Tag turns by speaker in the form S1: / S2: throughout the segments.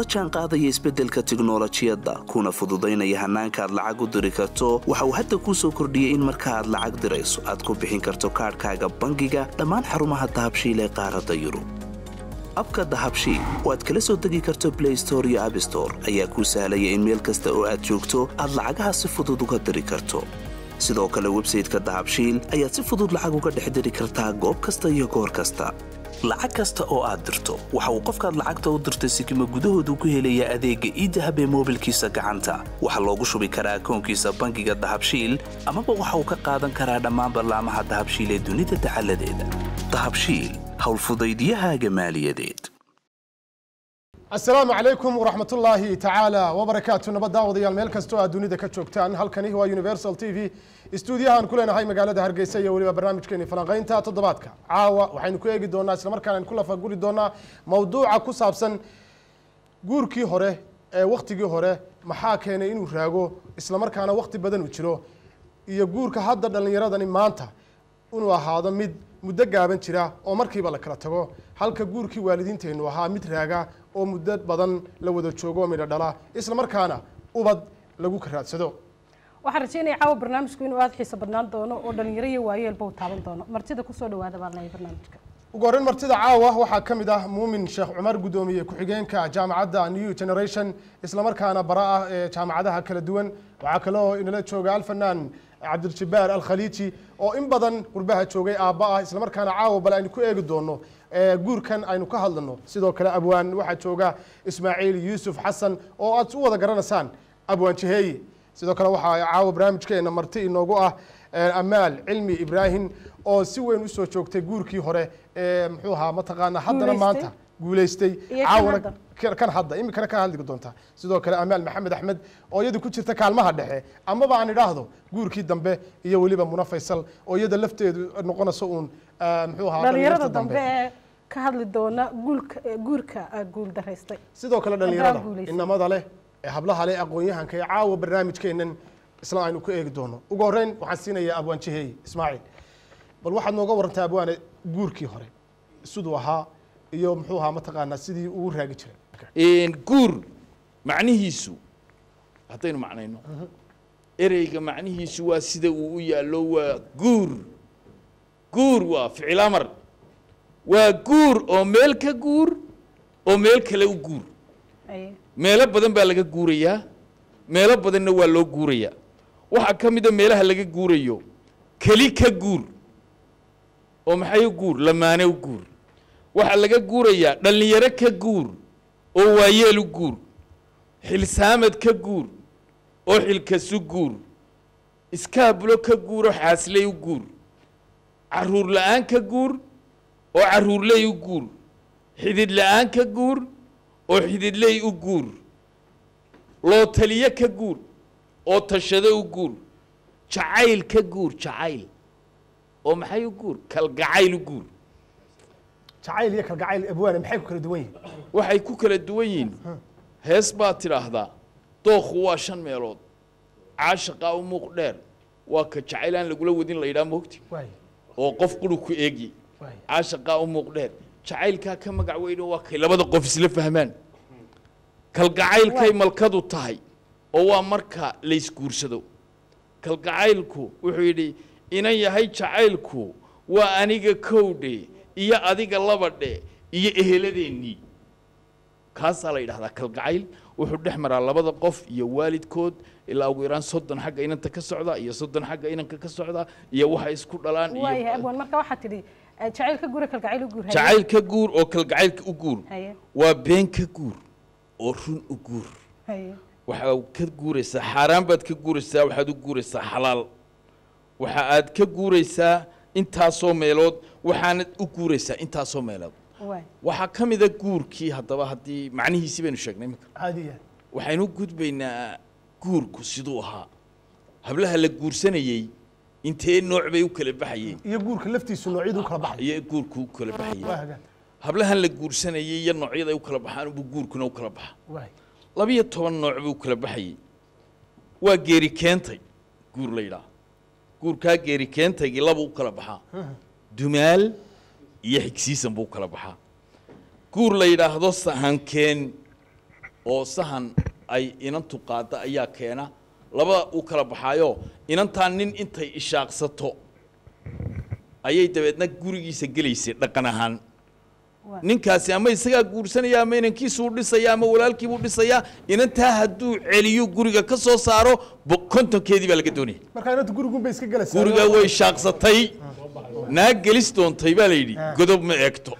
S1: jaan qaadaya isbeddelka tiknolojiyadda kuna fududaynaya hannaanka aad lacag u diri karto waxa uu hadda kuu soo kordhiyey in marka aad lacag dirayso aad ku bixin karto kaadhkaaga bangiga dhammaan xarumaha dahabshiil ee qaaradda yurub abka dahabshiil oo aad kala soo degi karto blay store iyo abstore ayaa kuu sahlaya in meel kasta oo aad joogto aad lacagaha si fudud uga diri karto sidoo kale websayteka dahabshiil ayaad si fudud lacag uga dhex diri kartaa goob kasta iyo goor kasta lacag kasta oo aad dirto waxa uu qofkaad lacagta u dirtay sikima gudahoodu ku helayaa adeegga iidahab ee moobilkiisa gacanta waxaa loogu shubi karaa akoonkiisa bangiga dahabshiil amaba waxa uu ka qaadan karaa dhammaan ballaamaha dahabshiil ee dunida dacaladeeda dahabshiil howlfudaydyahaaga maaliyadeed
S2: asalaamu calaykum waraxmat ullaahi tacaala wabarakaatu nabad daawadayaal meel kastoo aad dunida ka joogtaan halkani waa universal t v istuudiyahaan ku leenahay magaalada hargeysa iyo weliba barnaamijkeeni falanqaynta toddobaadka caawa waxaynu ku eegi doonaa islamarkaana aynu ku lafaguri doonaa mawduuca ku saabsan guurkii hore ee waktigii hore maxaa keenay inuu raago islamarkaana wakti badan uu jiro iyo guurka hadda dhallinyaradani maanta inuu ahaado mid muddo gaaban jira oo markiiba la kala tago halka guurkii waalidiinteennu ahaa mid raaga oo muddo badan la wada joogo oo midho dhala isla markaana ubad lagu karaadsado
S3: waxaan rajeynaya caawa barnaamijku inuu aada xiiso badnaan doono oo dhalinyaro iyo waayeelba uu taaban doono martida kusoo dhawaada baan leeyahay barnaamijka
S2: ugu horreyn martida caawa waxaa ka mid ah muumin sheekh cumar guddoomiye ku-xigeenka jaamacadda new generation islamarkaana bara ah ee jaamacadaha kala duwan waxaa kaloo inala jooga alfanaan cabdiljabaar alkhaliiji oo in badan qurbaha joogay aabba ah islamarkaana caawa bal aynu ku eegi doono guurkan aynu ka hadlano sidoo kale abwaan waxaa jooga ismaaciil yuusuf xasan oo aad u wada garanaysaan abwaan jiheeye sidoo kale waxaa caawa barnaamijkeena marti inoogu ah amaal cilmi ibraahim oo si weyn usoo joogtay guurkii hore ee muxuu ahaa mataqaana haddana maanta guulaystay caawana kan hadda iminkana ka hadli doonta sidoo kale amaal maxamed axmed oo iyadu ku jirta kaalmaha dhexe amaba aan idhaahdo guurkii dambe iyo weliba muna faysal oo iyada lafteedu noqonayso uun muxuu ahaa
S3: dhalinyarada dambe ee ka hadli doona guulka guurka guul daraystay
S2: sidoo kale dhalinyarada inamada leh ee hablaha leh aqoon-yahanka ee caawa barnaamijkeenan isla aynu ku eegi doono ugu horreyn waxaan siinayaa abwaan jiheeye ismaaciil bal waxaad nooga warantaa abwaane guurkii hore siduu ahaa iyo muxuu ahaa mataqaanaa sidii uu raagi jiray
S4: guur macnihiisu haddaynu macnayno ereyga macnihiisu waa sida uu u yaallo waa guur guur waa ficil amar waa guur oo meel ka guur oo meel kale u guur meelo badan baa laga guurayaa meelo badanna waa loo guurayaa waxaa ka mida meelaha laga guurayo keli ka guur oo maxay u guur lamaane u guur waxaa laga guurayaa dhallinyaro ka guur oo waayeel u guur xilsaamad ka guur oo xilkasu guur iskaabulo ka guur oo xaasley u guur carruur la-aan ka guur oo carruurley u guur xidid la-aan ka guur oo xididley u guur loo taliyo ka guur oo tashado u guur jacayl ka guur jacayl oo maxay u guur kalgacayl u guur
S2: jacayl iyo kalgacayl abwaane maxay ku kala duwan yihiin
S4: waxay ku kala duwan yihiin hees baad tidhaahdaa dookhu waa shan meelood caashaqaa u muuq dheer waa ka jacayl aan lagula wadin la yidhaha moogti oo qof quru ku eegi caashaqaa u muuq dheer jacaylkaa ka magac weyno waa kay labada qof isla fahmaan kalgacaylkay malkadu tahay oo waa marka laysguursado kalgacaylku wuxuu yidhi inan yahay jacaylku waa aniga kowdhe iyo adiga labadhe iyo eheladeennii kaasaa la yidhahdaa kalgacayl wuxuu dhex maraa labada qof iyo waalidkood ilaa ugu yaraan soddon xagga inanta ka socda iyo soddon xagga inanka ka socda iyo waxay isku dhalaan
S3: waayahay abwaan marka waxaa tidhi jacayl ka guura kalgacayl u guur
S4: jacayl ka guur oo kalgacaylka u guur waa been ka guur oo run u guur waxaad ka guuraysaa xaaraan baad ka guuraysaa waxaad u guuraysaa xalaal waxa aad ka guuraysaa intaasoo meelood waxaanad u guuraysaa intaasoo meelood waxaa ka mida guurkii haddaba haddii macnihiisii baynu sheegnay imika
S2: caadiya
S4: waxaynu gudbaynaa guurku siduu ahaa hablaha la guursanayey intee nooc bay u kala baxayeen
S2: iyo guurka laftiisu noocyadu u kala baxay
S4: iyo guurku u kala
S2: waa
S4: baxayeen
S2: hagaan
S4: hablahan la guursanayey iyo noocyada ay u kala baxaan buu guurkuna u kala baxa
S2: waay
S4: labiyo toban nooc buu kala baxayey waa geeri keentay guur la yidhaah guurkaa geeri keentaygii laba u kala baxaa dumaal iyo xigsiisan buu kala baxaa guur la yidhaahdo sahankeen oo sahan ay inantu qaadda ayaa keena labada uu kala baxaayo inantaa nin intay ishaaqsato ayay dabeedna gurigiisa gelaysay dhaqan ahaan
S3: Waa.
S4: ninkaasi ama isagaa guursanaya ama inankiisuu dhisaya ama walaalkiibuu dhisayaa inantaa hadduu celiyo guriga ka soo saaro bo- kontonkeedii baa laga doonaya
S2: marka inanta gurigun bay iska gelaysaa
S4: guriga way shaaqsatay naag gelis doontay baa la yidhi godob ma eegto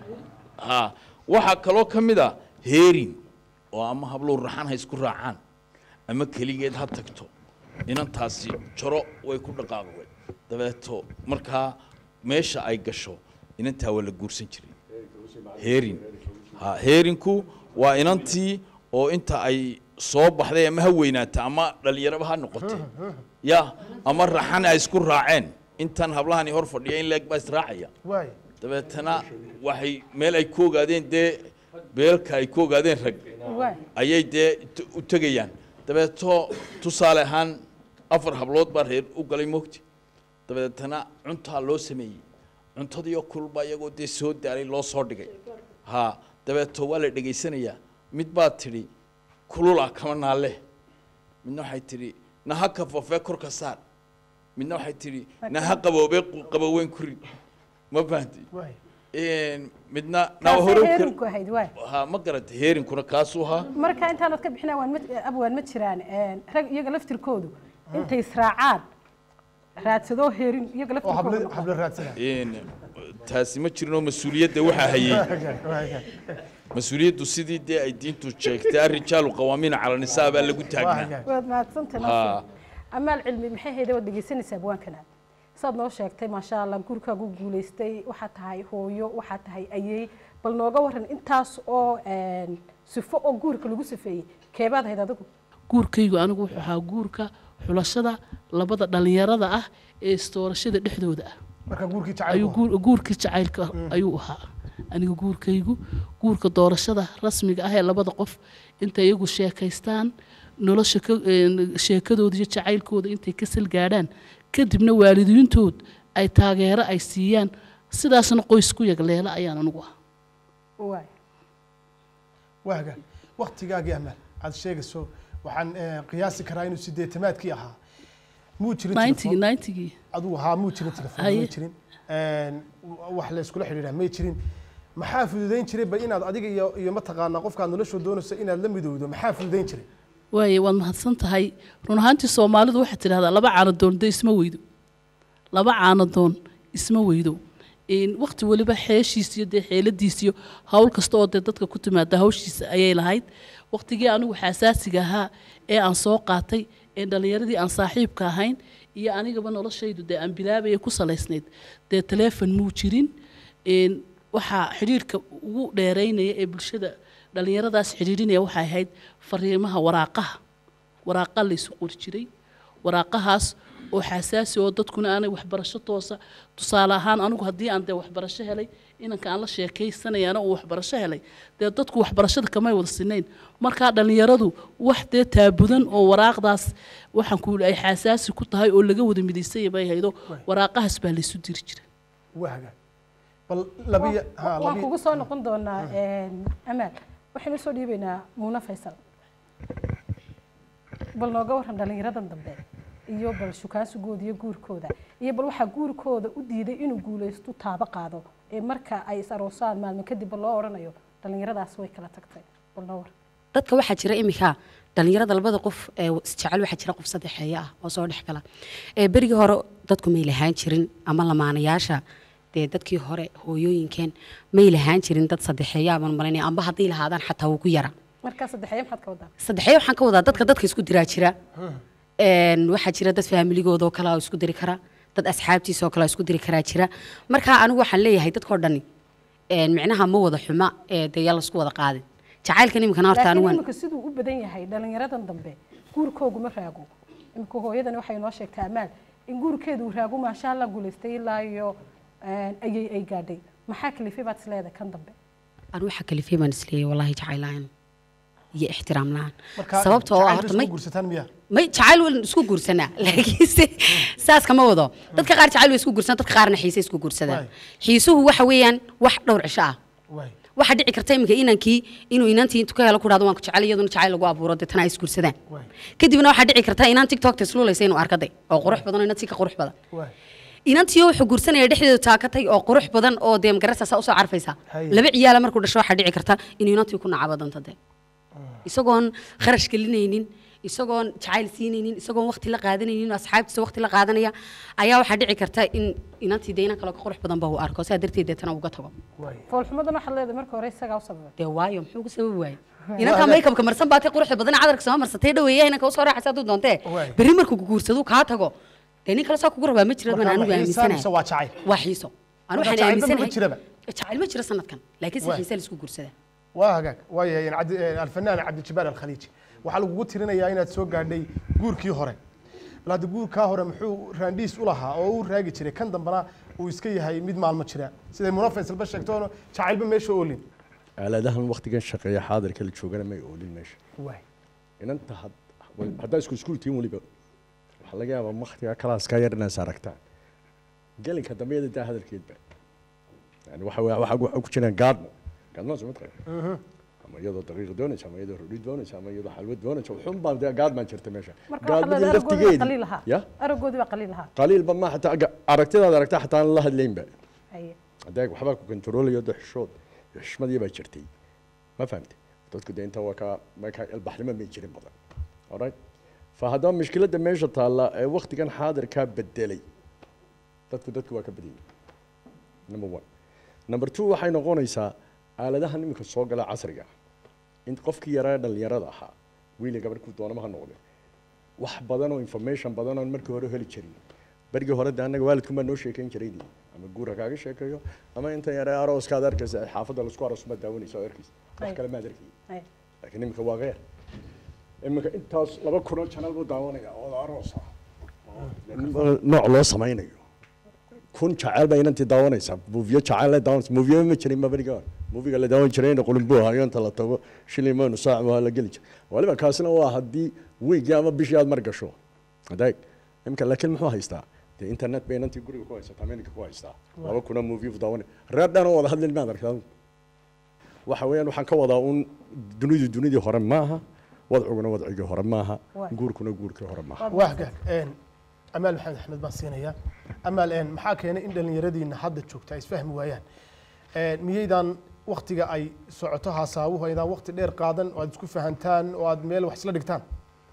S4: ha waxaa kaloo ka mid a heerin oo ama hablow raxan ha isku raacaan ama keligeed ha tagto inantaasi jaro way ku dhaqaaqday dabeeto markaa meesha ay gasho inantaa waa la guursan jiray heerin ha heerinku waa inantii oo inta ay soo baxday ama ha weynaata ama dhalinyaraba ha noqotay ya ama raxan ay isku raaceen intan hablahani hor fadhiya in leeg baa israacaya
S2: waay
S4: dabeetana waxay meel ay ku ogaadeen dee beelka ay ku ogaadeen rag
S3: waay
S4: ayay dee t- u tegayaan dabeeto tusaale ahaan afar hablood baa reer u galay mogti dabeetana cuntaa loo sameeyey cuntadiioo kulba iyagoo dee soo daalay loo soo dhigay ha dabeeto waa la dhegaysanayaa mid baa tidhi kulula kama naalle midna waxay tidhi naha kafafee korka saar midna waxay tidhi naha qaboobee qu- qaboweyn ku rid ma fahanti
S2: waay
S4: midna nawa
S3: kaasay
S4: hore u kar-
S3: heerinku ahayd waay
S4: ha ma garata heerinkuna kaasuu ahaa
S3: marka intaanad ka bixina waan ma abwaan ma jiraan een, rag iyaga laftirkoodu intay israacaan raadsadoo heerin iyaga
S2: oo hablo
S3: laftirkoodu
S2: hablo raadsana
S4: Een, taasi ma jirinoo mas-uuliyadda waxaa hayey mas-uuliyaddu sidii dee ay diintu sheegtay arrijaalu qawaamiina cala nisaa baa lagu taagnaa
S3: waad mahadsantahay
S4: Ha.
S3: nasiib. amaal cilmi maxay hayda waad dhegeysanaysaa abwaankana saad noo sheegtay maasha allah gurikaagu guulaystay waxaad tahay hooyo waxaad tahay ayey bal nooga waran intaas oo een, sifo oo guurka lagu sifeeyey keebaad hayd adigu
S5: guurkaygu anigu wuxuu ahaa guurka xulashada labada dhallinyarada ah ee istoorashada dhexdooda ah
S2: marka guurkii
S5: ayuu
S2: jacayl
S5: guur- guurkii jacaylka ayuu ahaa aniga guurkaygu guurka doorashada rasmiga ah ee labada qof intay iyagu sheekaystaan nolosha ka- een, sheekadooda iyo jacaylkooda intay ka salgaadhaan kadibna waalidiintood ay taageero ay siiyaan sidaasna qoys ku yagleela ayaan anigu ah
S3: waay
S2: waaga waktigaagii amaal aad sheegayso waxaan eh, qiyaasi karaa inuu sideetamaadkii ahaa muu jirin
S5: ninetygii
S2: telefoon
S5: ninetygii
S2: adigu ahaa muu jirin telefoon
S5: Haye.
S2: may jirin Een, wax la iskula xidhiidhaa may jirin maxaa fududayn jiray bal inaad adiga iyo iyo mataqaanaa qofkaad nolosha doonayso inaad la midowdo maxaa fududayn jiray
S5: waaye waad mahadsan tahay run ahaantii soomaalidu waxaad tidhahdaa laba caanadoon dee isma weydo laba caanadoon isma weydo Een, waqti weliba xeeshiis iyo dee xeeladiis iyo hawl kasta oo dee dadka ku timaada hawshiisa ayay lahayd waqtigii anigu xasaasiga ahaa ee aan soo qaatay ee dhallinyaradii aan saaxiibka ahayn iyo anigaba noloshaydu dee aan bilaabaya ku salaysnayd dee taleefon muu jirin Een, waxaa xidhiirka ugu dheereynaya ee bulshada dhallinyaradaas xidhiidhinaya waxay ahayd fariimaha waraaqaha waraaqa la isu qori jiray waraaqahaas oo xasaasi oo dadkuna aanay waxbarasho toosa tusaale ahaan anigu haddii aan dee waxbarasho helay inanka aan la sheekaysanayaana uu waxbarasho helay dee dadku waxbarashada kamay wada sinayn markaa dhallinyaradu wax dee taabudan oo waraaqdaas waxaan ku ay xasaasi ku tahay oo laga wada midaysanya bay haydo waraaqahaas baa la isu diri jiray
S2: waaga bal labiya ha
S3: waan
S2: labiya
S3: kugu soo noqon doonaa een, amaal waxaynu soo dhiibaynaa muuna faysal bal nooga waran dhallinyaradan dambe iyo bal shukaansigooda iyo guurkooda iyo bal waxaa guurkooda u diiday inuu guulaysto taabo qaado ee marka ay is aroosaan maalmo kadib bal loo odhanayo dhallinyaradaas way kala tagtay bal noo waran
S6: dadka waxaa jira iminka dhalinyarada labada qof ee isjecel waxaa jira qof saddexeeya ah oo soo dhex gala ee berigii hore dadku may lahaan jirin ama lamaanayaasha dee dadkii hore hooyooyinkeen may lahaan jirin dad saddexeeya abaan malinaya amba hadday lahaadaan xataa wuu ku yara
S3: markaa saddexeeye maxaad ka wadaa
S6: saddexeeya waxaan ka wadaa dadka dadka isku diraa jira Een, waxaa jira dad faamiligooda oo kale oo isku diri kara dad asxaabtiisa oo kale oo isku diri karaa jira marka anigu waxaan leeyahay dadkoo dhani een, micnaha ma wada xuma ee dee yaa laisku wada qaadin jacaylkan iminkana horta
S3: laakiin
S6: anigu waan
S3: iminka siduu u badan yahay dhallinyaradan dambe guurkooguma raago iminka hooyadani waxay noo sheegtay amaal in guurkeedu uu raago maasha allah guulaystay ilaa iyo een, ayay ay gaadhay maxaa kalifay baad isleedahay kan dambe
S6: anu waxa kalifay baan isleeyahay wallahi jacayl la-aan iyo ixtiraam la-aan
S2: marka
S6: sababta oo ah
S2: jacaylka
S6: horta
S2: isku
S6: may
S2: guursataan miya
S6: may jacayl waan isku guursanaa laakiinse saas kama wado dadka qaar jacayl way isku guursanaa dadka qaarna xiise isku guursadaan
S2: Waay.
S6: xiisuhu waxa weeyaan wax dhowr cisho ah
S2: waay
S6: waxaa dhici karta iminka inankii inuu inantii intuu ka helo ku dhahdo waan ku jecel iyaduna jacayl lagu abuuro deetana ay isguursadaan
S2: Waay.
S6: kadibna waxaa dhici karta inaan tiktokta isluulaysa inuu arkaday oo qurux badan oo inantii ka qurux badan
S2: waay
S6: inantii wuxuu guursanaya dhexdeedu taakatay oo qurux badan oo dee magarasaasaa usoo carfaysa
S2: Haye.
S6: laba ciyaala markuu dhasho waxaa dhici karta inuu inantii ku nacabo doonto dee isagoon kharash gelinaynin isagoon jacayl siinaynin isagoon waqti la qaadanaynin asxaabtiisa waqti la qaadanaya ayaa waxaa dhici karta in inantii dee inan kale ka qurux badan ba uu arko sidaa darteed deetana uga tago
S2: waay
S3: foolxumadan waxaad leedahay marka hore isagaa u sababay
S6: dee waayo muxuu uga sababi waayey inankaa makeupka marsan baatay quruxda badan cadarka soo marsatay dhaweeya inanka usoo raaxaysa hadduu doontee
S2: Waay.
S6: berri markuu kuguursado kaa tago dee nin kale saa kugu rabaa ma jirad baan
S2: Marka
S6: anigu
S2: ma xiisaan mise
S6: aaminsanahay
S2: waa jacayl
S6: waa xiiso anu
S2: Marka
S6: waxaan
S2: jacaylba ma
S6: aaminsanahay
S2: jiraba?
S6: jacayl ma jiro sanadkan laakiin si
S2: Waay.
S6: xiisa laisku guursadaa
S2: waa hagaag waayahay cabdi eh, alfanaan cabdijabaar alkhaliiji waxaa lagugu tirinayaa inaad soo gaadhay guurkii hore bal hadda guurkaa hore muxuu raandhiis u lahaa oo u raagi jiray kan dambana uu iska yahay mid maalmo jira siday muna faysalba sheegtoono jacaylba meesha oolin
S7: aaladahan waktigan shaqeeya xaadirka la joogana may oolin meesha
S2: waay
S7: inanta had- haddaa isku iskuul tiin weliba waxaa laga yaabaa waktiga kalaaska yar inaas aragtaan gelinka dambeeda daa hadalkeedba yani waxa wa- waxa waxa ku jiraan gaadmo gaadmo soo mataqan ama iyadoo daqiiq doonaysa ama iyadoo rodhi doonaysa ama iyadoo xalwad doonaysa wuxuun baa dee gaadmaan jirta meesha
S3: marka waxaad leedahay aragoodii baa qaliil ahaa
S7: ya
S3: aragoodii baa qaliil ahaa
S7: qaliilba ma xataa aga- aragtidaad aragtaa xataa aan la hadlaynba
S3: haye
S7: hadee waxbaa ku kontroolayo de xishood iyo xishmadii baa jirtay ma fahamte dadku de inta waa ka markaa ilbaxnimo may jirin badan alright fa haddaba mushkiladda meesha taalla ee waktigan xaadirkaa bedelay dadku dadku waa ka badiyey number one number two waxay noqonaysaa aaladahan iminka soo gala casriga in qofkii yaraa dhalinyarada ahaa wiili gabarh doonama ha noqde wax badan oo information badan oon markii hore heli jirin berigii hore de annaga waalidkun baa noo sheekayn jiray dee. ama guura kaaga sheekeeyo ama intan yare arooskaad arkaysa ee xaafadda laisku aroos ma daawanaysa oo arkaysa wax
S3: Ay.
S7: kale maad arkay
S3: haye
S7: laakiin iminka waa qeer iminka intaas laba kunoo janal buu daawanaya oo aroos ah nooc loo samaynayo kun jacayl baa inantii daawanaysaa muufiyo jacayl la daawanaysa muufiyo ma jirin ma beriga hore muufiga la daawan jiray in qulin buu ahayo inta la tago shilin maynu saac waa la geli jiray waliba kaasina waa haddii wiigii ama bishii aad mar gasho adeeg imika laakiin muxuu haystaa dee internet bay inantii guriga ku haysataa meninka ku haystaa laba kuna muufiyo daawanay reer dhan oo wada hadlin maad arkaa waxa weeyaan waxaan ka wadaa un dunidu dunidii hore maaha wadciguna wadcigii hore maaha
S3: Waay.
S7: guurkuna guurkii hore maaha
S2: waa hagaag een, amaal maxamed axmed baan siinayaa amaal een, maxaa keenay in dhallinyaradiina hadda joogta ay isfahmi waayaan Een, miyaydaan waktiga ay socoto haasaabuhu aydaan wakti dheer qaadan oo aad isku fahantaan oo aad meel wax isla dhigtaan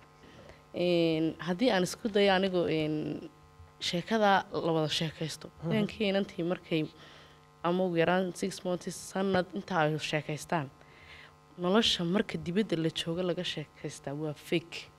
S8: Een, haddii aan isku dayo anigu een, sheekada la wada sheekaysto inankii inantii markay ama ugu yaraan six months sanad intaa ay sheekaystaan nolosha marka dibadda la joogo laga sheekaystaa waa fake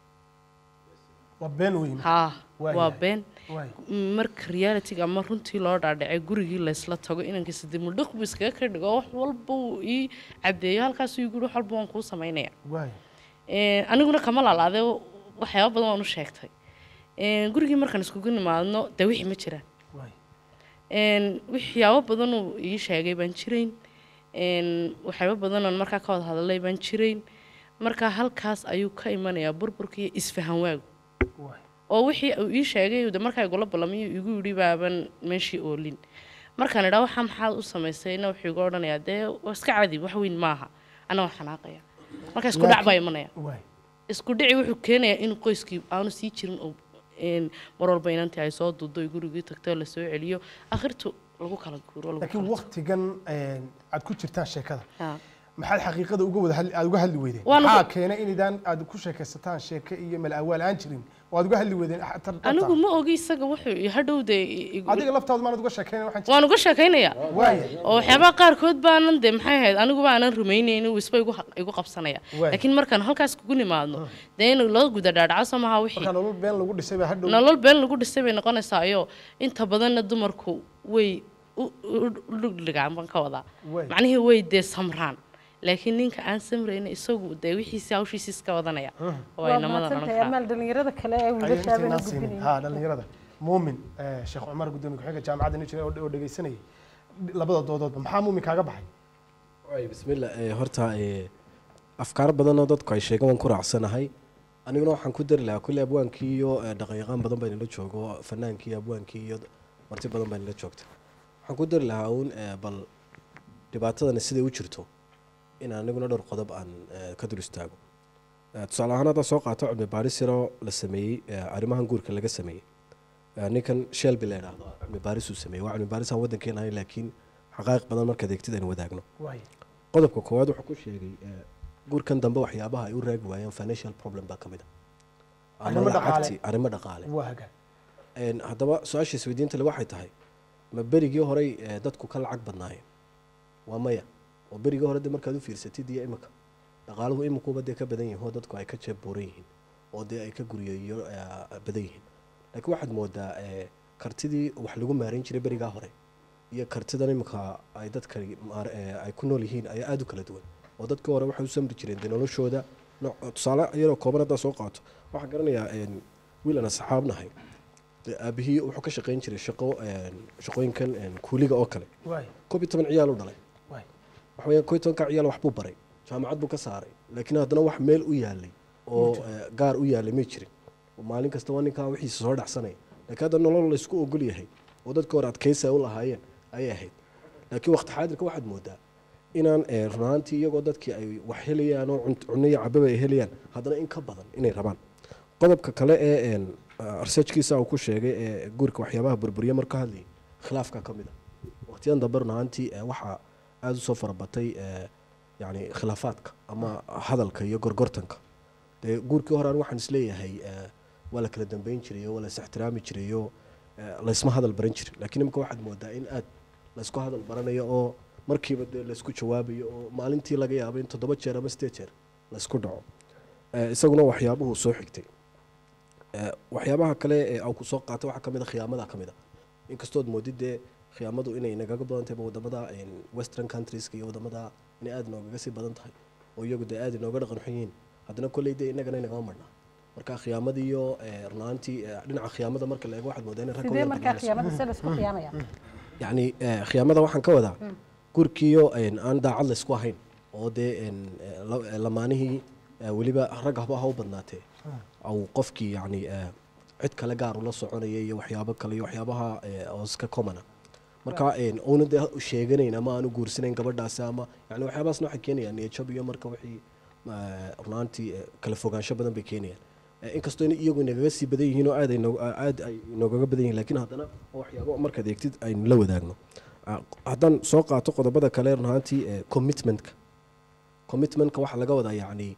S2: waa been weyn
S8: haa
S2: Waa
S8: waa
S2: yahay.
S8: been
S2: waay
S8: marka realityga ama runtii loo dhaadhacay gurigii laysla tago inankiisa dib mudhiq buu iskaga ka dhigo wax walba uu ii cadeeyo halkaasuu ii guri wax walba waan kuu samaynaya
S2: waay
S8: Een, aniguna kama laalaade waxyaaba badan waan u sheegtay Een, gurigii markaan iskugu nimaadno dee wixii ma jiraan
S2: waay
S8: Een, waxyaabo badan uu ii sheegay baan jirayn Een, waxyaabo badan oon markaa ka wada hadalay baan jirayn marka halkaas ayuu ka imanayaa burburka iyo isfahan waagu
S2: waay
S8: oo wixii uu ii sheegay de markaa igula ballamay igu yidhi baaban meeshii oolin markaan idhaa waxaa maxaad u samaysayna wuxuu igu odhanayaa dee waa iska cadi wax weyn maaha ana waan xanaaqaya marka isku dhac baa imanaya
S2: waay
S8: isku dhici wuxuu keenayaa in qoyskii aanu sii jirin oo een, mar walba inantii ay soo duudo ay gurigii tagto la soo celiyo akhirtu lagu kala guuro lagu
S2: laakiin
S8: kala
S2: waktigan een, aad ku jirtaan sheekada
S8: Ha.
S2: maxaad xaqiiqada uga wada hadli- aad uga hadli weydeen
S8: Waan uga-
S2: maxaa keenay inaydaan aad ku sheekaysataan sheeke iyo mal awaal aan jirin oo aad uga hadli weydeen ah, tar- tarta.
S8: anigu ma ogi isaga wuxuu i- hadhow dee i- igu-
S2: adiga laftaadu maanad uga sheekeyna waxaan jir-
S8: waan uga sheekaynayaa
S2: waaya
S8: oo waxyaabaha qaarkood baanan de maxay ahayd anigu baanan rumaynaynin uu isba igu ha- igu qabsanaya
S2: Waay.
S8: laakiin markaan halkaas kugu nimaadno dee in loo guda dhaadhaco soo maha wixii
S2: marka nolol been lagu dhisay baa hadhow
S8: nolol been lagu dhisay bay noqonaysaa iyo inta badanna dumarku way u- u- u dhugdhigaan baan ka wadaa
S2: Waay.
S8: macnihii way dee samraan laakiin ninka aan samrayna isagu dee wixiisi hawshiisi iska wadanaya oo
S3: waa
S8: ay namadan odhan
S3: mahadsantahay
S8: karaa
S3: amaal dhallinyarada kale ee
S2: ayay
S3: wiilashaabana
S2: intaynaan siinin
S3: gudbinaya
S2: ha dhallinyarada muumin eh, sheekh cumar gudoomiye ku-xigeenka jaamacadda nijir oo oo dhegeysanayay labada doodoodba maxaa muumin kaaga baxay
S9: waay bismillah ee, horta ee, afkaar badan oo dadku ay sheegaan waan ku raacsanahay aniguna waxaan ku dari lahaa kulle abwaankii iyo ee, dhaqanyaqaan badan baa nila joogo fanaankii abwaankii iyo marti badan baa nila joogta waxaan ku dari lahaa uun ee, bal dhibaatadani siday u jirto in aniguna dhowr qodob aan eh, ka dul istaago Eh, tusaale ahaan haddaa soo qaato cilmi baaris yaroo la sameeyey eh, arrimahan guurka laga sameeyey Eh, ninkan shelby la idhaahdo cilmi baaris uu sameeyey waa cilmi baaris aan waddankeena ahayn laakiin xaqaa'iq badan markaad eegtid aynu wadaagno
S2: waay
S9: qodobka koowaad wuxuu ku sheegay eh, guurkan dambe waxyaabaha ay u raagi waayeen financial problem baa ka mid a Ama
S2: Arrimo dhaqaale.
S9: lacagtii, arrimo dhaqaale
S2: waa hagaan
S9: Een, haddaba su-aasha isweydiinta le waxay tahay ma berigii horey eh, dadku ka lacag badnaayeen waa maya oo berigii hore de markaad u fiirsatid iyo imika dhaqaaluhu imikuba dee ka badan yihiin oo dadku ay ka jeeb buuran yihiin oo dee ay ka guryeeyo eh, badan yihiin laakiin waxaad moodaa eh, kartidii wax lagu maareyn jiray berigaa hore iyo kartidan imika ay dadka maar- eh, ay ku nool yihiin ayaa aada u kala duwan oo dadkii hore waxay u samri jireen dee noloshooda nooc- tusaale iyadoo kooban haddaa soo qaato waxaan garanayaa een, wiil aan asxaabnahay dee aabihii wuxuu ka shaqayn jiray shaqo een, shaqooyinkan een, kuuliga oo kale
S2: waay
S9: koob iyo toban ciyaal u dhalay
S2: waay
S9: waxa weeyaan koob iyo tobanka ciyaal wax buu baray jaamacad buu ka saaray laakiin haddana wax meel u yaalay oo eh, gaar u yaalay may jirin oo maalin kasta waa ninkaa wixiisa soo dhacsanaya laakiin hadda nolol laysku ogol yahay oo dadka hore adkaysi ay u lahaayeen ayay ahayd laakiin waqti xaadirka waxaad moodaa inaan eh, run ahaantii iyagoo dadkii ay wax helayaan oo cunt- cunno iyo cababa ay helayaan haddana in ka badan inay rabaan qodobka kale ee een, ah, researchkiisa uu ku sheegay ee guurka waxyaabaha burburiya marka ka hadlayay khilaafka ka mid a waqtiyadan dambe run ahaantii eh, waxaa aada usoo farabatay eh, yacni khilaafaadka ama hadalka iyo gorgortanka dee guurkii hore anigu waxaan isleeyahay eh, waa la kala dambeyn jirayo waa la is ixtiraami jirayo eh, laysma hadal baran jirin laakiin imika waxaad moodaa in aad laysku hadal baranayo oo markiiba dee laysku jawaabayo oo maalintii laga yaabo in toddoba jeer ama sideed jeer laysku dhaco Eh, isaguna waxyaabuhu soo xigtay Eh, waxyaabaha kale ee aan ku soo qaatay waxaa ka mid a khiyaamada ka mid a inkastood moodid dee khiyaamadu inay nagaga badan tahay wadamada een, western countries iyo wadamada inay aada noogaga sii badan tahay oo iyagu dee aada inooga dhaqan xun yihiin haddana kolley dee innagana inagama marnaa marka khiyaamadii iyo eh, run ahaantii eh, dhinaca khiyaamada marka la eego waxaad moodaa in rag
S3: sidee markaa khiyaamada se laysku khiyaamaya
S9: yacni eh, khiyaamada waxaan ka wadaa gurkiyo een, aan daacad laysku ahayn oo dee een, eh, la- eh, lamaanihii eh, weliba rag haba ha u badnaatee au qofkii yacni eh, cid kale gaar ula soconaya iyo waxyaabo kale iyo waxyaabaha eh, oo iska commona marka een, uuna dee sheeganayn ama aanu guursanayn gabadhaasi ama yani waxyaabahaasna waxay keenayaan niyajab iyo marka wixii eh, runaantii eh, kala fogaansho badan bay keenayaan Eh, inkastoo in iyagu inagaga sii badan yihiin oo aad ay noog- aad ay inoogaga badan yihiin laakiin haddana waa waxyaabo markaad eegtid aynu la wadaagno Ah, haddaan soo qaato qodobada kale run ahaantii eh, commitmentka commitmentka waxaa laga wadaa yacni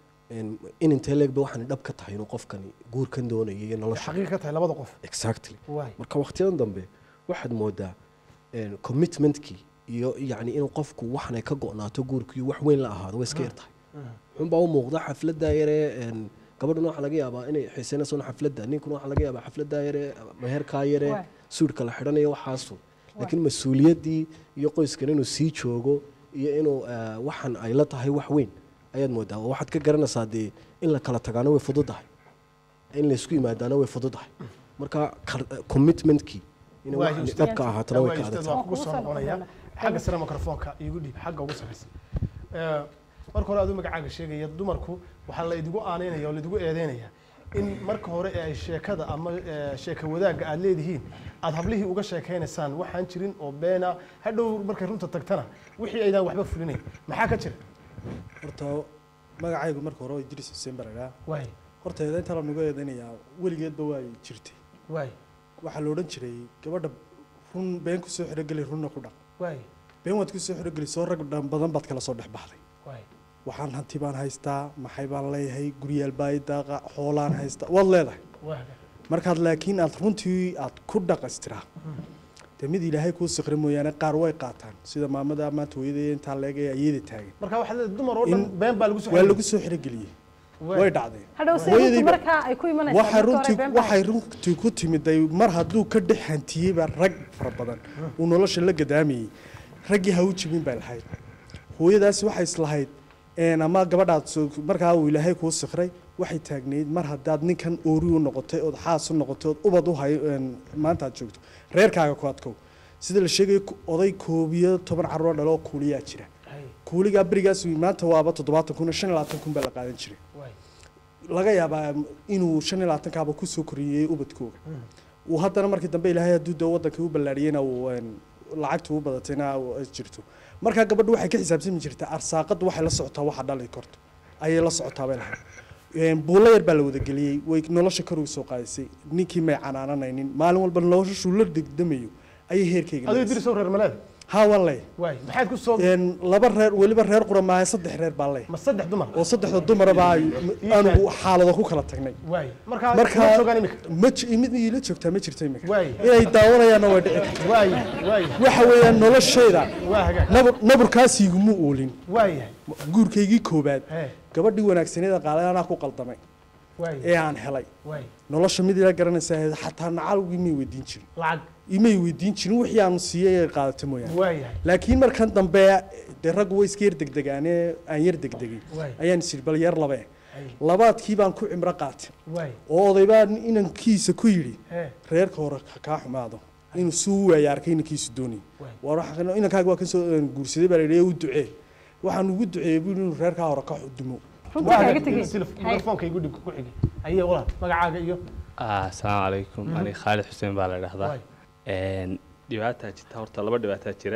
S9: in in intee leegba waxaan dhab ka tahay inuu qofkani guurkan doonayo iyo nolosha
S2: xaqiiq ka tahay labada qof
S9: exactly
S2: waay
S9: marka waqtiyadan dambe waxaad moodaa een, commitmentkii iyo yacni inuu qofku waxan ay ka go'naato guurkiiyo wax weyn la ahaado way iska yar tahay xunbaa u muuqda xafladda yaree een, gabadhuna waxaa laga yaabaa inay xiisaynayso xafladda ninkuna waxaa laga yaabaa xafladda yaree meherkaa yaree
S3: Waay.
S9: suudhka la xidhanayo waxaasu laakiin mas-uuliyaddii iyo qoyskan inuu sii joogo iyo inuu eh, waxan ay la tahay wax weyn ayaad moodaa oo waxaad ka garanaysaa dee in la kala tagaano way fududahay in laysku yimaadaana way fududahay marka kar- eh, commitmentkii in
S2: Waay,
S9: waxan
S2: Ustaad.
S9: dhabka ahaatana way
S2: Waay,
S9: ka
S2: Ustaad,
S9: adagtahay
S2: waan kugu soo
S3: Waan kugu soo
S2: noqonaya
S3: noqonaya.
S2: xagga sare mikrofoonka iigu dhiib xagga ugu sarreysa Eh, marka hore aduu magacaaga sheegaya dumarku waxaa la idigu aaneynaya oo laidigu eedeynaya in marka hore ee ay sheekada ama eh, sheeka wadaagga aad leedihiin aad hablihii uga sheekaynaysaan waxaan jirin oo beena hadhow markay runta tagtana wixii aydaan waxba fulinayn maxaa ka jira
S10: horta magacaygu marka hore waa idris xuseen baragaa
S2: waay
S10: horta eedaynta lanugu eedaynayaa weligeedba waa jirtay
S2: waay
S10: waxaa la odhan jiray gabadha run been kusoo xirogeli runna ku dhaq
S2: waay
S10: been waad kusoo xirogeli soo rag dhan badan baad kala soo dhex baxday
S2: waay
S10: waxaan hanti baan haystaa maxay baan leeyahay guryaal baa i daaqa xoolaan haystaa waad leedahay
S2: waaga
S10: markaad laakiin aad runtii aad ku dhaqastiraa dee mid ilaahay kuu sikri mooyaane qaar way qaataan sida maamada maanta hooyadee intaa leegay ayada taagan
S2: marka waxaad leedahay dumar oo dhan
S10: In-
S2: been baa lagu soo
S10: waa lagu soo xirogeliyey way dhacdeen
S3: hadhow se
S10: Hooyadii
S3: runtu
S10: ba-
S3: markaa ay ku imanaysaa
S10: waxay
S3: marka hore
S10: runtii
S3: been baa
S10: waxay runtii ku timiday mar hadduu ka dhex hantiyeyba rag fara badan uu nolosha la gadaamayey raggii ha u jibin bay lahayd hooyadaasi waxay islahayd een, ama gabadhaad soo- markaa uu ilaahay kuu sikray waxay taagnayd mar haddaad ninkan oori u noqotay ood xaas u noqotay ood ubad u hayo een, maanta aad joogto reerkaaga ku adkow sida la sheegayo ku- oday koob iyo toban carruur dhaloo kuuliyaa jira
S2: Hay,
S10: kuuligaa berigaas maanta waaba toddobaatan kun iyo shan iyo labaatan kun baa la qaadan jiray
S2: waay.
S10: laga yaabaa inuu shan iyo labaatankaaba kusoo koriyey ubadkooga uu haddana markii dambe ilaahay hadduu dee waddanka u ballaariyeyna uu een, lacagta u badatayna ay jirto markaa gabadhu waxay ka xisaabtami jirtaa arsaaqadu waxay la socotaa waxa dhali karto ayay la socotaa bay lahayd Een, buulla yar baa la wada geliyey way nolosha kor uga soo qaadisay ninkii may canaananaynin maalin walba noloshuu la degdamayo ayay heerkayga
S2: adiga
S10: leedahay.
S2: dirisow reer maleed
S10: haa waan leeyahay
S2: waay maxaad ku soo
S10: Een, laba reer weliba reer qura maaha saddex reer baan leeyahay
S2: ma saddex dumar
S10: oo saddexda dumaraba ay- aanu xaalado ku kala tagnay
S2: waay markaa
S10: marka
S2: ma joogaan imika
S10: ma ji- mid iila joogtaa ma jirto imika
S2: waay
S10: inay daawanayaanna way dhici kartaa
S2: waay waay
S10: waxa weeyaan noloshayda
S2: waa hagaag
S10: nabur naburkaas iguma oolin
S2: waayahay
S10: guurkaygii koobaad
S2: ee
S10: gabadhii wanaagsaneeda qaaday anaa ku qaldamay
S2: waay
S10: ee aan helay
S2: waay
S10: nolosha mid ila garanaysa ahayd xataa nacalgii may weydiin jirin
S2: lacag
S10: imay weydiin jirin wixii aan siiyey ee qaadata mooyaane
S2: waayahay
S10: laakiin markan dambe dee raggu way iska yar degdegaane aan yar degdegay
S2: waay
S10: ayaan isiri bal yar labe
S2: ay
S10: labaadkii baan ku cimro qaatay
S2: waay
S10: oo oday baa inankiisa ku yidhi
S2: ee
S10: reerka hore ha kaa xumaado inuu suu waaya arkay inankiisu doonay
S2: waay
S10: war waxa- inankaaga waa kasoo guursaday baa la yidhi ee u ducee waxaan ugu duceeyey buu inuu reerkaa hore ka dumo
S3: runta
S2: waa
S3: kaaga
S2: hagaag
S3: tegey
S2: silif mikrofoonka igu dhig ku xigay ayee walaal magacaaga iyo
S11: asalaamu calaykum
S2: Mhm.
S11: aniga khaalid xuseen baa la dhahdaa
S2: waay
S11: Een, dhibaataa jirta horta laba dhibaataa jira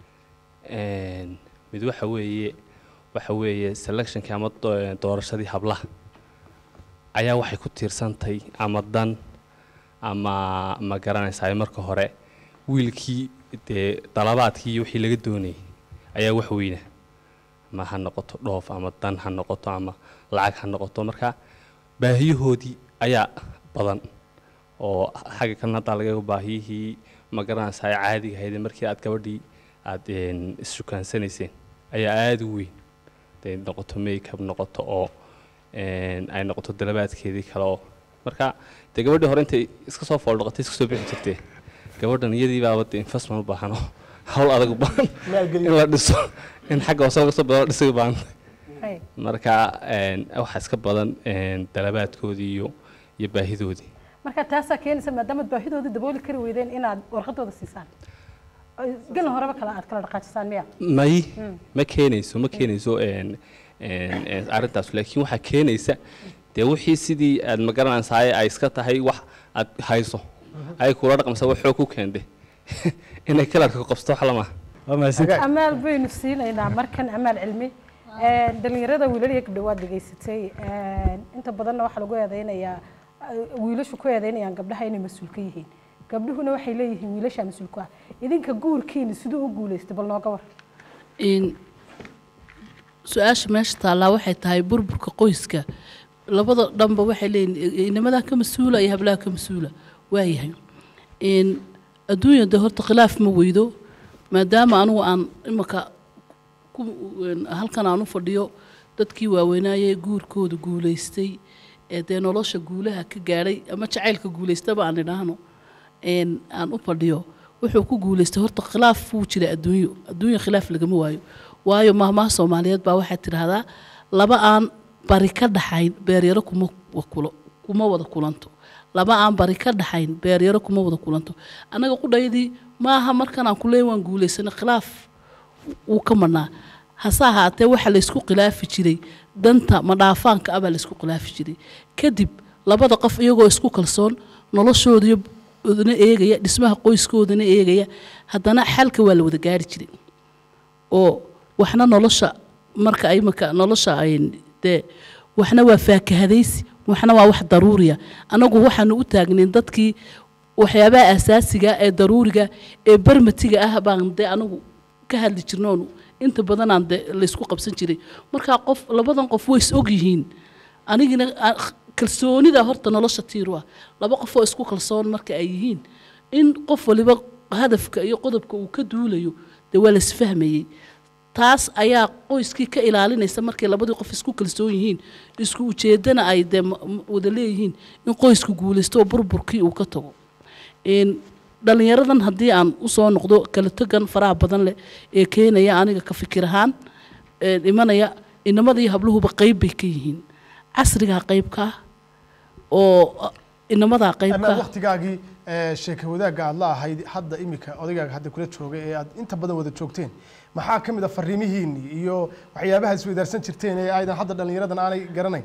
S11: Een, mid waxa weeye waxa weeye selectionkii ama do- doorashadii hablaha ayaa waxay ku tiirsantay ama dan ama ma garanaysaa marka hore wiilkii dee dalabaadkii iyo wixii laga doonayay ayaa wax weyna ma ha noqoto dhoof ama dan ha noqoto ama lacag ha noqoto marka baahiyahoodii ayaa badan oo xagga kalena haddaa laga baahiyihii ma garanaysaa ee caadiga ahayd markii aad gabadhii aad een, is-sukaansanayseen ayaa aada u weyn dee noqoto makeup noqoto oo een, ay noqoto dalabaadkeedii kale oo marka dee gabadhii hore intay iska soo fooldhoqotay iska soo bixi jirtee gabadhan iyadii baaba dee investment u baahano hawl adag u baahan in
S2: maalgelin
S11: la dhiso in xagga hoose laga soo bilo la dhisay u baahan
S3: Hey.
S11: marka een, waxaa iska badan een, dalabaadkoodii iyo iyo baahidoodii
S3: marka taasaa keenaysa maadaamaad baahidooda dabooli kari weydeen inaad warqadooda siisaan Ay, gelin horeba kale aad kala dhaqaajisaan miya
S11: may
S3: Mm.
S11: ma keenayso ma keenayso een, een, een, arrintaas laakiin waxaa keenaysa dee wixii sidii aad ma garanaysaa ay iska tahay wax aad hayso ay kula dhaqmaysa wax xoog ku keentay inay kalarka ku qabsato wax lama waa mahadsan
S2: hagaag
S3: amaal baynu siinaynaa markan amaal cilmi Een, dhalinyarada wiilal iyo gabdho waad dhegaysatay Een, inta badanna waxaa lagu eedeynayaa eh, wiilashu ku eedeynayaan gabdhaha inay mas-uul ka yihiin gabdhuhuna waxay leeyihiin wiilasha mas-uul ku ah idinka guurkiina siduu u guulaystay bal nooga war
S5: in su-aasha meesha taallaa waxay tahay burburka qoyska labada dhanba waxay leeyihin inamadaa ka mas-uula iyo hablaha ka mas-uula waayahay in adduunya de horta khilaaf ma weydo maadaama anugu aan imaka ku een, halkan aan u fadhiyo dadkii waaweynaayee guurkooda guulaystay ee dee nolosha guulaha ka gaadhay ama jacaylka guulaystaba aan idhaahno een, aan u fadhiyo wuxuu ku guulaystay horta khilaaf wuu jira adduunyo adduunya khilaaf lagama waayo waayo mahmaha soomaaliyeed baa waxay tidhaahdaa laba aan bari ka dhaxayn beeryaro kuma wakulo kuma wada kulanto laba aan bari ka dhaxayn beeryaro kuma wada kulanto annaga qudhaydii maaha markan aan kuleey waan guulaysana khilaaf wuu ka madhnaa hase ahaatee waxaa laysku khilaafi jiray danta madhaafaanka ah baa laysku khilaafi jiray kadib labada qof iyagoo isku kalsoon noloshoodana eegaya dhismaha qoyskoodana eegaya haddana xalka waa la wada gaari jiray oo waxna nolosha marka imika nolosha ay dee waxna waa faakahadaysi waxna waa wax daruuriya anagu waxaanu u taagnayn dadkii waxyaabaha asaasiga ee daruuriga ee barmatiga ah baan dee anagu ka hadli jirnoonu inta badanaan de laysku qabsan jiray markaa qof labadan qof way is og yihiin anigina a- kalsoonida horta nolosha tiiru ah laba qof oo isku kalsoon marka ay yihiin in qof waliba hadafka iyo qodobka uu ka duulayo dee waa laisfahmayey taas ayaa qoyskii ka ilaalinaysa markay labadii qof isku kalsoon yihiin isku ujeedana ay dee ma- ma- wada leeyihiin in qoysku guulaysto oo burburkii uu ka tago Een, dhalinyaradan haddii aan usoo noqdo kala tegan faraha badan leh ee keenaya aniga ka fikir ahaan ee imanaya inamada iyo habluhuba qeyb bay ka yihiin casrigaa qeyb ka ah oo ah, inamadaa qeyb ka
S2: ama
S5: ah
S2: waqtigaagii ee, sheeko wadaagga aad la ahayd hadda imika odaygaaga hadda kula jooga ee aad inta badan wada joogteen maxaa ka mid a fariimihiinni iyo waxyaabaha isweydaarsan jirteen ee aydan hadda dhallinyaradan aanay garanayn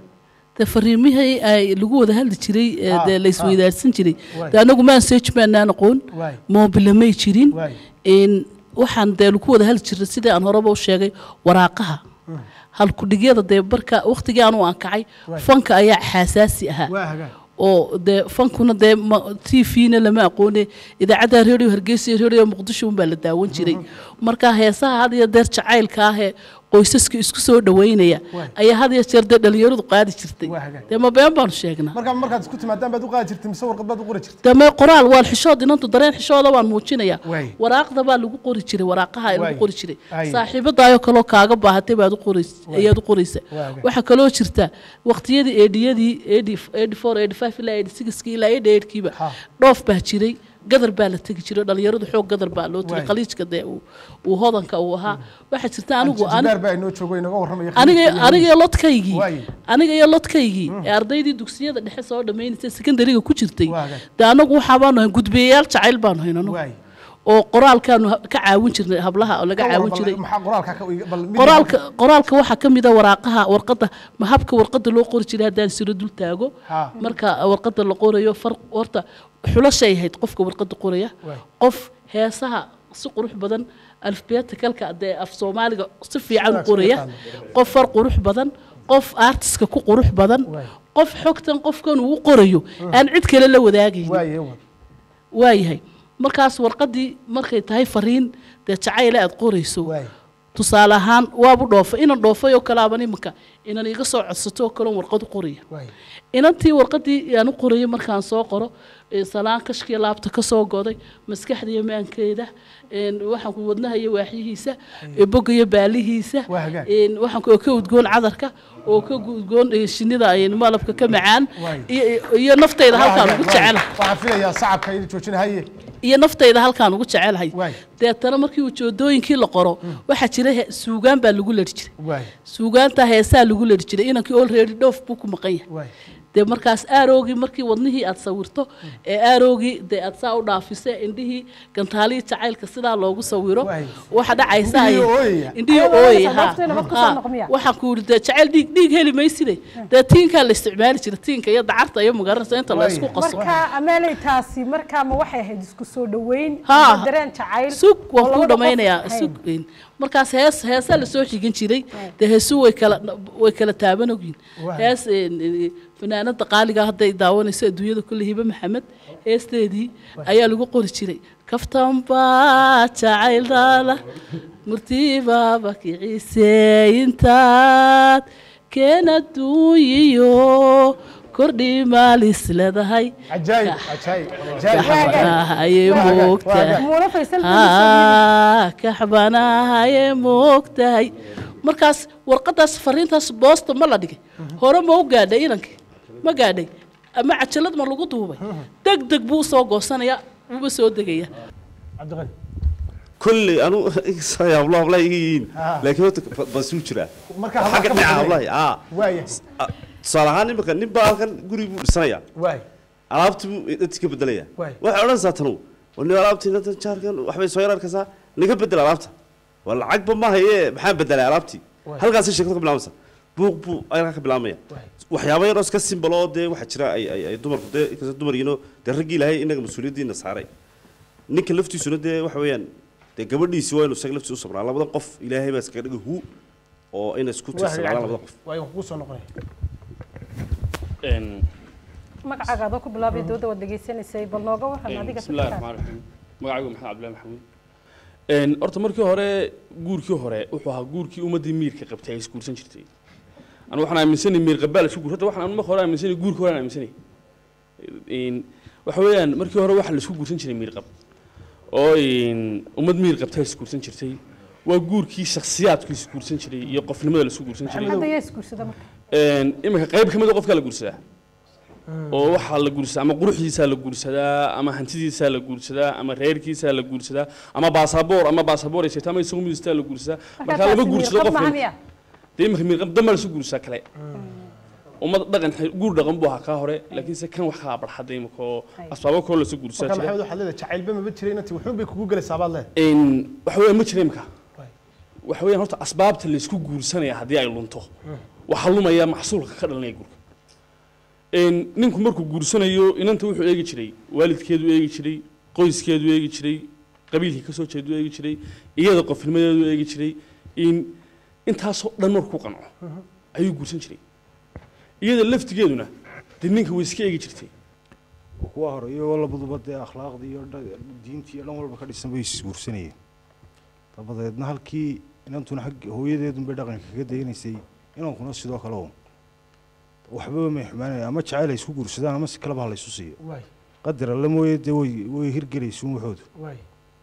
S5: dee fariimihii ay lagu wada hadli jiray ee
S2: Ah,
S5: dee la isweydaarsan jiray
S2: Waay.
S5: dee anagu message baanaan aqoon
S2: Waay.
S5: moobile may jirin
S2: Waay.
S5: in waxaan dee lagu wada hadli jiray sidii aan horeba u sheegay waraaqaha halkudhigyada dee barka waqtigii aanu aan kacay
S2: Waay.
S5: fanka ayaa xasaasi ahaa
S2: waa hagaag
S5: oo dee fankuna dee t v-na lama aqoone idaacadda radio hargeysa iyo radio muqdisho unbaa la daawan jiray marka heesaha had iyo deer jacaylka ah ee qoysaska isku soo dhaweynaya
S2: Waay.
S5: ayaa had iyo jeer dee dhalinyaradu qaadi jirtay
S2: Waa hagaag.
S5: dee ma been baanu sheegnaa
S2: markaa markaad isku timaadaan baad u qaadi jirtay mise warqad baad u qori jirtay
S5: dee may qoraal waan xishood inantu dareen xishooda waan muujinaya
S2: Waay.
S5: waraaqda baa lagu qori jiray waraaqaha
S2: Waay.
S5: lagu qori jiray
S2: Ay.
S5: saaxiibadaayoo kaloo kaaga baahatay baad u qorays ayaad u qoraysa
S2: Waa hagaag.
S5: waxaa kaloo jirta waqtiyadii eedhiyadii eighty eighty four eighty five ilaa eighty sixkii ilaa eighty eightkiiba
S2: Ha.
S5: dhoof baa jiray gadar baa la tegi jiray dhalinyaradu xoog gadar baa loo tegay
S2: Waay.
S5: khaliijka dee uu uu hodanka uu ahaa waxaa jirta anigu ani-
S2: jibaar baa inoo joogo inaga warramaya
S5: aniga
S2: khaliifka iyo
S5: aniga iyo lodkaygii
S2: Waay.
S5: aniga iyo lodkaygii ee ardaydii dugsiyada dhexe soo dhammaynaysay sekondariga ku jirtay
S2: Waa hagaag.
S5: dee anagu waxaa baanu hayn gudbiyayaal jacayl baanu hayn anagu
S2: Waay.
S5: oo qoraalkaanu ha- ka caawin jirnay hablaha oo laga
S2: Ka
S5: caawin
S2: warran,
S5: jiray
S2: maxaa qoraalka ka bal mid
S5: qoraalka qoraalka waxaa ka mid a waraaqaha warqadda ma habka warqadda loo qori jiray haddaan siro dul taago
S2: Ha.
S5: marka warqadda la qorayo far horta xulashay ahayd qofka warqadda qoraya
S2: Waay.
S5: qof heesaha si qurux badan alfabeetikalka dee af soomaaliga si fiican u
S2: Sidaas
S5: qoraya
S2: yaqaano.
S5: qof far qurux badan qof artiska ku qurux badan
S2: Waay.
S5: qof xogtan qofkan uu u qorayo aan cid kale la wadaagaynin
S2: waaye wad
S5: waayahay markaas warqaddii markay tahay fariin dee jacayle aad qorayso
S2: waay
S5: tusaale ahaan waabu dhoofay inan dhoofay oo kalaaban iminka inan iga soo codsato oo kaleon warqad u qoraya
S2: waay
S5: inantii warqaddii aan u qorayay markaan soo qoro ee salaan kashkii laabta ka soo goday maskaxda iyo maankeeda een waxaan ku wadnaha iyo waaxyihiisa ee bogga iyo baalihiisa
S2: Waa hagaag.
S5: een waxaan ku- oo ka udgoon cadarka oo ka udgoon ee shinnida een malabka ka macaan
S2: Waay.
S5: iyo iyo naftayda halkaan ugu jecelahay
S2: waxaan filayaa sacabka idin joojinahaye
S5: iyo naftayda halkaan ugu jecelahay
S2: Waay.
S5: deetana markii ujoodooyinkii la qoro waxaa jira he- suugaan baa lagu ledhi jiray
S2: waay
S5: suugaanta heesaa lagu ledhi jiray inankii olready dhoof buu ku maqan yahay
S2: waay
S5: dee markaas aaroogii markii wadnihii aad sawirto ee aaroogii dee aad saa u dhaafisa indhihii gantaalihii jacaylka sidaa loogu sawiro
S2: Waay.
S5: waxa dhacaysa ay-
S2: Indhihii ooyaya.
S5: indhihii
S3: Ayadoo
S5: ooyaya
S3: nafta
S5: ha.
S3: nafteena bad kusoo
S5: Ha.
S3: noqmiya.
S5: waxaan ku yidhi dee jacayl dhiig dhiig heli mayside dee tiinkaa la isticmaali jira tiinka iyo dacarta iyo magaranaysa inta la
S2: Waay.
S5: isku qaso
S3: marka ameelay taasi markaa ma waxay ahayd isku soo dhaweyn
S5: Ha.
S3: ama dareen jacayl
S5: sug
S3: oo
S5: waan kuu
S3: labada qof
S5: dhammaynayaa
S3: ahayn?
S5: sug weyn markaas hees heesaa lasoo xigan jiray dee heesu way kala way kala taaban ogyihin
S2: Waay.
S5: hees een, een, fanaanada qaaliga hadday daawanayso adduunyada kulle hibe maxamed heesteedii ayaa lagu qori jiray kaftan baa jacayldaada murtibaaba kiciise intaad keen adduunyiyo kordhi maalis leedahay
S2: cajaayib cajaayib cajaayib
S5: kaxbanahaye
S2: Waa hagaag, waa
S5: moogtahay
S2: hagaag.
S3: muuna faysal
S5: haa kaxbanahaye moogtahay markaas warqadaas fariintaas boosta ma la dhigay hore ma u gaadhay inankii ma gaadhay ama cajalad ma lagu duubay deg deg buu usoo goosanaya wuuba soo degaya
S2: cabdiqani
S12: كل أنا يا الله والله يجين
S2: آه.
S12: لكن هو بسوتشرا
S2: marka
S12: حق
S2: halkaa ka
S12: نعم
S2: baxday.
S12: والله آه
S2: waaya
S12: صراحة نبقى نبقى كان قري سنة
S2: waay
S12: alaabti buu dadka bedelaya
S2: Waay.
S12: waxay odhanaysaa tanu wani alaabtii inta jaarkan waxbay soo yar arkaysaa naga bedel alaabta waa lacagba ma haye maxaa bedelay alaabtii
S2: Waay.
S12: halkaasay sheekada ka bilaabaysa buuq buu ayaa ka bilaabmaya
S2: Waay.
S12: waxyaabo yaroo iska simbal oo dee waxaa jira ay ay ay dumarku dee inkastoo dumar yihiinoo dee raggii ilaahay inaga mas-uuliyaddiina saaray ninka laftiisuna dee waxa weeyaan dee gabadhiisi waa inuu isaga laftiisa u sabraa labada qof ilaahay baa iskaga dhiga hu oo inay isku
S2: waa
S12: tiirsanaalaan labada qof
S2: waay waan kugu soo noqonaya
S3: magacaaga adoo ku bilaabay dooda waad dhegaysanaysay bal nooga waran adiga
S11: بسم الله الرحمن الرحيم magacaygu maxamed cabdillahi maxamuud een horta markii hore guurkii hore wuxuu ahaa guurkii ummadii miirka qabtay ay isguursan jirtay anu waxaan aaminsanay miir qabaal isku guur hadda waxaan anu marka hore aaminsanay guurkii hore aan aaminsanay een waxa weeyaan markii hore waxa la isku guursan jiray miir qab oo een ummad miir qabtay isguursan jirtay waa guurkii shakhsiyaadku isguursan jiray iyo qofnimada la isku guursan jiray
S3: hadda yaa isguursada marka
S11: een iminka qayb ka mid a qofkaa la guursadaa oo waxaa la guursadaa ama quruxdiisaa la guursadaa ama hantidiisaa la guursadaa ama reerkiisaa la guursadaa ama baasaboor ama baasaboor ay sheegto ama isagu midistaa la guursadaa marka lama guursado qof
S3: maha miya
S11: dee iminka miirqab dambaa lasu guursadaa kale ummad dhaqan guur dhaqan buu ahaa kaa hore laakiinse kan wax kaa barxaday iminka oo asbaabo kaloo lasu guursadaa
S2: marka
S11: jira
S2: maxamed waxaad leedahay jacaylba maba jiray inantii wuxuun bay kugu gelaysaa baad leedahay
S11: een waxa weeyaan ma jira iminka
S2: Waay.
S11: waxa weeyaan horta asbaabta laysku guursanaya haddii ay lunto waxaa lumaya maxsuulka ka dhalanaya guurka
S13: een, ninku markuu guursanayo inanta wuxuu eegi jiray waalidkeedu eegi jiray qoyskeedu eegi jiray qabiilkii kasoo jeedu eegi jiray iyada qofnimadeedu eegi jiray in intaasoo dhan markuu ku qanco ayuu guursan jiray iyada laftigeeduna dee ninka way iska eegi jirtay
S14: kuwa hore iyagoo labaduba dee akhlaaqdii iyo dha- diintii iyo dhan walba ka dhisan bay isguursanayeen dabadeedna halkii inantuna xag hooyadeedun bay dhaqanka kaga dayanaysay inankuna sidoo kale un waxbaba may xumaanaya ama jacayl ay isku guursadaan ama si kaleba ha la isu siiyo
S2: waay
S14: qadar alle mooye dee way way hirgelaysuun waxoodu
S2: waay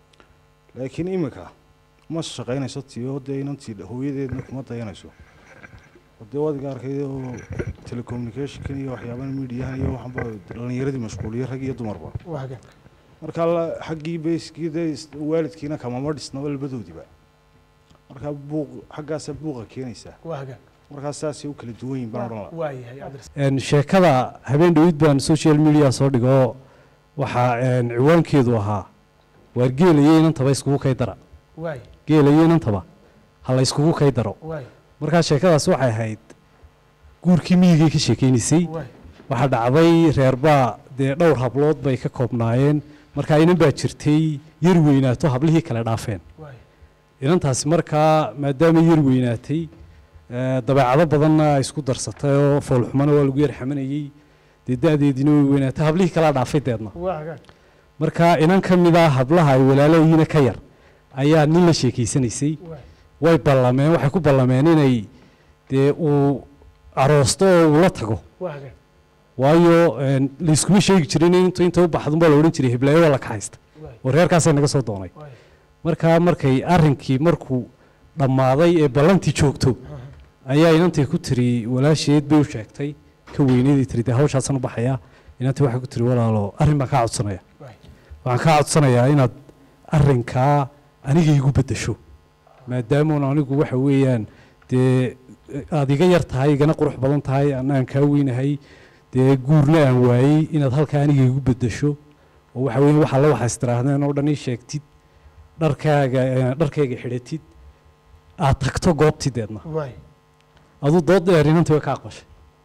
S14: laakiin iminka ma shaqaynayso tiyo dee inantii hooyadeedna kuma dayanayso oo dee wadiga arkay oo telecommunicationkan iyo waxyaabahan miidiyahan iyo waxanba dhalinyaradii mashquuliye rag iyo dumarba
S2: waa hagaag
S14: marka la- xaggii bayskii dee is- waalidkiina kamama dhisnaba labadoodiba marka buuq xaggaasaa buuqa keenaysaa
S2: waa hagaag
S14: markaa saasay u kala duwan yihin baan odhan lahaa
S2: waa yahay cabdiras
S15: Een, sheekada habeen dhawid baan social media soo dhigo waxaa een, ciwaankeedu ahaa waar geelayo inantaba iskugu kay dara
S2: waay
S15: geelayo inantaba ha la iskugu kay daro
S2: waay
S15: markaa sheekadaas waxay ahayd guurkii miyigay ka sheekeynaysay
S2: waay
S15: waxaa dhacday reerbaa dee dhowr hablood bay ka koobnaayeen markaa inan baa jirtay yar weynaato hablihii kale dhaafeen
S2: waay
S15: inantaasi markaa maadaama yar weynaatay eh, dabeecado badanna ay isku darsatay oo foolxumana waa lagu yar xamanayey dee da-deediina way weynaatay hablihii kalaa dhaafay deedna
S2: waa hagaag
S15: marka inan ka mid ah hablaha ay walaalayiina ka yar ayaa nin la sheekeysanaysay
S2: waay
S15: way ballameen waxay ku ballameen inay dee uu aroosto oo uu la tago
S2: waa hagaag
S15: waayo een, layskuma sheegi jirin intu inta u baxdun baa la odhan jiray hiblaayo waa la kaxaysta
S2: waay
S15: oo reerkaasay naga soo doonay
S2: waay
S15: markaa markay arrinkii markuu dhammaaday ee ballantii joogto ayaa inantii ku tiri walaasheed bay u sheegtay ka weyneeday tiri dee hawshaasaan u baxayaa inantii waxay ku tiri walaalo arrin baan kaa codsanaya
S2: waay
S15: waxaan kaa codsanayaa inaad arrinkaa aniga igu beddesho maadaamuun anigu waxa weeyaan dee aad iga yar tahay igana qurux badan tahay ana aan kaa weynahay dee guurna aan waayey inaad halkaa aniga igu beddesho oo waxa weeyaan waxaa la waxaas tiraahdeen oo dhan ii sheegtid dharkaaga eh, dharkayga xidhatid aad tagto goobtii deedna
S2: waay
S15: aduu dood dheer inantii way ka aqbashay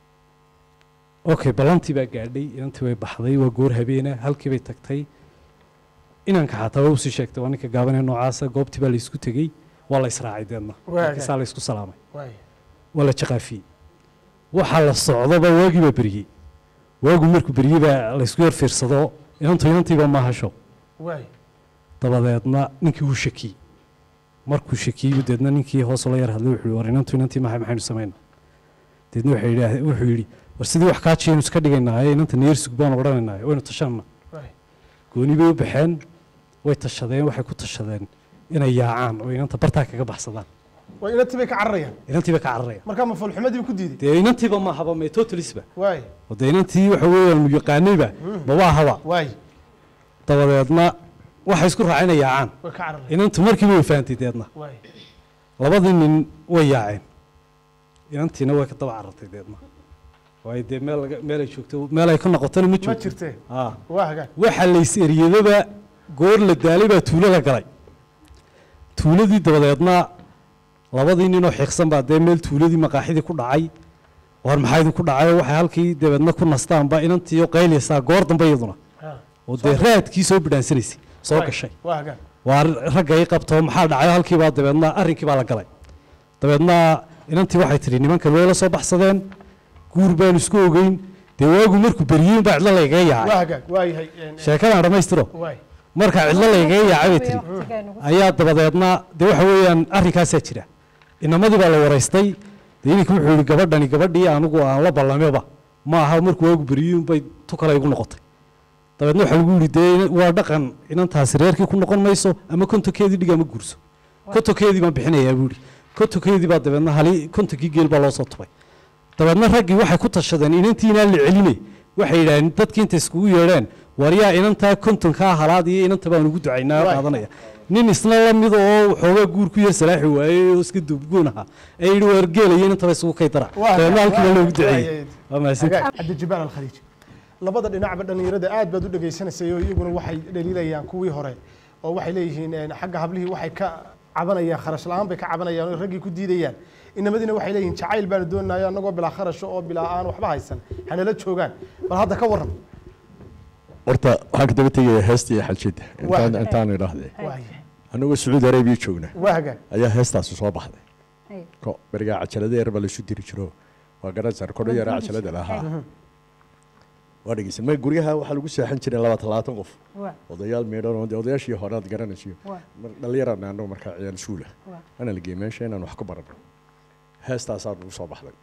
S15: okay ballantii baa gaadhay inantii way baxday waa goor habeena halkii bay tagtay inanka xataa waa usii sheegtay waa ninka gaabanee noocaasa goobtii baa laysku tegey waa la israacay deedna
S2: Waaga.
S15: markaasaa la isku salaamay
S2: waay
S15: waa la jaqaafiyey waxaa la socdoba waagii baa beriyey waagu markuu beriyey baa laysku yar fiirsado inantu inantiiba ma hasho
S2: waay
S15: dabadeedna ninkii wuu shakiyey markuu shakiyey deedna ninkii hoos la yar hadlay wuxuu yihi war inantu inantii mahay maxaynu samaynaa deedna waxay yidhaah- wuxuu yidhi war sidii wax kaa jiyaynu iska dhigaynaaye inanta neersug baanu odhanaynaaye waynu tashanna
S2: waay
S15: gooni bay u baxeen way tashadeen waxay ku tashadeen inay yaacaan oo inanta bartaa kaga baxsadaan
S2: waa inantii bay ka cararayaan
S15: inantii bay ka cararayaan
S2: markaa ma foolxumadiiba ku diiday
S15: dee inantiiba ma haba mee totalisba
S2: waay
S15: oo dee inantii waxa weeyaan mu yaqaanayba maba ahaba
S2: waay
S15: dabadeedna waxay isku raaceen inay yaacaan
S2: way ka cararayaan
S15: inantu markiiba way fahantay deedna
S2: waay
S15: labadii nin way yaaceen inantiina way ka daba carartay deedna waayo dee meel laga meel ay joogto meel ay ka noqotona ma
S2: ma
S15: joogto
S2: jirtee
S15: aa
S2: waa hagaag
S15: waxa lays eriyadaba goor la daalay baa tuulo la galay tuuladii dabadeedna labadii ninoo xiiqsan baa dee meel tuuladii maqaaxidii ku dhacay war maxaa idinku dhacay waxay halkii dabeedna ku nastaanba inantiiyo qaylaysaa goor dambe iyaduna
S2: Ha.
S15: oo dee raadkii soo bidhaansanaysay soo
S2: Waay.
S15: gashay
S2: waa hagaag
S15: waa ragga i qabto maxaa dhacay halkiibaa dabeedna arrinkii baa la galay dabeedna inantii waxay tidhi nimankan way la soo baxsadeen guur baanu isku ogeyn dee waagu markuu beriyey baa cidlo laygaga
S2: waa
S15: yaacay
S2: hagaag waa yahay een, een,
S15: sheekadaan dhammaystiro
S2: waay
S15: marka cidlo laygaga yaacay bay tidhi ayaa dabadeedna dee waxa weeyaan arrinkaasaa jira inamadii baa la waraystay dee ininka wuxuu yihi gabadhani gabadhii anigu aan la ballameba ma aha markuu waagu beriyey bay tu kale igu noqotay dabeedna waxaa lagu yidhi dee waa dhaqan inantaasi reerkii ku noqon mayso ama kontonkeedii dhig ama guurso kontonkeedii baan bixinayaa buu yidhi kontonkeedii baa dabeedna hali kontonkii geel baa loo soo tubay dabeedna raggii waxay ku tashadeen inantii inaan la celine waxay yidhaaheen dadkii intay iskugu yeedheen war yaa inantaa kontonkaa halaad iyo inanta baan ugu ducaynaa
S2: Waay.
S15: qaadanaya nin isna la mid oo waxoogaa guur ku yar salaaxi waayey oo iska duubgoon ahaa ee yidhi waar geelaya inantaba isugu kay dara
S2: waa
S15: dabeedna halkii baa loogu duceeyey
S2: waay.
S15: waa mahadsantahay
S2: hagaag cabdijibaal alkhaliij labada dhinacba dhallinyarada aad baad u dhegaysanaysay oo iyaguna waxay dhaliilayaan kuwii hore oo waxay leeyihiin een, xagga hablihii waxay ka cabanayaan kharash la-aan bay ka cabanayaan oo raggii ku diidayaan inamadina waxay leeyihin jacayl baanu doonaya annagoo bilaa kharasho oo bilaa aan waxba haysan hanala joogaan bal hadda ka warran
S7: horta waxaan ka daba tegaya heesta iyo xaljida intaan
S2: Waa.
S7: intaan idhaahdee
S2: Waaya.
S7: anagoo sacuudi arabiya joogna
S2: waa hagaag
S7: ayaa heestaasi soo baxday ko berigaa cajalada yar baa laysu diri jiro waa garanaysaa rekoodho yaraa cajalada lahaa waa dhegeysan ma guryaha waxaa lagu seexan jiray labaatan labaatan qof
S3: Waa.
S7: odayaal meedhan oo dee odayaashii hore aad garanaysiyo
S3: Waa.
S7: mar- dhallinyarana annagu markaa ciyaal suula
S3: Waa.
S7: ana la geeyey meesha inaan wax ku barano heestaasaa nagu soo baxday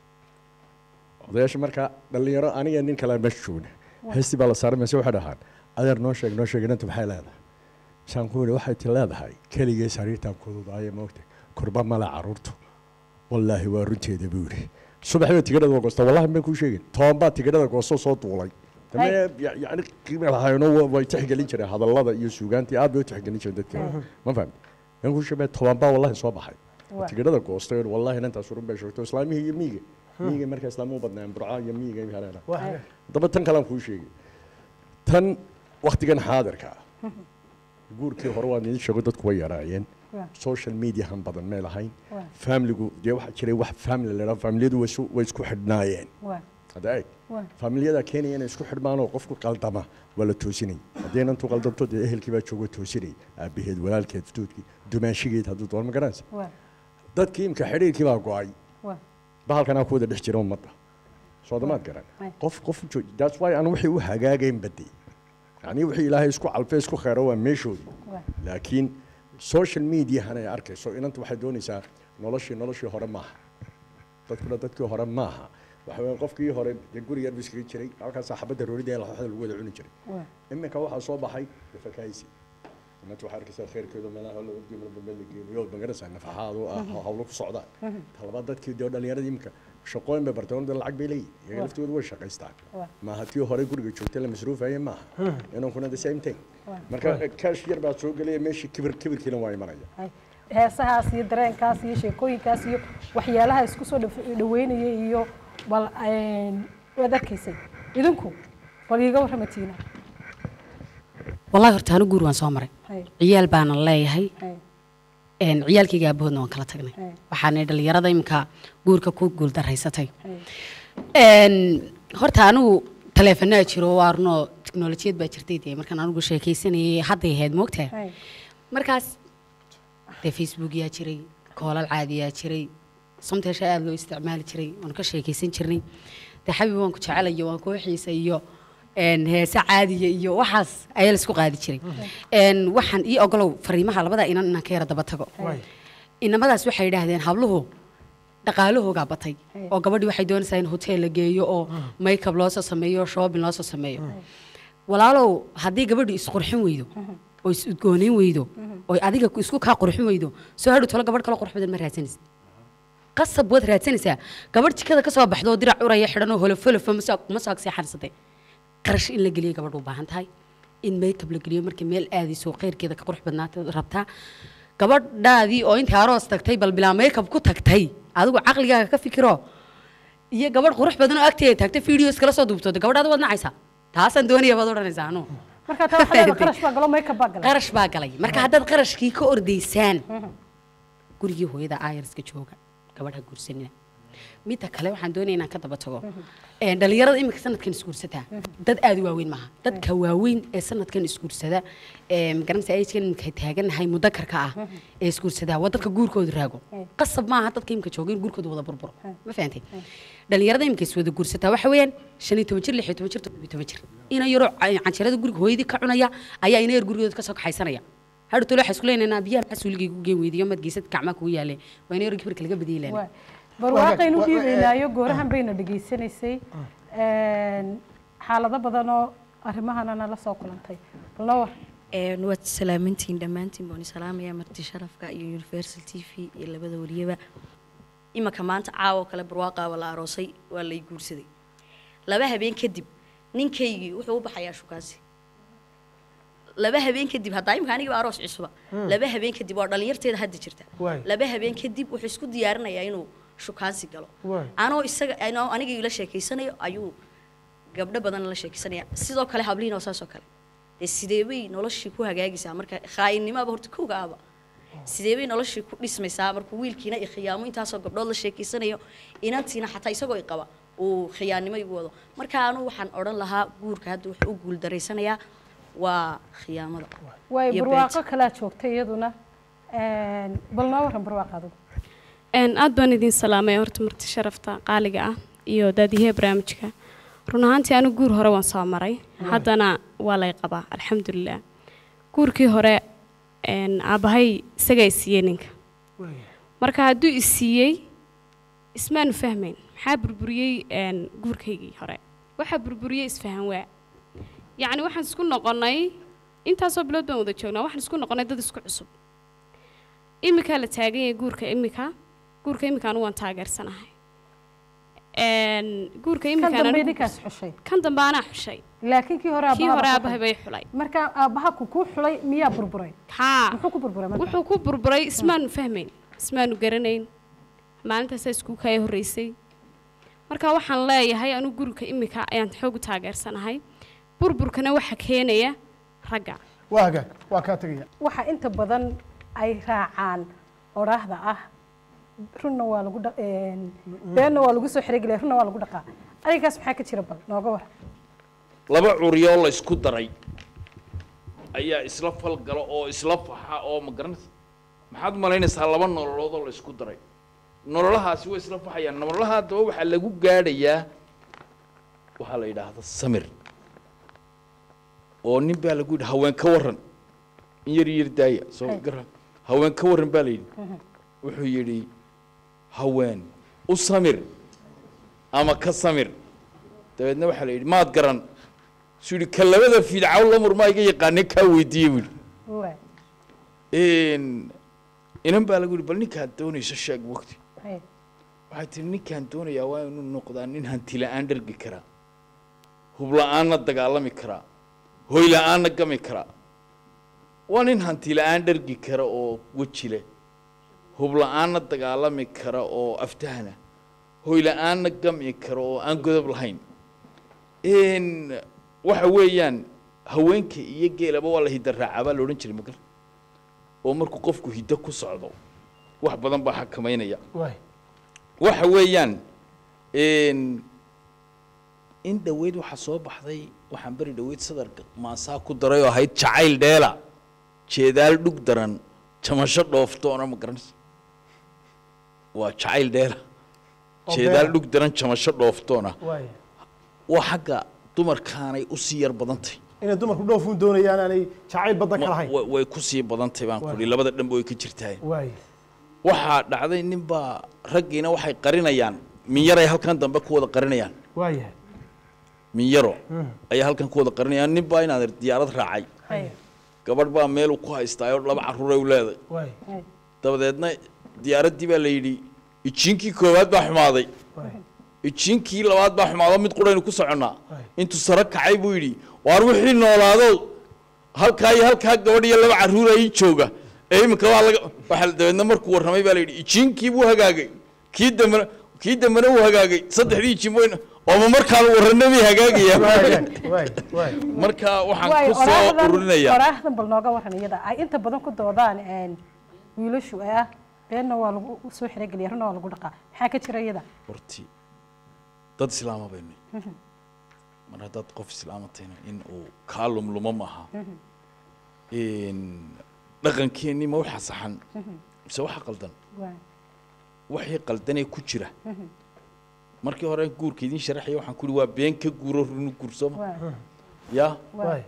S7: odayaasha markaa dhallinyaro aniga nin kale meesha joogna
S3: Waa.
S7: heestii baa la saaray mise waxay dhahaan adeer noo sheeg noo sheeg inanta maxay leedahay saan ku yidhi waxay ti leedahay keligee sariirtaan kududaaye moogta kurba male caruurtu wallaahi waa runteeda buu yidhi subaxdii tigidhada waa goosta wallahi baan kuu sheegin tobanbaa tigidhada goosto soo duulay dame ya- yacni qiime lahayno wa- way tixgelin jireen hadallada iyo suugaantii aad bay u tixgelin jireen dadka
S3: Mhm.
S7: ma fahmi baan kuu sheegay tobanbaa wallahi soo baxay
S3: Waa.
S7: tigidhada goostay wallahi inantaas urun bay sheegto islaamihii iyo miyiga
S3: Hmm.
S7: miyiga markaa islaamu u badnaan burca iyo miyiga iyo haleena
S2: Waa hagaag.
S7: daba tan kalaan kuu sheegay tan waktigan xaadirka ah guurkii hore waan idin sheego dadku way yaraayeen
S3: Waa.
S7: social mediahan badan may lahayn
S3: Waa.
S7: familigu dee waxaa jiray wax family la yidhaha familiyadu way isu- way isku xidhnaayeen
S3: waa
S7: hadda eeg
S3: waa
S7: familiyada keenaya inay isku xidhmaan oo qofku qaldama waa la toosinay haddii inantu qaldanto dee ehelkii baa joogo toosinay aabaheed walaalkeed duudkii dumaashigeed hadduu doon ma garanaysa
S3: waa
S7: dadkii imka xidhiirkii baa go-ay
S3: waa
S7: bahalkanaa ku wada dhex jira ummadda soodamaad garan
S3: Ay.
S7: qof qof joog that's why aan wixii u hagaagayn badday yacni wixii ilaahay isku calfay isku kheero waa meeshoodii
S3: waa
S7: laakiin social mediahan ay arkayso inanta waxay doonaysaa noloshii noloshii hore maaha dadkuna dadkii hore maaha waxa weeye qofkii hore dee guri yar buu iskaga jiray halkaas xabadda roorida ee laxooxda lagu wada cuni jiray
S3: waa
S7: iminka waxaa soo baxay nafakaaysi inanta waxaa arkaysaa khayrkeedu meelaha la ogdiyo meel bambeel la geeyo magaraysaa nafaxaadu ah
S3: Mhm.
S7: hawlo ku socdaan
S3: Mhm.
S7: talabaad dadkii dee dhallinyaradii iminka shaqooyin bay barteen dee lacag bay leeyihin iyaga
S3: Waa.
S7: laftoodu way shaqaystaan
S3: waa
S7: maaha tii hore guriga joogtay la masruufayay maaha
S3: Mhm.
S7: inankuna the same thing
S3: waa
S7: marka kaash yar baa soo gelaya meeshii kibir kibirkiina waa imanaya
S3: Hay. heesahaas iyo dareenkaas iyo sheekooyinkaas iyo waxyaalaha isku soo dhaf- dhaweynaya iyo bal een, waad arkaysay idinku bal iiga warramatiina
S6: wallahi horta anu guur waan soo maray
S3: Hay.
S6: ciyaal baana leeyahay
S3: Hay.
S6: een, ciyaalkayga aabahoodna waan kala tagnay
S3: Hay.
S6: waxaana dhalinyarada imika guurka ku guuldaraysatay
S3: Hay.
S6: Een, horta anigu taleefanaa jiro waa runoo tiknolojiyad baa jirtay dee markaan anigu sheekaysanayay hadday ahayd moogtahay
S3: Hay.
S6: markaas dee facebook yaa jiray koolal caadiyaa jiray somteesha aada loo isticmaali jiray waanu ka sheekaysan jirnay dee xabib waan ku jecelayo waan kuu xiisa iyo een, heese caadiya iyo waxaas ayaa laisku qaadi jiray Een, waxaan ii ogolow fariimaha labada inan inaan ka yara daba tago
S2: Waay.
S6: inamadaas waxay yidhaahdeen habluhu dhaqaalahoogaa batay oo gabadhii waxay doonaysaa in hotel la geeyo oo makeup loo soo sameeyo shopping loo soo sameeyo walaalow haddii gabadhu isqurxin weydo oo is udgoonayn weydo oo adiga isku kaa qurxin weydo soo hadhow tolo gabadh kale qurux badan ma raadsanaysid qasab waad raadsanaysaa gabadh jikada ka soo baxdo oo dirac uraya xidhan oo holofolofa ma soo agseexansatay qarash in la geliyo gabadh u baahan tahay in makeup la geliyo markay meel aadayso khayrkeeda ka qurux badnaata rabtaa gabadhaadii oo intii aroos tagtay bal bilaa makeup ku tagtay adigu caqligaaga ka fikiro iyo gabadh qurux badan oo agteeda taagtay videos kala soo duubtooda gabadhaada waad nacaysaa taasaan doonaya baad odhanaysaa anu
S3: marka taa waxaa leedahay qarash baa galo makeup baa galay
S6: qarash baa galay marka haddaad qarashkii ka ordaysaan gurigii hooyada ayarska jooga gabadha guursanina midda kale waxaan doonaya inaan ka daba tago Een, dhalinyarada iminka sanadkan isguursataa dad aad u waaweyn maaha dadka waaweyn ee sanadkan isguursada ee magaranaysa agekan iminka taagannahay mudakarka ah ee isguursadaa waa dadka guurkooda raago qasab maaha dadka iminka jooga in guurkooda wada burburo ma fahantay dhalinyarada iminka is wada guursataa waxa weeyaan shan iyo toban jir lix iyo toban jir toddoba iyo toban jir ina yaroo ca- canjeerada guriga hooyadii ka cunaya ayaa ina yar gurigooda kasoo kaxaysanaya hadhu tolo waxaa isku leenaynaa biyaha maxaa suuligay ku geen weydiyo mad geysad gacmaa kugu yaale waa ina yar kibirka laga badiyay leen
S3: Waay. barwaaqaynu
S2: Waa- waa-
S3: dhiibaynaayo goorahan bayna dhegaysanaysay Een, xaalado badan oo arrimahana nala soo kulantay bal noo war
S16: Een, waad salaamantihiin dhammaantiin baan salaamaya marti sharafka iyo universal t v iyo labada wariyaba imanka maanta caawo kale barwaaqaaba la aroosay waa lay guursaday laba habeen kadib ninkaygii wuxuu u baxayaa shukaasi laba habeen kadib haddaa imika anigiba aroos cusuba
S17: Hmm.
S16: laba habeen kadib waa dhalinyarteeda hadda jirta
S17: Waay.
S16: laba habeen kadib wuxuu isku diyaarinayaa inuu shukaansi galo
S17: Waay.
S16: anoo isaga anoo aniga ila sheekeysanayo ayuu gabdho badan la sheekeysanaya sidoo kale hablihiin oo saas oo kale dee sidee bay noloshii ku hagaagaysaa marka khaayinnimaaba horta kowga ahba sidee bay noloshii ku dhismaysaa markuu wiilkiina i khiyaamo intaasoo gabdhood la sheekeysanayo inantiina xataa isagoo i qaba uu khiyaannimo igu wado marka anu waxaan odhan lahaa guurka hadda wuxuu u guuldareysanayaa waa khiyaamada
S3: way
S16: iyo
S3: barwaaqo kalaa joogta iyaduna bal noo waran barwaaqo adigu
S17: Een, aad baan idin salaamay horta marti sharafta qaaliga ah iyo daadiyaha barnaamijka run ahaantii anigu guur hore waan soo maray haddana waa lay qabaa alxamdulilah guurkii hore een, aabbahay isagaa i siiyey ninka marka hadduu i siiyey ismaanu fahmayn maxaa burburiyey een, guurkaygii hore waxaa burburiyey isfahan waa yacni waxaan isku noqonnay intaasoo bilood baan wada joognaa waxaan isku noqonnay dad isku cusub imikaa la taagan yahay guurka imika guurka imika anigu waan taageersanahay Een, guurka
S3: kan
S17: imika
S3: dambe ninkaas xushay
S17: kan dambe anaa xushay
S3: laakiin kii hore
S17: kii
S3: aabbaha
S17: hore
S3: baa
S17: aabahay bay xulay
S3: marka aabbaha ku kuu xulay miyaa burburay
S17: haa
S3: muxuu ku burburay marka
S17: wuxuu ku burburay ismaanu fahmayn ismaanu garanayn maalintaasaa isku kaya horreysay marka waxaan leeyahay anigu guriga imika ayaan xoog u taageersanahay burburkana waxa keenaya ragga
S2: waa hagaag waa kaa tegaya
S3: waxa inta badan ay raacaan odhaahda ah runna waa lagu dha- een, beenna waa lagu soo xeregelaya runna waa lagu dhaqaa adigaas maxaa ka jira bal nooga war
S4: laba curiyoo la isku daray ayaa isla falgala oo isla faxa oo ma garanaysa maxaad malaynaysaa laba nololood oo la isku daray nololahaasi way isla faxayaan nololaha haddaba waxaa lagu gaadhayaa waxaa la yidhaahda samir oo nin baa lagu yidhi haween ka warran in yar yar daaya soo
S18: Hey.
S4: gara haween ka warran baa la yidhi wuxuu yidhi haween u samir ama ka samir dabeedna waxaa la yidhi maad garan suu yidhi ka labada fidcaw la murmaa iga yaqaanee kaa weydiiye buu
S3: Waa.
S4: yidhi inan baa lagu yidhi bal ninkaad doonayso sheeg waqti
S3: Hay.
S4: waxay tihi ninkaan doonayaa waa inuu noqdaa nin hanti la-aan dhergi karaa hub la-aanna dagaalami karaa hoy la-aanna gami karaa waa nin hanti la-aan dhergi kara oo weji leh hub la-aanna dagaalami kara oo aftahana hoy la-aanna gami kara oo aan godob lahayn n waxa weeyaan haweenka iyo geelaba waa la hidda raacaa baa la odhan jiray magal oo markuu qofku hiddo ku socdo wax badan baa xakamaynaya
S2: waay
S4: waxa weeyaan n in dhoweyd waxaa soo baxday waxaan beri dhoweyd sadarka maasaa ku daray oo ahayd jacayl dheela jeedaal dhug daran jamasho dhooftoona ma garanaysa waa jacayl dheela
S2: Oo
S4: jeedaal
S2: beela.
S4: dhug daran jamasho dhooftoona
S2: waay
S4: waa xagga dumarkaanay u sii yar badantay
S2: inay dumarku dhoofuun doonayaan aanay jacayl badan ka
S4: Ma-
S2: lahayn
S4: wa- way ku sii badantay baan
S2: Waay.
S4: kudhi labada dhanba way ka jirtaa
S2: waay
S4: waxaa dhacday ninbaa raggiina waxay qarinayaan minyaray halkan dambe ku wada qarinayaan
S2: waayahay
S4: minyaro
S2: Mm.
S4: ayaa halkan ku wada qarinayaan nin baa inaad diyaarad raacay
S3: Hay.
S4: gabadh baa meel ku haystaa oo laba carruuray u leedahay
S2: waay
S3: Hay.
S4: dabadeedna diyaaraddii baa la yidhi ijiinkii koowaad baa xumaaday
S2: waay
S4: ijiinkii labaad baa xumaado mid quraynu ku soconnaa intuu sare kacay buu yidhi waar wixii noolaado halkaa iyo halkaa gabadh iyo laba carruur ay jooga ee iminka waa laga waxaa dabeedna markuu warramay baa la yidhi ijiinkii buu hagaagay kii dambena kii dambena wuu hagaagay saddexdii ijiin wayna ooma markaan warranna bay hagaagayaan
S2: waay waay
S4: marka waxaan
S3: Waay,
S4: ku soo
S3: oraahdan-
S4: ururinayaa
S3: oraahdan bal nooga waran iyada ay inta badan ku doodaan een, wiilashu ee ah beenna waa lagu soo xerogeliya runna waa lagu dhaqaa maxaa ka jira iyada
S4: horti dad islaama baynu mar haddaad qof islaamatayna in uu kaa lumlumo maaha dhaqankeennii ma waxa saxan mise waxa qaldan
S3: Waay.
S4: waxii qaldanee ku jira markii hore guurka idiin sharaxaya waxaan ku uhi waa been ka guuro runu guursoma
S3: Waay.
S4: ya
S2: waay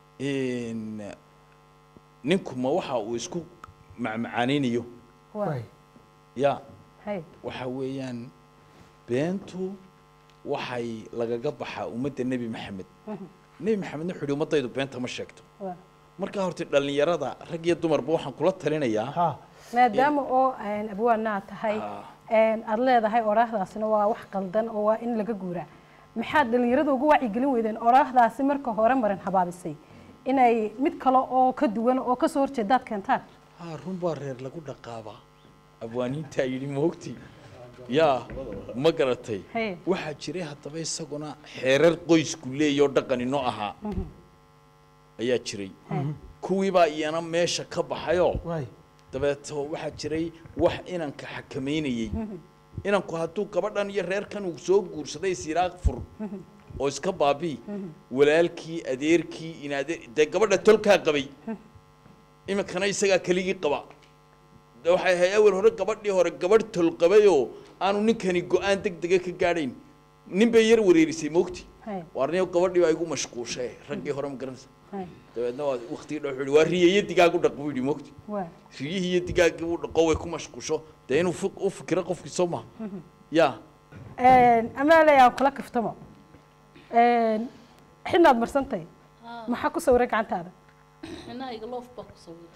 S4: ninku ma waxa uu isku macmacaanaynayo
S3: Waay.
S4: ya
S3: Hay.
S4: waxa weeyaan beentu waxay lagaga baxaa ummadda nebi maxamed nebi maxamedna wuxuu yihi ummaddaydu beenta ma sheegto
S3: Waay.
S4: markaa horta dhallinyarada rag iyo dumarba waxaan kula talinayaa
S3: maadaama oo een, abwaanaa tahay een, aad leedahay oraahdaasina waa wax qaldan oo waa in laga guuraa maxaad dhallinyarada ugu wacyigelin weydeen oraahdaasi marka hore marin habaabisay inay mid kale oo ka duwan oo kasoo horjeedaad keentaan
S4: haa run baa reer lagu dhaqaabaa abwaaniintaa yidhi moogti yaa ma garatay
S3: Hey.
S4: waxaa jiray haddaba isaguna xeerar qoysku leeyoo dhaqan inoo ahaa ayaa jiray kuwii baa iyana meesha ka baxayoo
S2: waay
S4: dabeeto waxaa jiray wax inanka xakameynayey inanku hadduu gabadhan iyo reerkan uu soo guursaday siraaq fur oo iska baabii walaalkii adeerkii inadeer dee gabadha tolkaa qabay iminkana isagaa keligii qaba de waxay ahayd awal hore gabadhii hore gabadh tol qabayoo aanu ninkani go-aan deg dega ka gaadhayn nin bay yar wareerisay moogti waarniyo gabadhii baa igu mashquushay raggii hore ma garanaysa dabeedna waa waktigii dha wuxuu yihi waa riya iyo digaag u dhaq buu yidhi moogti riyihii iyo digaaggii uu dhaqo way ku mashquusho dee inuu fu- u fikiro qofkii soo maha ya
S3: amaale aan kula kaftamo xinaad marsantay maxaa ku sawiray gacantaada
S5: xinahayga loof baa ku sawiray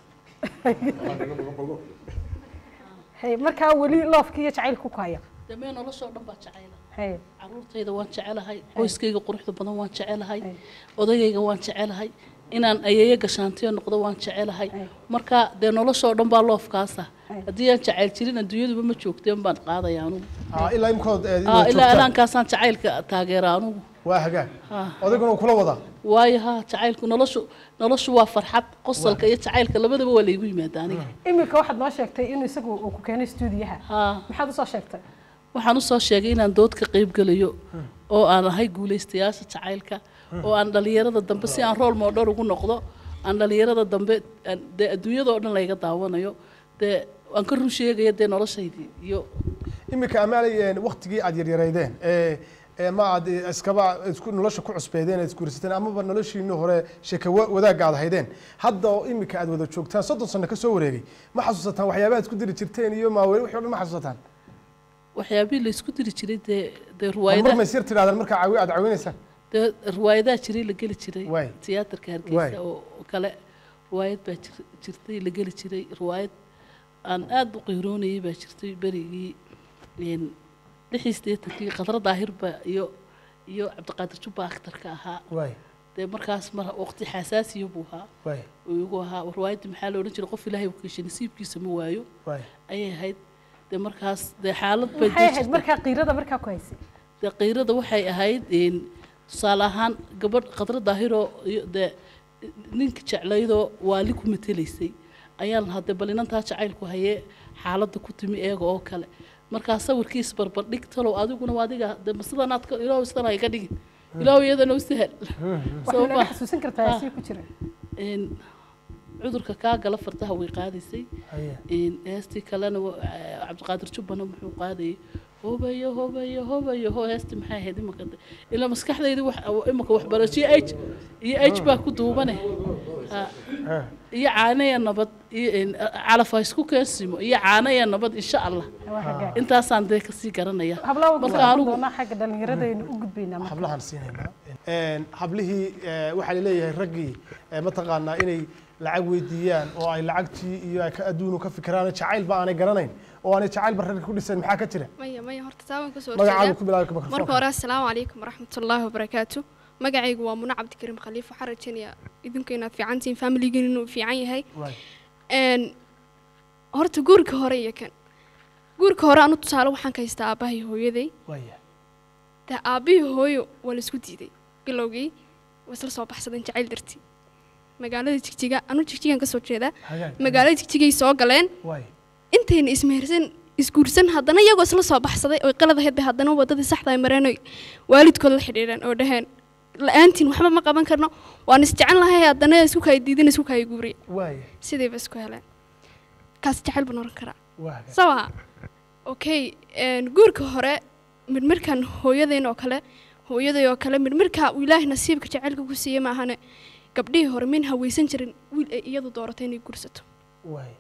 S3: Hey, markaa weli loofka iyo jacaylka ku haya
S5: damee noloshoo dhan baa jecayla
S3: Hey.
S5: caruurtayda waan jecelahay qoyskayga quruxda badan waan jecelahay odagayga waan jecelahay inaan ayeeyo gashaantiyo noqdo waan jecelahay marka dee noloshoo dhan baa loofkaasa haddii aan jacayl jirin adduunyaduba ma joogteen baan qaadaya anugu
S2: Ah, ilaa imkood eh,
S5: Ah,
S2: inaad
S5: ilaa
S2: joogtaan.
S5: ilaankaasaan jacaylka taageera anugu
S2: waa hagaag
S5: Ah.
S2: odayguna uu kula wadaa
S5: waayo ha jacaylku noloshu noloshu waa farxad qosolka iyo jacaylka labadaba waa laygu yimaada aniga
S3: iminka waxaad noo sheegtay inuu isagu uu ku keenay stuudiyaha maxaad usoo sheegtay
S5: waxaan usoo sheegay inaan dood ka qayb gelayo oo aan ahay guulaystayaasha jacaylka oo aan dhalinyarada dambe si aan rool moodhor ugu noqdo aan dhalinyarada dambe aan- dee adduunyadoo dhan layga daawanayo dee aan ka run sheegaya dee noloshaydii iyo
S2: iminka amaalay waktigii aad yaryaraydeen ee ee ma aad eh, iskaba isku nolosha ku cusbeedeen aad isguursateen amaba noloshiinii hore sheeka wa- wadaagga aad haydeen hadda oo iminka aad wada joogtaan soddon sano ka soo wareegay ma xasuusataan waxyaabaha aad isku diri jirteen iyo maaweli wixii o dhan ma xasuusataan
S5: waxyaabihii laysku diri jiray dee dee
S2: mar
S5: ruwaayadaha
S2: may sir tidhahdaan markaa caawi aad caawinaysaan
S5: dee riwaayadaha jiray la geli jiray
S2: Waay.
S5: tiyaatarka
S2: Waay.
S5: hargeysa oo oo kale riwaayad baa jir- jirtay la geli jiray riwaayad aan aada u qiiroonayay baa jirtay berigii een, lixii sideetankii khadra daahirba iyo iyo cabdiqaadir jubba akhtarka ahaa
S2: waay
S5: dee markaas mar waqti xasaasiya buu ahaa
S2: waay
S5: uu igu ahaa riwaayadda maxaa la odhan jiray qof ilaahay uu keeshay nasiibkiisa ma waayo
S2: waay
S5: ayay ahayd dee markaas dee xaalad bay
S3: maxay ahayd
S5: jirtay.
S3: markaa qiirada markaa ku haysay
S5: dee qiirada waxay ahayd een, tusaale ahaan gabadh khadra daahiroo iyo dee ninka jeclaydoo waali ku matelaysay ayaan lahaa dee bal inantaa jacaylku hayee xaaladda ku timi eega oo kale markaa sawirkiis barbardhig talow adiguna waa adiga dee ma sidanaad ka ilaahu sidan ay ka dhigin ilaahu iyadana u sahal
S3: waxay naga xasuusin kartaa sii ku jira
S5: een cudurka kaa gala fardaha way qaadaysay
S2: Haye.
S5: een heestii kalena wa- eh, cabdiqaadir jubbana muxuu qaadayay hobayo hobayo hobayo ho heestii maxay ahayd imaka de- ilaa maskaxdayda wax imaka waxbarasho iyo h iyo h baa ku duubane Ha. iyo caanaya nabad iyo een, calaf ha isku keensimo iyo caanaya nabad insha allah intaasaan dee kasii garanaya
S3: hablaha
S5: marka
S3: marka
S5: anigu
S3: doonaa xagga dhallinyaradaynu u gudbaynaa marka.
S2: hablahan siinaynaa Een, hablihii eh, waxaa laleeyahay raggii eh, mataqaanaa inay lacag weydiiyaan oo ay lacagtii iyo ay ka adduunu ka fikiraan jacaylba aanay garanayn oo aanay jacaylba ragga ku dhisan maxaa ka jira
S18: maya maya horta taa waan kasoo
S2: magacaaga
S18: horjeedaa
S2: ku bilaabi mikrofoonka.
S18: marka hore assalaamu calaykum waraxmatullaahi wabarakaatu magacaygu waa muna cabdikariim khaliif waxaan rajaynayaa idinku inaad fiican tihiin familigiin inuu fiican yahay
S2: Waay.
S18: Een, horta guurka hore iyo kan guurka hore anu tusaale waxaan ka haystaa aabbahay hooyaday
S2: Waaya.
S18: dee aabbihii hooyo waa laisku diiday bilowgii waa isla soo baxsadeen jacayl dartii magaalada jigjiga anu jigjigan kasoo jeedaa
S2: Hagaag.
S18: magaalada jigjigay soo galeen
S2: Waay.
S18: intayna ismehersan isguursan haddana iyagoo isla soo baxsaday oy qalad ahayd bay haddana wadadii saxda ay mareen oy waalidkood la xidhiidheen oo dhaheen la-aantiin waxba ma qaban karno waan isjecel lahay haddana isku kaya diidan isku kaya guuriye
S2: Waaya.
S18: sidayba isku heleen kaas jacayl baan oran karaa
S2: Waa hagaag.
S18: sawa okay een, guurka hore midmirkan hooyadeen oo kale hooyaday oo kale midmirka uu ilaahay nasiibka jacaylka ku siiyey maahane gabdhihii hore min hawaysan jirin wiil ay iyadu dooratay inay guursato
S2: Waay.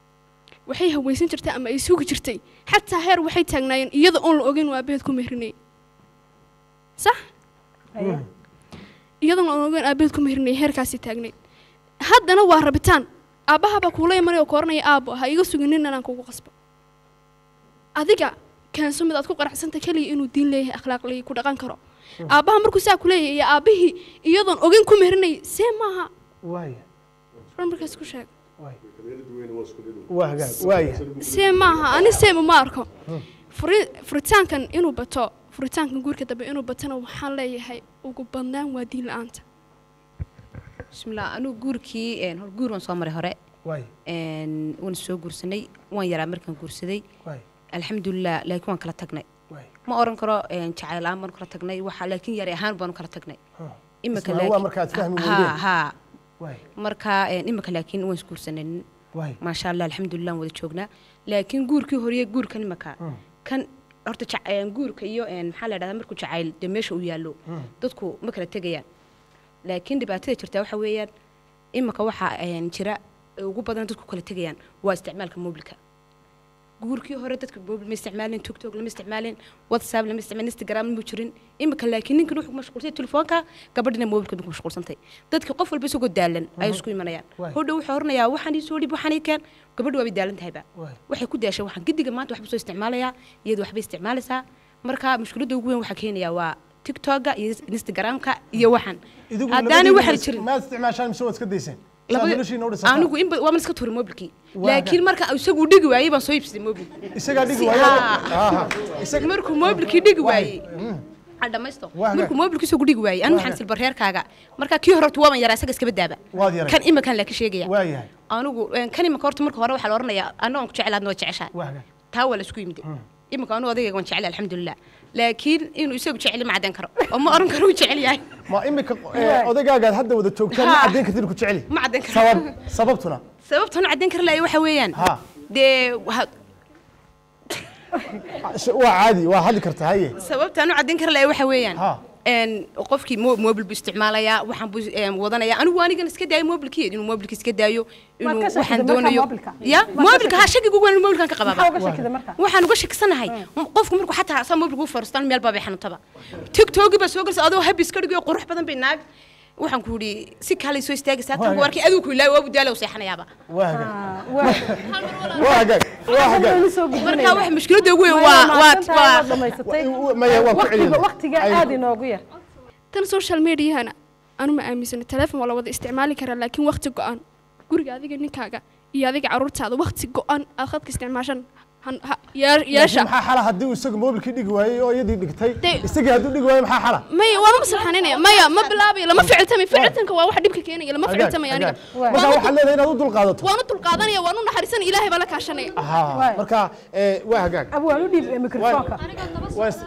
S18: waxay hawaysan jirtay ama ay sugi jirtay xataa heer waxay taagnaayeen iyada oon la ogeyn waa aabaheed ku mehrinayay sax iyadoon la ogeyn aabaheed ku mehrinayay heerkaasii taagnayd haddana waa rabitaan aabbahabaa kuula imanaya oo kooranaya aabbo ha iga sugin nin anaan kugu qasbo adiga keenso mid aad ku qanacsanta keliya inuu diin leeyahay akhlaaq leeyahay ku dhaqan karo aabbaha markuu saa ku leeyahay iyo aabbihii iyadoon ogeyn ku mehrinayay see maaha
S2: Waaya.
S18: run markaas ku sheeg
S2: Waa hagaag. Waaya.
S18: see maaha ani seema ma arko furi furitaankan inuu bato furitaankan guurka dambe inuu batona waxaan leeyahay ugu badnaan waa diin la-aanta
S6: bismillah anigu guurkii een, hor guur waan soo maray hore
S2: waay
S6: Een, waan soo guursanay waan yaraa markaan guursaday
S2: waay
S6: alxamdulilah laakiin waan kala tagnay
S2: waay
S6: ma oran karo een, jacayl aan baanu kala tagnay waxa laakiin yari ahaan baanu kala tagnay imika
S2: Isla waa markaad fahmi
S6: ha
S2: weydeen.
S6: ha
S2: waay
S6: marka een, imika laakiin waan isguursanay
S2: waay
S6: maasha allah alxamdulilah waan wada joognaa laakiin guurkii horiye guurkan imika kan horta jac- een, guurka iyo een, maxaa la dhahdaa markuu jacayl dee meesha uu yaallo dadku ma kala tegayaan laakiin dhibaatada jirta waxa weeyaan imika waxaa een, jira ee ugu badan dadku kala tegayaan waa isticmaalka mobilka guurkii hore dadka mobil ma isticmaalin tiktok lama isticmaalin whatsapp lama isticmaalin instagram ma jirin imika laakiin ninkan wuxuu ku mashquulsay telefoonka gabadhina mobilka ku mashquulsantay dadka qof walba isagoo daalan ayay isku imanayaan
S2: Waay.
S6: hodhow wuxuu oranayaa waxaan ii soo dhib waxaan ii keen gabadhu waabay daalan tahayba
S2: waay
S6: waxay ku daashay waxaan gidiga maanta waxba soo isticmaalayaa iyadu waxbay isticmaalaysaa marka mushkiladda ugu weyn waxaa keenayaa waa tiktoka iyo instagramka iyo waxan
S2: idigu
S6: haddaanay
S2: labadiina
S6: waxan
S2: is-
S6: jirin
S2: maad isticmaashaan mise waad iska dayseen
S6: Labada-
S2: Saad noloshiina u dhisataan.
S6: anigu inba waa man iska tuuray mobilkii
S2: Waa
S6: laakiin marka isagu dhigi waayey baan soo iibsaday mobil
S2: isagaa dhigi
S6: Si-
S2: waayo
S6: haa.
S2: Aha.
S6: markuu mobilkii dhigi waayey adhamaysto
S2: Waa
S6: markuu mobilkii isagu dhigi waayey anu
S2: Waa
S6: waxaan silbar reerkaaga marka kii hore horta waaban yaraa isaga iskaba daaba
S2: waad yaray
S6: kan imakan laakiin sheegaya
S2: waa yahay
S6: anigu een, kan imaka horta marka hore waxaa la oranayaa anoo aan ku jecelaadna waa jeceshahay
S2: waa yahay
S6: taa waa la isku yimid imika anu odayga waan jecel alxamdulilah laakiin inuu isagu jeceli ma caddayn karo oo ma oran karo uu jecel yahay
S2: ma imika eh, odaygaaga hadda wada joogtaan ma
S6: Haa.
S2: caddayn kartid ku jeceli
S6: ma caddayn karo
S2: sabab sababtuna
S6: sababtan u caddayn kara laaya waxa weeyaan
S2: ha
S6: dee waxa-
S2: waa caadi waa hadli kartaa haye
S6: sababtaan u caddayn kara laaya waxa weeyaan
S2: ha
S6: een qofkii mo- mobil buu isticmaalayaa waxaan buu een, wadanayaa anigu anigan iska daayo mobilkii inuu mobilka iska daayo inuu
S3: ka shakiday
S6: waxaan
S3: markaa
S6: doonayo
S3: mobilka?
S6: ya
S3: Maad ka
S6: mobilka ha
S3: shakiday?
S6: shakiga ugu weyn mobilkan ka
S3: maxaa
S6: qabaaba
S3: uga shakiday marka
S6: waxaan uga shakisanahay qofku markuu xataa saa mobilka u fariistaan meel baabay xanuuntaba tiktoki baa soo galaysa adoo habis ka dhigayo qurux badan bay naag waxaan ku yidhi si kaalay soo istaagaysaa tan ku arkay adigu ku ilaahay waabu daala u seexanayaaba
S2: waa hagaag waa hagaag waa hagaag
S6: marka wax mushkiladda ugu weyn waa waa waa
S3: dhamaysatay
S2: maya waan ku
S3: waqtiga
S2: celiyay
S3: waqtiga aad inoogu yar
S18: tan social mediahana anu ma aaminsana telefoon waa la wada isticmaali karaa laakiin waqti go-an guriga adiga ninkaaga iyo adiga caruurtaada waqti go-an aad khadka isticmaashan han- ha- yaa- yeesha
S2: maxaa xala haddii uu isagu mobilkii dhigi waayey oo iyadii dhigtay isagii hadduu dhigi waayo maxaa xala
S18: maya waama maslaxaninaya maya ma bilaabayo lama ficiltamay ficiltanka waa wax dhibka keenaya lama ficiltamay aniga
S2: marka waxaad leedahay inaad u dulqaadato
S18: waan u dulqaadanaya waan u naxariisanaya ilaahay baa la kaashanaya
S2: Aha, marka eh, waa hagaag
S3: abu waan u dhiib mikrofoonka
S2: Waa-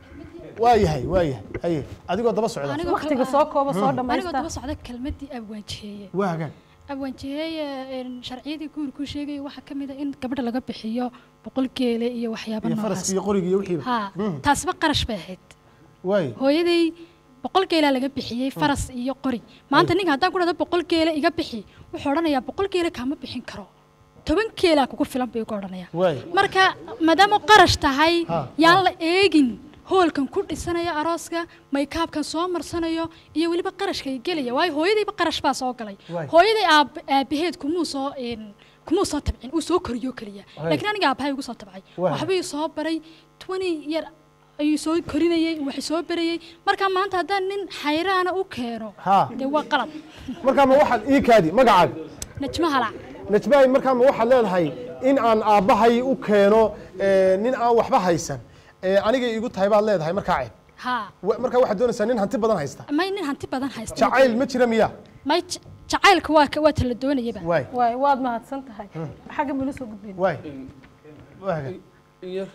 S2: waa yahay waa yahay haye adigoo daba socda
S3: waqtiga soo kooba soo
S19: anigoo
S3: dhamaysta
S19: daba socda kelmadii abwaanjiheeye
S2: waa hagaag
S19: abwaanjiheeye een, sharciyadii guurku sheegaya waxaa ka mid a in gabadha laga bixiyo boqol geele iyo waxyaaba
S2: iyo
S19: noocaas
S2: faraska iyo qoriga iyo wixiiba
S19: ha
S2: Mm.
S19: taasba qarash bay ahayd
S2: waay
S19: hooyaday boqol geelaa laga bixiyey faras iyo qori maanta ninka haddaan ku dhahdo boqol geele iga bixi wuxuu odhanayaa boqol geele kaama bixin karo toban geelaa kugu filan buu igu odhanayaa
S2: waay
S19: marka maadaama qarash tahay
S2: Ha,
S19: yaan la eegin hoolkan ku dhisanaya arooska maykaabkan soo marsanayo iyo weliba qarashkay gelaya waayo hooyadayba qarash baa soo galay
S2: Waay.
S19: hooyaday aab aabaheed kumuu soo een, kumuu soo tabcin uu soo koriyo keliya
S2: Waay.
S19: laakiin aniga aabahay ugu soo tabcay
S2: Waay.
S19: waxbuu soo baray twenty yar ayuu soo korinayay wax soo barayay marka maanta haddaan nin xayraana u keeno
S2: ha
S19: dee waa qalad
S2: markaa ma waxaad ii kaadi magacaaga
S19: najmo halac
S2: najmaay markaa ma waxaad leedahay in aan aabbahay u keeno eh, nin aan waxba haysan eh, anigay igu tahay baad leedahay markaa ceeb
S19: ha
S2: Wa- markaa waxaad doonaysaa nin hanti badan haysta
S19: may nin hanti badan haysta
S2: jacayl ma jira miya
S19: may j- jacaylka waa ka- waa tala doonayaba
S2: waay
S3: waay waad mahadsan tahay xagga mala soo gudbin
S2: waay waa hagaag
S13: yar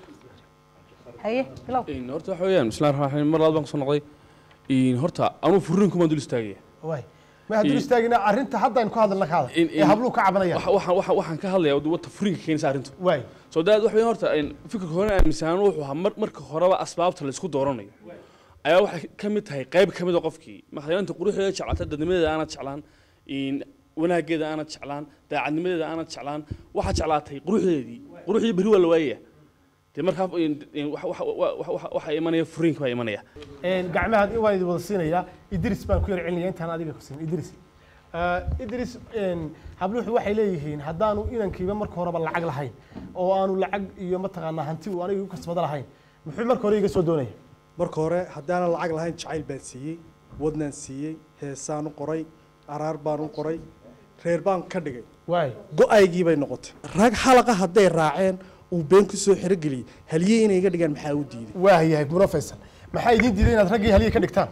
S3: haye bilow
S13: Een, horta waxa weeyaan bismillahi raxmaani raxiim mar labaad baan kusoo noqday Een, horta anuu furiinkumaan dul istaagaya
S2: waay ma hadduu
S13: Ii-
S2: istaagina arrinta haddaan ku hadalna kaada
S13: In-
S2: ee
S13: in-
S2: habluhu ka cabanayaan
S13: waxa- waxa- waxa- waxaan ka hadlayaa wata furiinka keenaysa arrintu
S2: waay
S13: soo daad waxa weeyaan horta een, fikirka hore aaminsanaan wuxuu ahaa mar- marka horeba asbaabta la isku dooranayo ayaa waxay ka mid tahay qayb ka mid a qofkii maxayaanta quruxdeeda jeclaata dadnimadeeda aanad jeclaan een, wanaageeda aanad jeclaan daacadnimadeeda aanad jeclaan waxaad jeclaatay quruxdeedii quruxdii berri waa la waayaya dee markaa een, een, waxa- waxa- waxa- waxa- waxaa imanaya furiinka baa imanaya
S2: Een, gacmaha waan idin wada siinayaa idris baan ku yar celinaya intaan adiga ku siin idris Eh, idris een, habluhu waxay leeyihiin haddaanu inankiiba marka horeba lacag lahayn oo aanu lacag iyo mataqaanaa hanti uu aniga igu kasbada lahayn muxuu marka hore iga soo doonaya
S10: marka hore haddaanan lacag lahayn jacayl baan siiyey wadnaan siiyey heesaan u qoray araar baan u qoray reer baan ka dhigay
S2: waay
S10: go-aygii bay noqotay rag xalaqa hadday raaceen uu been ku soo xirogeliyey haliyey inay iga dhigaan maxaa u diiday
S2: waa yahay muro faysal maxaa idiin diiday inaad raggii haliyey ka dhigtaan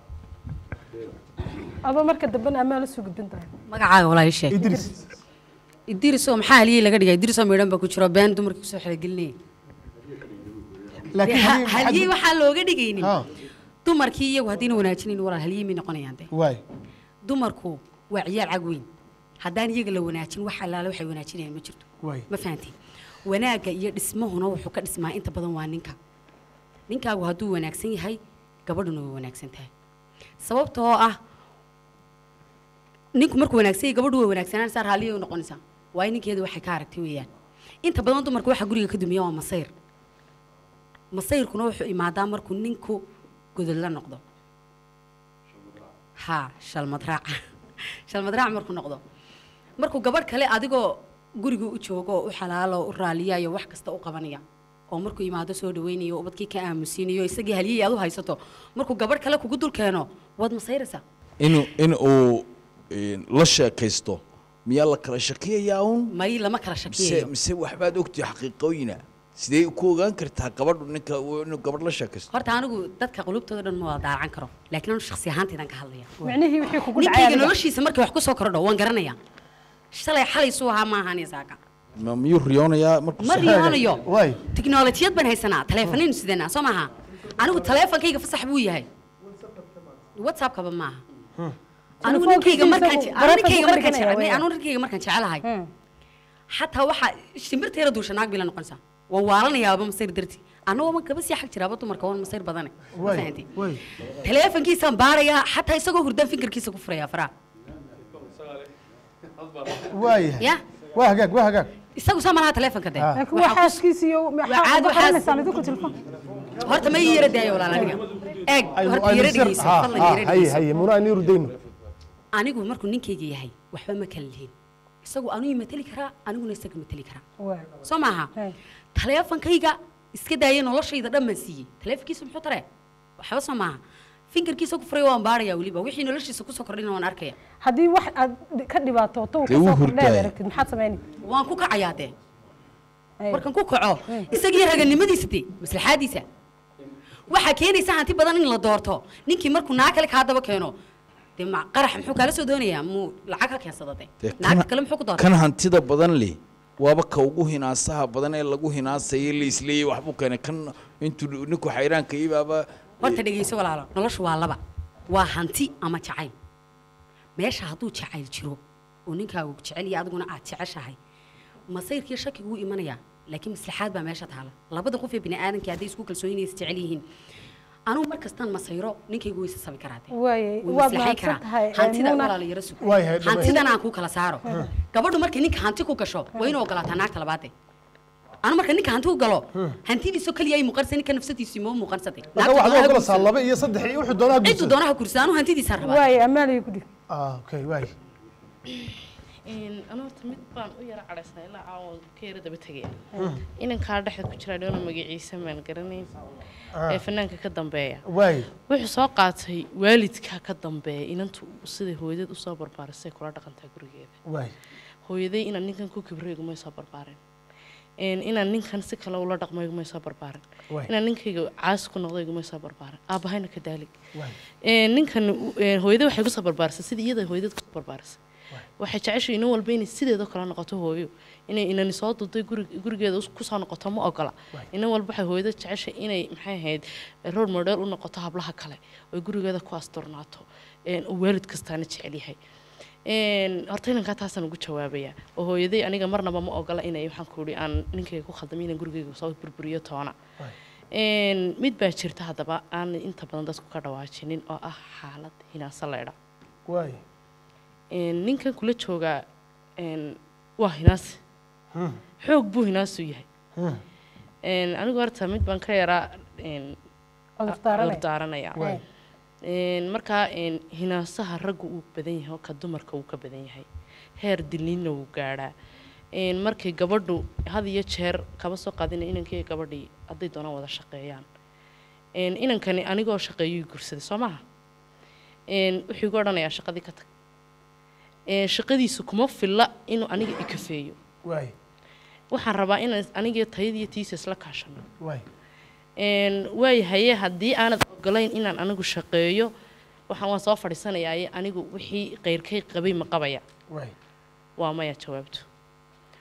S3: aba marka dambena amaa la soo gudbin tahay
S6: magacaaga walaa ii sheeg
S2: idris
S6: idiriso maxaa haliyey laga dhigay idiriso midhan baa ku jiro been dumarkii kusoo xelagelinaya
S2: laakiin
S6: Dee ha-
S2: haddii-
S6: haliyey
S2: haddii-
S6: waxaa looga dhigaynin
S2: Ha.
S6: dumarkii iyagu haddiina wanaajinayn walaal haliyey may noqonayaan de
S2: waay
S6: dumarku waa ciyaal cag weyn haddaan iyaga la wanaajin wax allaale waxay wanaajinayaan ma jirto
S2: waay
S6: ma fahantiin wanaagga iyo dhismahuna wuxuu ka dhismaa inta badan waa ninka ninkaagu hadduu wanaagsan yahay gabadhuna way wanaagsan tahay sababta oo ah ninku markuu wanaagsan yahay gabadhu way wanaagsanaan raalliya u noqonaysaa waayo ninkeeda waxay ka aragtay weeyaan inta badan dumarka waxa guriga ka dumiya waa masayr masayrkuna wuxuu imaadaa markuu ninku godod la noqdo ha shalmad raaca shalmad raac markuu noqdo markuu gabadh kale adigoo guriga u joogo oo u xalaalo u raaliyayo wax kasta u qabanaya oo markuu imaado soo dhaweynayo ubadkii ka aamusiinayo isagii halyihii aad u haysato markuu gabadh kale kugu dul keeno waad masayraysaa
S4: inuu in uu een, la sheekaysto miyaa la kala shakiyayaa un
S6: may lama kala
S4: mise
S6: shakiyayo
S4: mise waxbaad ogtihi xaqiiqooyina sidee ku ogaan kartaa gabadhu ninka uu- inuu gabadh la sheekaysto
S6: horta anigu dadka qulubtooda dhan ma wada daacan karo laakiin anu shakhsi ahaantaydan ka hadlaya
S3: micnihii wixii kugu dhacay
S6: ninkayga
S3: adiga.
S6: noloshiisa markay wax ku soo kordho waan garanaya shalay xalay suu ahaa maahan isaaka
S4: ma miyuu riyoonayaa markuu
S6: ma
S4: soo-
S6: riyoonayo
S2: waay
S6: tiknolojiyad baan haysanaa taleefanaynu sidanaa soo maaha anigu taleefankayga fasax buu yahay whatsappkaba maaha anigu ninkayga markaan je- anigu ninkayga markaan je- anigu ninkayga markaan jecelahay xataa waxaa shimbirta yara duusha naag bila noqonaysaa waan waalanayaaba masayr darti annagoo ma gaba sii xag jiraaba dumarka waan masayr badane ma
S2: waay
S6: fahanti
S2: waay
S6: taleefankiisaan baarayaa xataa isagoo hurdaan finkarkiisa ku furayaa faraha
S2: waayahay
S6: ya
S2: waa hagaag waa hagaag
S6: isagu saa malaha taleefanka de
S3: laakiin waa xaaskiisa iyo
S6: caadi
S3: maxaa
S6: waxaas-
S3: qaranaysaan idinku telefoon
S6: horta ma ii yara daayo walaal aniga eeg
S2: Aynu-
S6: horta
S2: aynu
S6: yara
S2: sir-
S6: dhegeyso
S2: ha,
S6: fadlan
S2: ha,
S6: yara
S2: haye
S6: dhegeyso
S2: haye muna aynu rudayno
S6: anigu markuu ninkayga yahay waxba ma kala lihin isagu anuu mateli karaa aniguna isaga mateli karaa soo maaha taleefankayga iska daaya noloshayda dhan baan siiyey taleefankiisa muxuu taree waxba soo maaha finkarkiisa ku furay waan baarayaa weliba wixii noloshiisa kusoo kordhina waan arkaya
S3: haddii wax aad ka dhibaatooto uu
S6: Dee wuu
S3: kasoo kordheed
S6: hurdaaya.
S3: aragtid maxaad samayni
S6: waan ku kacayaa dee markaan ku kaco isagii raganimadiisa dee maslaxaadiisa waxaa keenaysa hanti badan in la doorto ninkii markuu naag kale kaa daba keeno dee ma qarax muxuu kaala soo doonayaa muu lacag ka keensada dee
S4: Dee
S6: naagta
S4: kana-
S6: kale muxuu ku doortay
S4: kan hantida badan leh waaba ka ugu hinaasaha badan ee lagu hinaasayay la isleeyay waxbuu keenay kan intuu ninku xayraanka ibaaba
S6: horta dhegeyso walaalo noloshu waa laba waa hanti ama jacayl meesha hadduu jacayl jiro oo ninkaagu jecel iyo adiguna aad jeceshahay masayrkii shakigu wuu imanayaa laakiin maslaxaad baa meesha taala labada qof ee bini'aadamka hadday isku kalsoonyiin is jecel yihiin anugu mar kastaan masayro ninkaygu waysa sabi karaa dee
S3: waaye
S6: wuu
S3: waad
S6: maslaxayn
S3: mahadsan
S6: karaa
S3: tahay
S6: hantida
S3: Muuna.
S6: walaala yara sug
S2: Waayahay, dhammays-
S6: hantidan aan kuu kala saaro gabadhu markay ninka hanti ku gasho waa inuu ogolaataa naagta labaade anu marka ninka hanti u galo hantidiisoo keliya ay muuqanaysa ninka nafsadiisu ma muuqansatay
S2: marka waxaad u ogolaysaa laba iyo saddex iyo wuxuu doonaha
S6: ciddu doonaha gursada anu hantidiisa rabaa
S3: waaye ammaanay ku dhig
S2: ah okay waay
S8: anu horta mid baan u yara cadhaysnaa ilaa caawa ka yara daba tegaya
S2: Mm.
S8: inankaa dhexda ku jira dhoona magaciisa maan garanayn
S2: Ah.
S8: ee fanaanka ka dambeeya
S2: waay
S8: wuxuu soo qaatay waalidkaa ka dambeeya inantu siday hooyadeed usoo barbaarisay kula dhaqantaa gurigeeda
S2: waay
S8: hooyaday inaan ninkan ku kibrey igumay soo barbaarin Een, inaan ninkan si kale ula dhaqmo igumay soo barbaarin
S2: Waay.
S8: inaan ninkayga caas ku noqdo igumay soo barbaarin aabahayna ka daalig
S2: waay
S8: Een, ninkan u- een, hooyada waxay kusoo barbaarisay sidii iyada hooyadeed kusoo barbaarisay waxay jeceshay inan walba inay sideedoo kale noqoto hooyo inay inani soo duday guri- gurigeeda us- kusoo noqoto ma ogola inan walba waxay hooyada jeceshay inay maxay ahayd role model u noqoto hablaha kale oy gurigeeda ku asturnaato een, uu waalid kastaana jecel yahay Een, horta inankaa taasaan ugu jawaabayaa oo hooyaday aniga marnaba ma ogola inay waxaan ku ihi aan ninkayga ku khaldamay inaan gurigayga soo burburiyo toona Een, mid baa jirta haddaba aan inta badan dadku ka dhawaajinin oo ah xaalad hinaasa leedha
S2: waay
S8: Een, ninkan kula joogaa een, waa hinaasi
S2: Hmm.
S8: xoog buu hinaasu yahay
S2: Hmm.
S8: Een, anigu horta mid baan ka yaraa een,
S3: Cudur daaranaya.
S8: cudur daaranaya
S3: Waay.
S8: Een, markaa een, hinaasaha raggu uu badan yahay oo ka dumarka uu ka badan yahay heer dilniinna wuu gaadhaa Een, markay gabadhu had iyo jeer kaba soo qaadina inankii gabadhii hadday doonaan wada shaqeeyaan Een, inankani anigoo shaqeeyuu gursaday soo maha Een, wuxuu igu odhanayaa shaqadii ka tag Een, shaqadiisu kuma filla inuu aniga ikafeeyo
S2: waay
S8: waxaan rabaa inaan aniga tayadiyo tiisa isla kaashano
S2: waay
S8: Een, waayahaye haddii aanad ogolayn inaan anigu shaqeeyo waxaan waan soo fadhiisanayaa anigu wixii qeyrkay qabay ma qabaya
S2: waay
S8: waa maya jawaabtu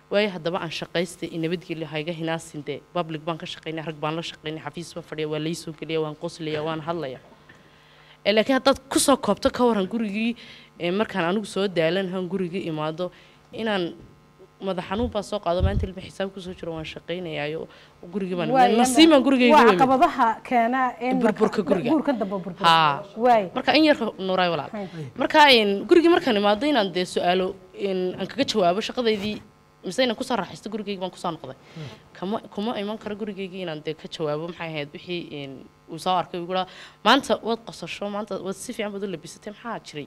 S8: waayo haddaba aan shaqaystay in nabadgelyo hayga hinaasin dee public baan ka shaqaynay rag baan la shaqaynay xafiis baan fadhiya waa laysoo geliya waan qoslaya waan hadlaya Eh, laakiin haddaad kusoo koobto ka waran gurigii eh, markaan anigu soo daalanahan gurigii imaado inaan madax xanuun baa soo qaado maanta ilma xisaab kusoo jiro waan shaqaynayaayo gurigii baan
S3: Waay,
S8: nasiibaan gurigayga
S3: waa
S8: wemid
S3: caqabadaha keena in la-
S8: burburka guriga
S3: guurka dambe burbur
S8: haa
S3: waay
S8: marka in yarka nuuraay walaal marka in gurigii markaan imaado inaan dee su-aalo in aan kaga jawaabo shaqadaydii mise inaan kusoo raaxaysto gurigayga baan kusoo noqday kama kuma iman karo gurigaygii inaan dee ka jawaabo maxay ahayd wixii in uu soo arkay uu maanta waad qosasho maanta waad si fiican baad u labisatay maxaa jiray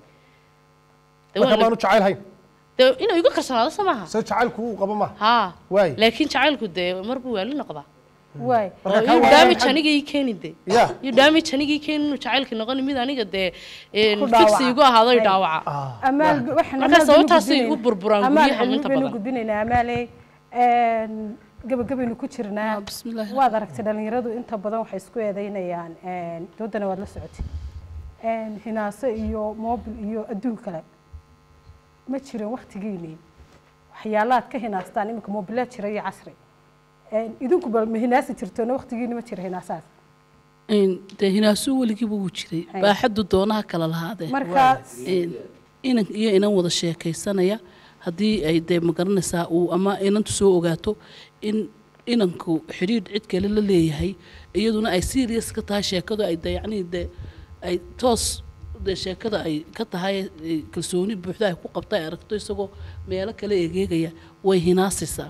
S8: Dee waan
S2: marka
S8: lab-
S2: maanu jacaylhayn
S8: dee inuu igu kalsoonaado soo maaha
S2: se jacaylku uu qabo ma
S8: haa
S2: waay
S8: laakiin jacaylku dee mar buu waali noqdaa
S3: waay
S2: Marka
S8: oo
S2: kaa
S8: you
S2: waayaan
S8: damage
S2: xag-
S8: aniga ii keeni de
S2: Ya.
S8: you damage aniga ii keeni inuu jacaylka noqon mid aniga dee een,
S3: Ku dhaawaca.
S8: fix igu ahaado i
S3: Ay.
S8: dhaawaca
S3: amaal waxaan
S8: marka
S3: amaal
S8: sababtaasay
S3: baynu
S8: igu burburaan
S3: amaal
S8: guryaha
S3: cilmi
S8: inta
S3: baynu
S8: badan
S3: gudbinaynaa amaaley een, gabagabaynu ku jirnaa waad aragtay dhalinyaradu inta badan waxay isku eedeynayaan een, doodana waad la socotay een, hinaaso iyo mobil iyo adduun kale ma jirin waktigiinii waxyaalaad ka hinaastaan iminka mobilaad jira iyo casri Een, idinku bal ma hinaasi jirtoona waktigiini ma jira hinaasaas
S5: Een, dee hinaasuu weligiiba wuu jiray
S3: Hay.
S5: baaxaddu doonaha kala lahaadee
S3: Marka-
S5: Een, inan iyo inan wada sheekaysanaya haddii ay dee magaranaysaa uu ama inantu soo ogaato in inanku xidhiidh cid kale la leeyahay iyaduna ay serious ka tahay sheekadu ay dee yacnii dee ay toos dee sheekada ay ka tahay ay kalsooni buuxda ay ku qabta ay aragto isagoo meelo kale egeegaya way hinaasaysaa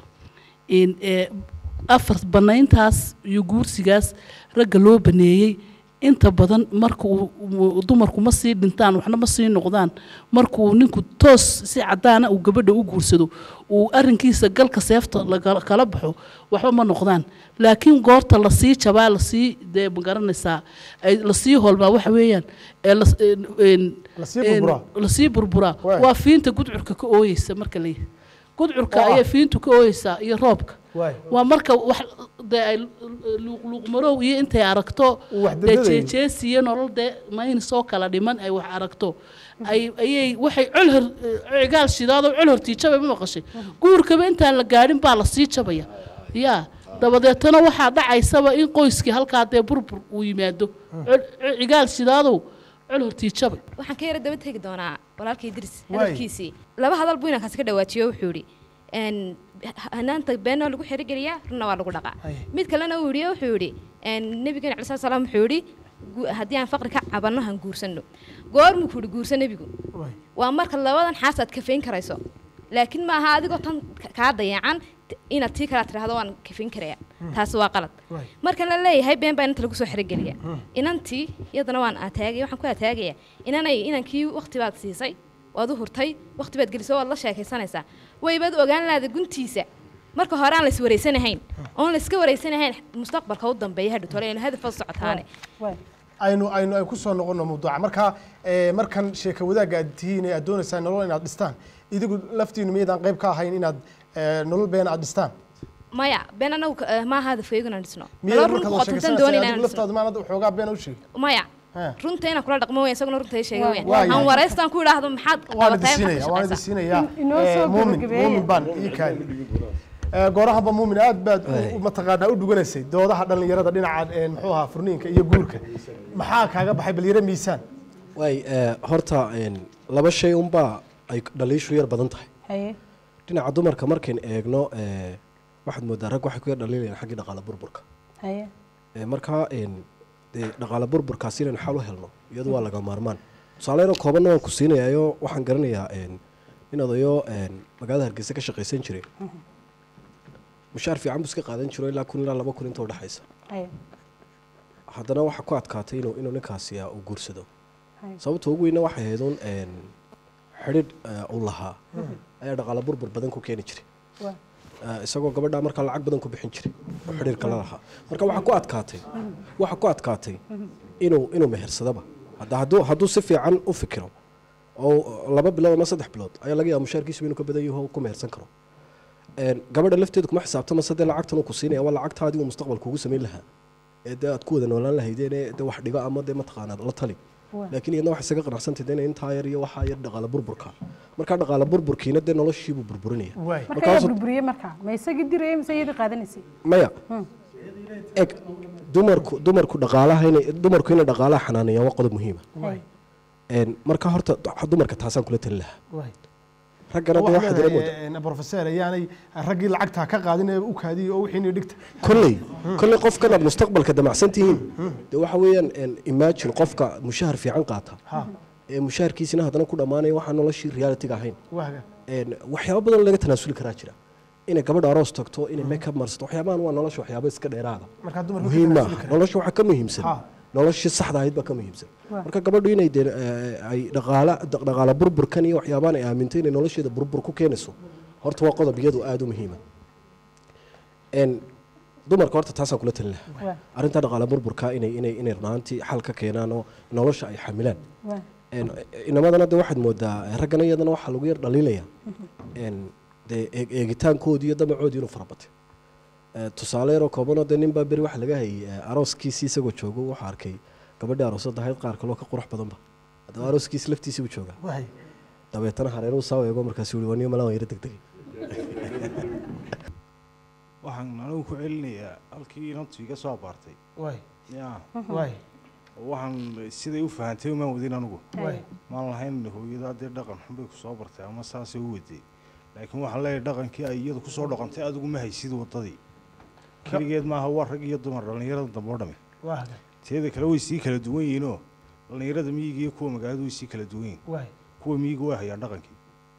S5: in ee afar banayntaas iyo guursigaas ragga loo baneeyey inta badan marka uu uu- dumarku ma sii dhintaan waxna ma sii noqdaan markuu ninku toos si cadaana uu gabadha u guursado uu arrinkiisa galka seefta laga- kala baxo waxba ma noqdaan laakiin goorta lasii jabaa lasii dee magaranaysaa ay lasii holmaa waxa weeyaan ee las- een- een-
S2: Lasii
S5: een-
S2: burburaa.
S5: lasii burburaa
S2: Waay.
S5: waa fiinta gudcurka ka ooyeysa marka la yidhi gudcurka
S2: Oo ah.
S5: ayay fiintu ka ooyeysaa iyo roobka
S2: waay
S5: waa marka wax dee ay luuqluuqmarow iyo intay aragto
S2: wax
S5: dee
S2: dadadayo.
S5: jeejees iyo nolol dee mayn soo kala dhiman ay wax aragto ay ayay waxay colhor cigaal shidaado colhor tiijabay ma maqashay guurkaba intaan la gaadhin baa lasii jabaya yaa dabadeetana waxaa dhacaysaba in qoyskii halkaa dee burbur uu yimaado Col- cigaal shidaadow colhor tiijabay
S20: waxaan ka yara daba tegi doonaa walaalkay idris
S5: Waay.
S20: hadalkiisii laba hadal buu inankaasi ka dhawaajiyo wuxuu yidhi een, hanaanta beenna waa lagu xerigeliyaa runna waa lagu dhaqaa mid kalena uu yidhi wuxuu yidhi een, nabigeena cali salaam wuxuu yidhi gu- haddii aan faqri ka cabanno han guursanno goormuu ku yidhi guursa nebigu waa marka labadan xaas aad kafayn karayso laakiin ma aha adigoo tan ka- kaa dayacan t- inaad tii kala tidhaahdo waan kafayn karaya taasi waa qalad marka la leeyahay been baa inanta lagu soo xerogeliya inantii iyadana waan ataagaya waxaan ku ataagaya inanay inankii waqti baad siisay waad u hurtay waqti baad gelisay waad la sheekaysanaysaa waybaad ogaan laada guntiisa marka hore aan la iswareysanahayn oon la iska wareysanahayn mustaqbalka u dambeeya hadhu tole hadafad socotaane
S2: aynu aynu ay ku soo noqono mawduuca marka ee, markan sheeka wadaagga aad tihiin ee aad doonaysaan nolol inaad dhistaan idigu laftiinu miyaydaan qayb ka ahayn inaad ee, nolol been aad dhistaan
S20: maya been anagu ka- eh, maaha hadafkaygu inaan dhisno
S2: miyayd
S20: Nolol
S2: markaad
S20: run
S2: wada
S20: qotontan
S2: sheegaysanaysay
S20: doonayna
S2: adigu
S20: inaan dhisno
S2: laftaadu maanad waxoogaa been u sheegi
S20: maya
S2: He.
S20: runta inaan kula dhaqmo weyn isaguna runta i sheega
S2: Waa-
S20: weyn
S2: waa yahay.
S20: aan wareystaan ku idhaahdo maxaad
S2: waan idin
S20: qabatay
S2: siinaya waan idin siinayaa
S3: inoo
S2: ee,
S3: soo
S2: muumin
S3: gabagabeeya.
S2: muumin baan ii kaadi Ee, goorahanba muumin aad baad u- u mataqaanaa u dhuganaysay doodaha dhallinyarada dhinaca ee, muxuu ahaa furniinka iyo guurka maxaa kaaga baxay bal yaro miisaan
S9: waay ee, horta een, laba shay unbaa ay dhaliishu yar badan tahay
S3: haye
S9: dhinaca dumarka markayn eegno ee, waxaad moodaa rag waxay ku yar dhaliilayaan xaggii dhaqaale burburka
S3: haye
S9: Ee, markaa een, dee dhaqaale burburkaas inaynu xal u helno iyadu waa laga maarmaan tusaale yaro koobanna waan ku siinayayo waxaan garanayaa een, in odayo een, magaalada hargeysa ka shaqaysan jiray mushaar fiican buu iska qaadan jiro ilaa kun ilaa laba kun inta udhexaysa
S3: haye
S9: haddana waxaa ku adkaatay inuu inuu ninkaasi ah, uu guursado
S3: haye
S9: sababta ugu weyna waxay ahayd un een, xidhiidh eh, uu lahaa ayaa dhaqaale burbur badan ku keeni jiray
S3: Waa.
S9: Eh, isagoo gabadha markaa lacag badan ku bixin jiray oo xidhiirka la lahaa marka waxaa ku adkaatay waxaa ku adkaatay inuu inuu mehersadaba hadda hadduu hadduu si fiican u fikiro oo laba bilood ama saddex bilood ayaa laga yaaba mushaarkiisu inuu ka badan yaho ku mehersan karo Een, gabadha lafteedu kuma xisaabtama sadee lacagtan uu ku siinaya waa lacagta adigu mustaqbalka ugu samayn lahaa ee dee aad ku wada noolaan lahaydeen ee dee wax dhigo ama dee mataqaanaa la tali
S3: Waa.
S9: laakiin iyadna waxay isaga qanacsantahay inay intaa yar iyo waxaa yar dhaqaale burburka markaa dhaqaale burburkiina dee noloshiibuu burburinaya
S3: marka
S9: Markaasuu-
S3: yaa burburiyey marka ma isagii dirayay mise iyadii qaadanaysay
S9: maya
S3: Hmm.
S9: eg dumarku dumarku dhaqaalaha inay dumarku inay dhaqaalaha xanaanayaan waa qodob muhiima
S3: Waay.
S9: Een, marka horta dumarka taasaan kula talin lahaa
S2: Waay.
S9: raggana dee
S2: waxaad
S9: waxaad ila moodaa
S2: leedahay eh, professor ayaanay raggii lacagta ka qaadin ee u kaadiyey oo wixiina dhigta
S9: kolley kolley qofkan aad mustaqbalka damacsan tihiin dee waxa weeyaan een, imagine qofka mushahar fiican qaata
S2: Ha.
S9: ee mushaharkiisina haddana ku dhammaanaya waxaan noloshii realitiga ahayn
S2: waaga
S9: Een, waxyaabo badan laga tanaasuli karaa jira inay gabadha aroos tagto inay makeup marsato waxyaabahan waa nolosha waxyaabo iska dheeraada
S2: markaa dumarku
S9: muhiim
S2: ka
S9: maaha
S2: tanaasuli karaan.
S9: nolosha waxaa ka muhiimsan
S2: Ha.
S9: noloshii saxda ahayd baa ka muhiimsan
S2: Waa.
S9: marka gabadhu inay dee eh, ay dhaqaala dhaq- dhaqaala burburkan iyo waxyaabahan ay aamintay inay nolosheeda burbur ku keenayso horta waa qodob iyadu aada u muhiima Een, dumarka horta taasaan kula talin lahaa
S3: Waa.
S9: arrinta dhaqaala burburka inay inay inay runaantii xal ka keenaan oo nolosha ay xamilaan
S3: Waa.
S9: Een, inamadana de waxaad moodaa raggana iyadana waxaa lagu yar dhaliilaya een, dee eeg- eegitaankoodii iyo damacoodii inuu farabatay Eh, tusaale yaroo koobanoo dee nin baa beri waxa laga hayay eh, arooskiisii isagoo joogo wuxuu arkay gabadhii aroosada ahayd qaar kaloo ka qurux badanba haddaba arooskiisi laftiisii buu joogaa
S2: Waay.
S9: dabeetana hareeruu saa eego markaasuu yihi waa niyo malaan yara degdegay
S14: waxaan anigu ku celinayaa halkii inantu iga soo abaartay
S2: Waay.
S14: ya
S2: Waay.
S14: waxaan siday u fahantay umaan wadin anigu
S2: Waay.
S14: maan lahayn hooyadaa dee dhaqan xun bay kusoo bartay ama saasay u waday laakiin waxaan leeyahay dhaqankii ay iyadu kusoo dhaqantay adigu ma haysid wadadii keligeed maaha waa rag iyo dumar dhallinyarada dambe oo dhami
S2: waaga
S14: teeda kale way sii kala duwan yihiinoo dhallinyarada miyiga iyo kuwa magaalada way sii kala duwan yihiin
S2: Waay.
S14: kuwa miyiga way hayaan dhaqankii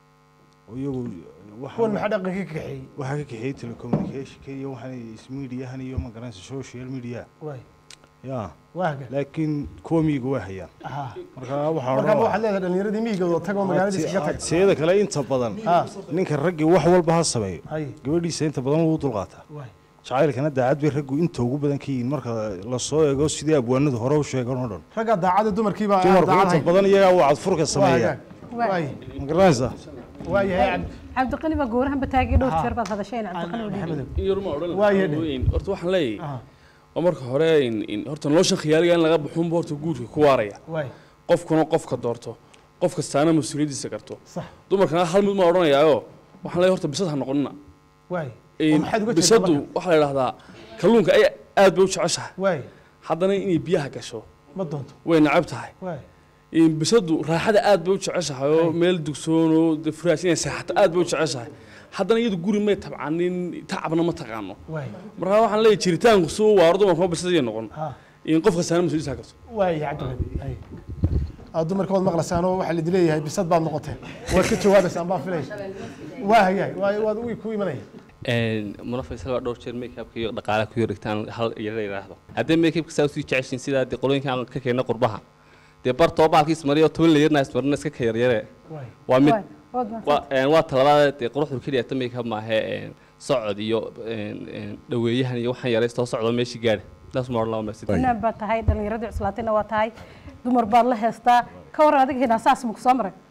S14: oo iyagu waxa-
S2: kuwan maxaa dhaqanka ka kaxeeyey
S14: waxaa ka kaxeeyey telecommunicationka iyo waxaan ismiidiyahan iyo magaranaysa social media
S2: Waay.
S14: ya
S2: waaga
S14: laakiin kuwa miyiga way hayaan
S2: Aha.
S14: marka waxaan
S2: markaa
S14: odhan
S2: waxaad leedahay dhallinyaradii miyiga tagoo magaalada iskaga tag
S14: teeda kale inta badan
S2: Ha.
S14: ninka raggii wax walba ha sameeyo
S2: Hay.
S14: gabadhiisa inta badan wuu dulqaataa
S2: Waay.
S14: jacaylkana daacad bay raggu inta ugu badan ka yihiin marka lasoo eego sidii abwaanadu hore u sheegan oo dhan
S2: ragga daacada dumarkiiba
S14: dumarku inta badan iyagaa waa cadfurka sameeya
S3: Waay.
S14: ma garanaysaa
S2: waayahay
S3: cabdiqani baa goorahan bataagay dhowr jeer baad hadasheen cabdiqani oo dhiibay
S13: yarma odhan
S2: Waayo
S13: lahaa horta waxaan leeyahay oo marka hore in- in horta nolosha khiyaaliga in laga baxunba horta guurka ku waaraya
S2: Waay.
S13: qofkuna qofka doorto qof kastaana mas-uuliyaddiisa garto
S2: Sax.
S13: dumarkana hal mid ma odhanayaayo waxaan leeyahay horta bisad ha noqonina
S2: waay
S13: In
S2: oo maxaad uga jeedaa
S13: bisadu
S2: marka?
S13: waxaa la idhahdaa kalluunka ay aad bay u jeceshahay
S2: waay
S13: haddana inay biyaha gasho
S2: ma doonto
S13: way nacab tahay
S2: waay
S13: In bisadu raaxada aad bay u jeceshahay oo meel dugsoon oo dee furaas inay seexato aad bay u jeceshahay haddana iyadu guri may tabcanin tacabna ma taqaano
S2: waay
S13: markaa waxaan leeyahay jiritaanku suu waaro dumarkuma bisadii noqon
S2: Ha.
S13: in qof kastaana mas-uuliyaddiisa garto
S2: waay cabdiqani hay aad dumarka waad maqlaysaan oo waxaa lidi leeyahay bisad baad noqoteen waad ka jawaabaysaan baan filay waayay waay waad uu ku imanaya
S11: muna faysal baa dhowr jeer makeupka iyo dhaqaalaha ku yarigtaan hal yara yidhaahdo haddii makeupka saa usii jeceshiin sidaa dee qolooyinka aan ka keenna qurbaha dee bar toobaalkii ismariyo toban layarna ismarina iska ka yaryare
S2: Waay.
S11: waa mid
S3: Waay, waad mahadsan.
S11: waa een, waa talabaad dee quruxdu keliya ta makeup maahe een, socod iyo een, een, dhaweeyahan iyo waxaan yaraystoo socdo meeshii gaadhi taas ma odhan laba mesid
S3: inaan baa tahay dhallinyaradii cuslaatayna waa tahay dumar baad la heestaa ka waran adiga hinaa saas maku soo maray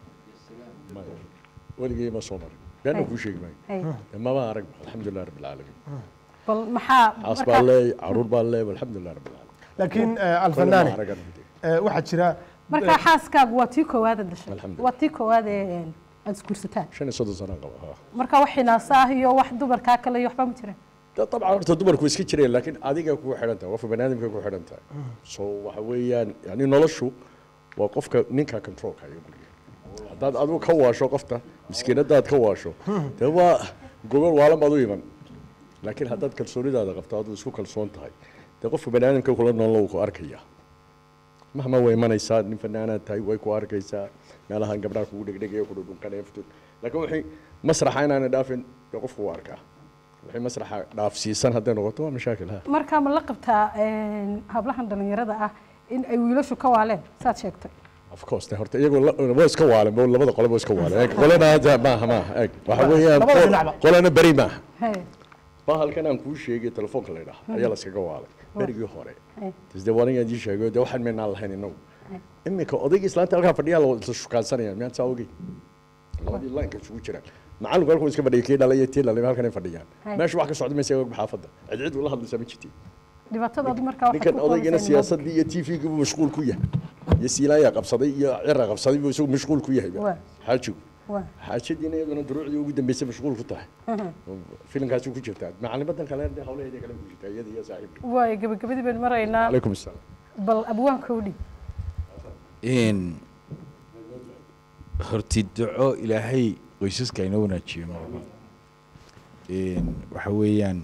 S7: weligay ma soo marin beena
S3: Hay.
S7: kuu sheegi maayo
S3: Hay.
S7: Dee maba arag alxamdulilah rabbi alcaalamiin
S3: bal maxaa
S7: xaas
S3: markaa-
S7: baa leey caruur baa leey alxamdulilah rabbi alcaalamiin
S2: laakiin eh,
S7: Kolle ma
S2: alfanaane
S7: aragan.
S2: eh, waxaa jira
S3: markaa xaaskaagu waa tii koowaad ee dhashay
S7: Alxamdulillah.
S3: waa tii koowaad ee een, aad isguursataan
S7: shan iyo soddon sano qaba ha
S3: marka wax hinaasa ah iyo wax dumarkaa kale iyo waxba ma jiraan
S7: dee dabcan horta dumarku way iska jireen laakiin adiga kugu xidhan tahay qofka baniaadamka kugu xidhan tahay so waxa weeyaan yani noloshu waa qofka ninka controlka iyo guriga haddaad adigu ka waasho qofta miskiinadaad ka waasho dee waa gogol waalan baad u iman laakiin haddaad kalsoonidaada qabto aduu isku kalsoon tahay dee qofka baniaadamka kula nool wuu ku arkaya mahma way imanaysaa nin fanaanaad tahay way ku arkaysaa meelahan gabdhaha kugu dhegdhegaya ku dhudhunkanaya futun laakiin wixii masraxa inaana dhaafin dee qofku wuu arkaa wixii masraxa dhaafsiisan hadday noqoto waa mashaakil ha
S3: markaa ma la qabtaa een, hablahan dhallinyarada ah in ay wiilashu ka waaleen saad sheegtay
S7: of course de horta iyagoo la- waa iska waaleen bo labada qole waa iska waaleen Eeg, qolena hadda maaha maaha eeg waxa weeyaan
S2: Labada
S7: qol-
S2: dhinacba.
S7: qolena beri maaha
S3: Hey,
S7: bahalkan aan kuu sheegay telefoonka la yidhaha ayaa la iskaga waalay berigii hore
S3: hey.
S7: de wanigaan idii sheegay de waxaan meynaan lahayn inagu iminka odayga islaanta halkaa fadhiyaa la isla shukaansanayaan miyaan saa ogey labadii laanka isugu jiraan macallinku halkuu iska fadhiyay kii dhalay iyo tii dhalay halkan ay fadhiyaan
S3: Hay.
S7: meesha wax ka socda maysa og xaafadda cid cid ula hadlaysaa ma jirti
S3: dhibaatada markaa waxay
S7: ninkan
S3: ku
S7: odaygana
S3: koobaysaa in loo-
S7: siyaasaddii iyo t v-gii buu mashquul ku yahay iyo siilaayaa qabsaday iyo cira qabsaday buu isagu mashquul ku yahay
S3: Waa.
S7: xaajigu
S3: waa
S7: xaajadiina iyaduna duruucdii ugu dambeysay mashquul ku tahay filimkaasi ku jirtaa macallimadan kale dee hawlaheeda kale ku jirtaa iyada iyo saaxiibka
S3: waayo gabagabadii baynu maraynaa
S7: calaykum asalaam
S3: bal abwaanka u dhig
S4: in horti duco ilaahay qoysaska inoo wanaajiyo marba in waxa weeyaan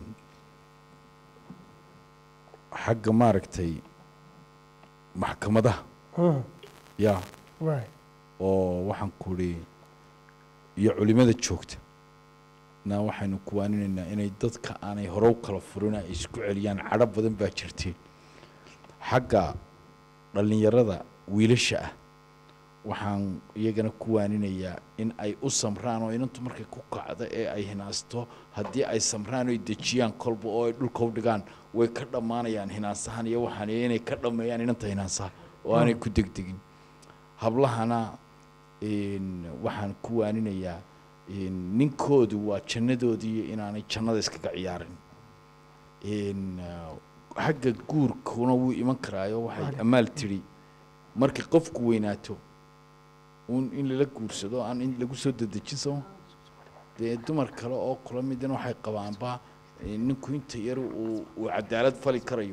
S4: xagga maaragtay maxkamadaha ya
S2: waay
S4: oo waxaan kuri iyo culimada joogta na waxaynu kuwaaninaynaa inay dadka aanay hore u kala furin ay isku celiyaan cadho badan baa jirtay xagga dhallinyarada wiilasha ah waxaan iyagana ku waaninayaa in ay u samraan oo inantu markay ku kacdo ee ay hinaasto haddii ay samraan oy dejiyaan kolba oo ay dhulka u dhigaan way ka dhammaanayaan hinaasahan iyo waxaan iyo inay ka dhammeeyaan inanta hinaasaha oo aanay ku degdegin hablahana in waxaan ku waaninayaa in ninkoodu waa jannadoodii inaanay jannada iskaga ciyaarin in uh, xagga guurkuna wuu iman karaayo waxay amaal tidhi markay qofku weynaato un in lala guursado aan in lagu soo dedejin samo dee dumar kale oo kula midana waxay qabaanba eh, ninku inta yar uu uu cadaalad fali karayo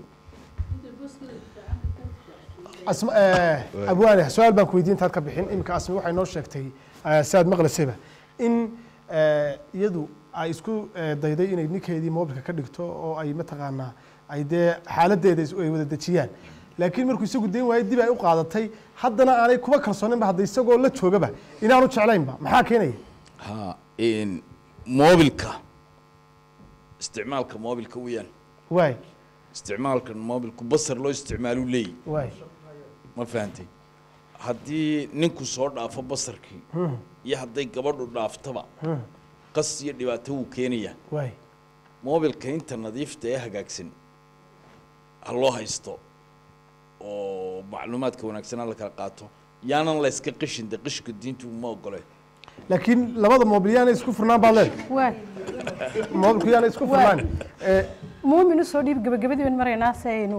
S2: asma eh, abwaane su-aal baan ku weydiin intaad ka bixin iminka asmi waxay noo sheegtay eh, si aad maqlaysayba in eh, iyadu ay isku eh, dayday inay ninkeedii moobilka ka dhigto oo ay mataqaanaa ay dee xaaladeeda is- ay wada dejiyaan laakiin markuu isagu dayn waayey dib ay u qaadatay haddana aanay kuba kalsooninba hadda isagoo la joogaba inaanu jeclaynba maxaa keenaya
S4: ha in moobilka isticmaalka moobilka weeyaan
S2: waay
S4: isticmaalka moobilku basar loo isticmaaluu leeyahy
S2: waay
S4: ma fahantay haddii ninku soo dhaafo basarkii
S2: Hmm.
S4: iyo hadday gabadhu dhaaftaba
S2: Hmm.
S4: qas iyo dhibaato wuu keenayaa
S2: waay
S4: moobilka inta nadiifta ee hagaagsan ha loo haysto oo macluumaadka wanaagsanaa la kala qaato yaanan la iska qishin de qishka diintu ma ogole
S2: laakiin labada moobil yaana isku furnaan baad leedahay
S3: waay
S2: moobilku yaana isku furnaan Eh,
S3: muumin usoo dhiib gabagabadii baynu maraynaa si aynu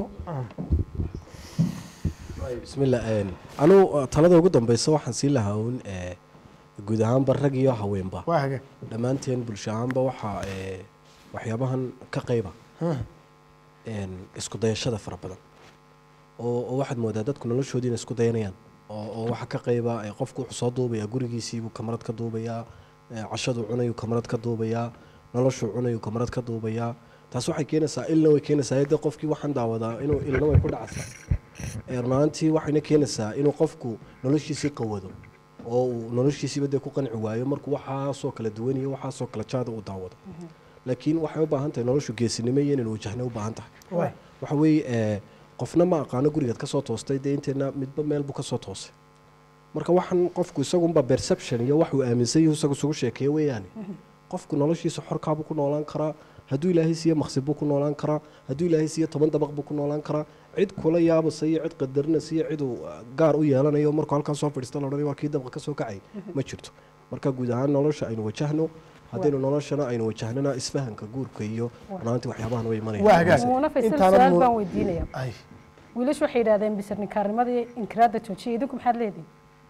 S9: bismillah anugu talada ugu dambeysa waxaan sii lahaa uun eh, guud ahaanba rag iyo haweenba
S2: waa hagaag
S9: dhammaanteen bulsho ahaanba waxaa eh, waxyaabahan ka qayba
S2: Hmm.
S9: een, isku dayashada fara badan oo oo waxaad moodaa dadku noloshoodii inay isku dayanayaan oo oo waxa ka qayba eh, qofku wuxuu soo duubayaa gurigiisiibuu kamarad ka duubayaa eh, cashaduu cunayuu kamarad ka duubayaa noloshuu cunayuu kamarad ka duubayaa taas waxay keenaysaa ilna way keenaysaa de qofkii waxaan daawadaa inuu ilna way ku dhacaysaa Eh, run ahaantii waxayna keenaysaa inuu qofku noloshiisii qawado oo uu noloshiisiiba dee ku qanci waayo markuu waxaasoo kala duwan iyo waxaasoo kala jaada uu daawado laakiin waxay u baahan tahay noloshu geesinimo iyo inaynu wajahna u baahan tahay
S2: Waay.
S9: waxa weeye eh, qofna ma aqaano gurigaad kasoo toostay dee inteena midba meel buu kasoo toosay marka waxaan qofku isagunba perception iyo wax uu aaminsan yahu isagu isugu sheekeeya weeyaane qofku noloshiisa xorkaabuu ku noolaan karaa hadduu ilaahay siiye maqsib buu ku noolaan karaa hadduu ilaahay siiye toban dabaq buu ku noolaan karaa cid kula yaabasa iyo cid qadarinaysa iyo cid uu uh, gaar u yeelanayo markuu halkan soo fadhiista la odhanaya waa kii dabaqa ka soo kacay ma jirto marka guud ahaan nolosha aynu wajahno haddaynu noloshana aynu wajahnana isfahanka guurka iyo runaantii waxyaabahan way
S2: Waa
S9: imanayaan
S2: hagaag.
S3: muuna faysal
S2: Intaana
S3: su-aal
S2: muun-
S3: baan weydiinaya
S2: Ay.
S3: wiilashu waxay yidhahdeen bisirninkaarnimadii inkiraadda joojiya idinku maxaad leedihin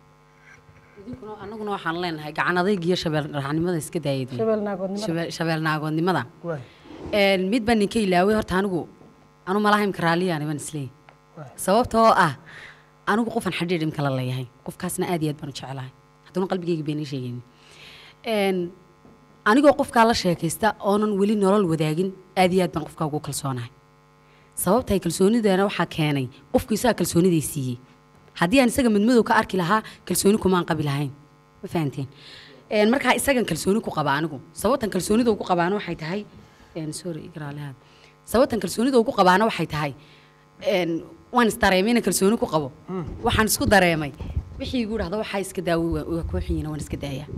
S6: annaguna waxaan leenahay gacan adayg iyo shabeel raacnimada iska daayay
S3: Shabeel naagoodnimada.
S6: Shabeel- shabeel naagoodnimada
S2: waay
S6: Een, mid baan ninka ilaaway horta anigu anu malaha imka raaliyaani baan isleeyahay sababtoo ah anigu qofan xadhiidh imka la leeyahay qofkaasna aad iyo aad baan u jecelahay hadduna qalbigayga been ii sheegaynin Een, anigoo qofkaa la sheekaysta oonan weli nolol wadaagin aad iyo aad baan qofkaa ugu kalsoonahay sababtay kalsoonideena waxaa keenay qofku isaga kalsooniday siiyey haddii aan isaga midmadow ka arki lahaa kalsooni kumaan qabi lahayn ma fahanteen Een, markaa isagan kalsooni ku qaba anigu sababtan kalsoonida ugu qabaana waxay tahay een, sorry igraalahaad sababtan kalsoonida ugu qabaana waxay tahay een, waan isdareemay inaan kalsooni ku qabo waxaan isku dareemay wixii igu dhahda waxaa iska daawo waa kuu xiyina waan iska daayaa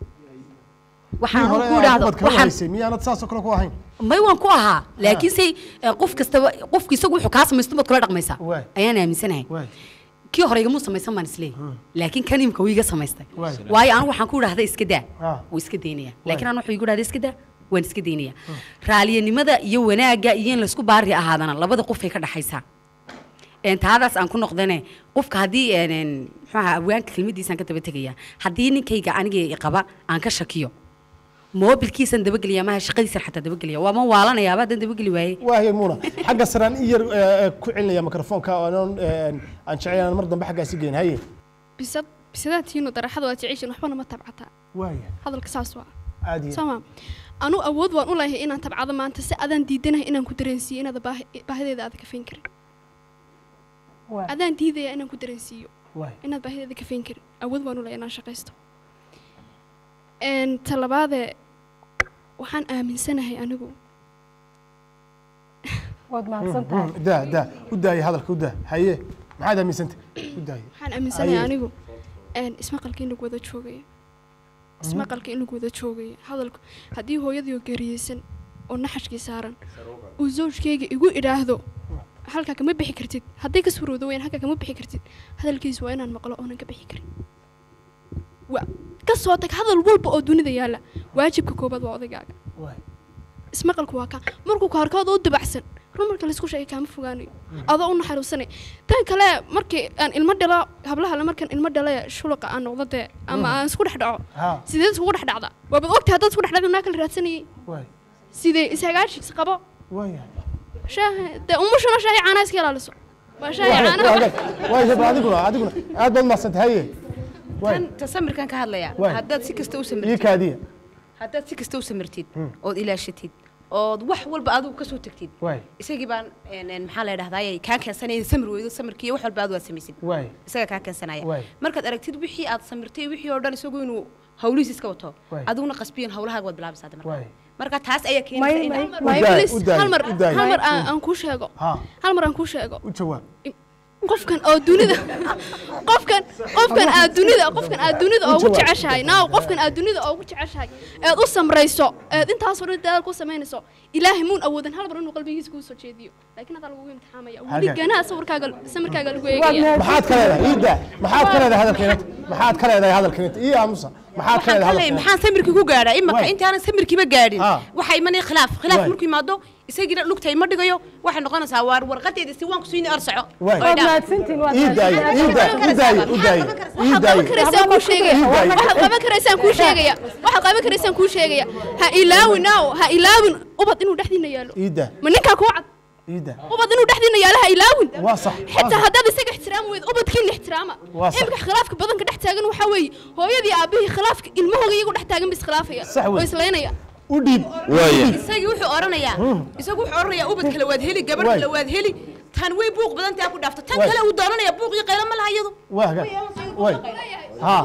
S6: waxaan
S2: hore
S6: ku
S2: aad
S6: dhahdo
S2: ubad kala
S6: waxaan
S2: wadaysay miyaanad saasoo kale ku ahayn
S6: may waan ku ahaa laakiin se eh, qof kastaba qofku isagu wuxuu kaa samaysto baad kula dhaqmaysaa
S2: Waay.
S6: ayaan aaminsanahay
S2: waay
S6: kii hore igamuu samaysan baan isleeyahay laakiin kan imka wuu iga samaystay
S2: Waay.
S6: waayo anigu waxaan ku idhahda iska daa
S2: Ah.
S6: wuu iska daynaya laakiin anu wuxuu igu dhahda iska daa waan iska daynaya raaliyanimada iyo wanaagga iyo in laysku baari ahaadana labada qofay ka dhaxaysaa een, taadaas aan ku noqdane qofka haddii een, een, muxuu ahaa abwaanka kelmadiisaan ka daba tegaya haddii ninkayga aniga i qaba aan ka shakiyo moobilkiisan dabageliya maha shaqadiisan xataa dabageliya waa ma waalanayaaba haddaan dabageli waaye
S2: waaye muuna xagga saraan in yar eh, ku celinaya mikrofoonka oonan eh, aan jecel inaan mar dambe xaggaasi geyn haye
S18: bisad bisadaatiinu daraxada waa jeceshin waxbana ma tabcataa
S2: waaya
S18: hadalka saas waa
S2: aad iyo
S18: sooma anu awood waan u leeyahay inaan tabcado maanta si adaan diidanahay inaan ku dareensiiyo inaad baahi- baahideeda aad kafayn karin adaan diidaya inaan ku dareensiiyo
S2: waay
S18: inaad baahideeda kafayn karin awood waan u leeyahay inaan shaqaysto Een, ta labaadee waxaan aaminsanahay anigu
S3: waad mahadsan tahay
S2: daa daa u daaya hadalka u daa haye maxaad aaminsantay u daaya
S18: waxaan aaminsanahay
S2: Haye.
S18: anigu een, ismaqalka in lagu wada joogaya ismaqalka in lagu wada joogaya hadalku haddii hooyadii oo geeriyeysan oo naxashkii saaran uu zawjkayga igu idhaahdo halkaa kama bixi kartid hadday ka surowdo weyn halkaa kama bixi kartid hadalkiisu waa inaan maqlo oonan ka bixi karin waa ka soo tag hadal walba oo dunida yaalla waajibka koobaad waa odaygaaga ismaqalku waa kaa markuu kaarkood u dabacsan run marka laysku sheegay kaama fogaanayo adoo u naxariisanay tan kale markii aan ilmo dhalo hablaha le markaan ilmo dhale shuluqa aan noqdo dee ama aan isku dhex dhaco
S2: ha
S18: sideed iskugu dhex dhacda waabad ogtahay haddaad isku dhex dhacda naa kala raadsanayay
S2: waay
S18: sidee ishagaashis qabo
S2: waaya
S18: shaaha dee umushuna shaahi caanaa iska ilaaliso waa shaahi caanaha
S2: waay haba adiguna adiguna aad baad mahadsantahay haye waay
S21: tan ta samirkan ka hadlaya
S2: Waay.
S21: haddaad si kasta u
S2: ii
S21: samirtid
S2: kaadiya
S21: haddaad si kasta u samirtid
S2: Hmm.
S21: ood ilaashatid ood wax walba adigu kasoo tagtid
S2: waay
S21: isagii baan een, een, maxaa la dhahdaayay kaa keensanaya samir weydo samirkii wax walba aad waa samaysid
S2: waay
S21: isaga kaa keensanaya
S2: Waay.
S21: markaad aragtid wixii aad samirtay wixii oo dhan isagu inuu hawlihiis iska wato
S2: Waay.
S21: adiguna qasbiyan hawlahaaga waad bilaabaysaa de marka
S2: waay
S21: marka taas ayaa keenaysa
S18: may
S21: in
S18: may
S2: daay,
S18: please
S2: u daay,
S18: hal mar
S2: u daay.
S18: hal mar aan aan kuu sheego
S2: ha
S18: hal mar aan kuu sheego
S2: u jawaab
S18: qofkan oo dunida qofkan qofkan aad dunida qofkan aad dunida ugu
S2: jawaab.
S18: jeceshahay naaw qofkan aad dunida ugu jeceshahay eed u samrayso eed intaasoo dhan dadaal ku samaynayso ilaahay muun awoodan hal mar inuu qalbigiisa kuu soo jeediyo laakiin hadaa lagugu imtixaamaya
S2: Haga.
S18: weligana sawirkaaga samirkaaga lagu eegaya
S2: maxaad ka leedahay ii daa maxaad ka leedahay hadalkeenata maxaad ka leedahay hadalkeenata ii aamusa maxaad ka
S21: waxaan
S2: leedahay
S21: ka leeyahay
S2: hadalkeenata
S21: maxaan samirkii ku gaadhaa imaka
S2: Waay.
S21: intaanan samirkiiba gaadhin
S2: Ah.
S21: waxaa imanaya khilaaf khilaaf
S2: Waay.
S21: markuu yimaado isagiina lugta ima dhigayo waxay noqonaysaa waar warqadeeda si waan ku siini arsaco
S2: Waay.
S21: Way dhaaf.
S3: mahadsantiin waad
S2: ii daaya ii daaya u daaya u daaya ii
S18: waxaad
S2: daaya
S18: qaban karaysaan kuu sheegaya
S2: Ii daaya.
S18: waxaad qaban karaysaan kuu sheegaya waxaad qaban karaysaan kuu sheegaya ha ilaawin naaw ha ilaawin ubad inuu dhexdiina yaalo
S2: ii daa
S18: ma ninkaa kuu cad
S2: ii daa
S18: ubad inuu dhexdiina yaalo ha ilaawin
S2: waa sax
S18: xitaa haddaad isaga ixtiraam weyd ubadkiina ixtiraama
S2: Waa sax.
S18: imika khilaafka badanka dhex taagan waxaa weeye hooyadii aabihii khilaafka ilmahooga iyagu dhex taagan ba iskhilaafaya
S2: Sax wey.
S18: oo islaynaya
S2: u dhiib
S4: waaya
S21: isagii wuxuu oranayaa isagu wuxuu oranayaa ubad kale waad heli gabadh
S2: Waay.
S21: kale waad heli tan way buuq badan taa ku dhaafto tan
S2: Waay.
S21: kale uu doonanaya buuq iyo qaylo ma laha iyadu
S2: waa haga waay ha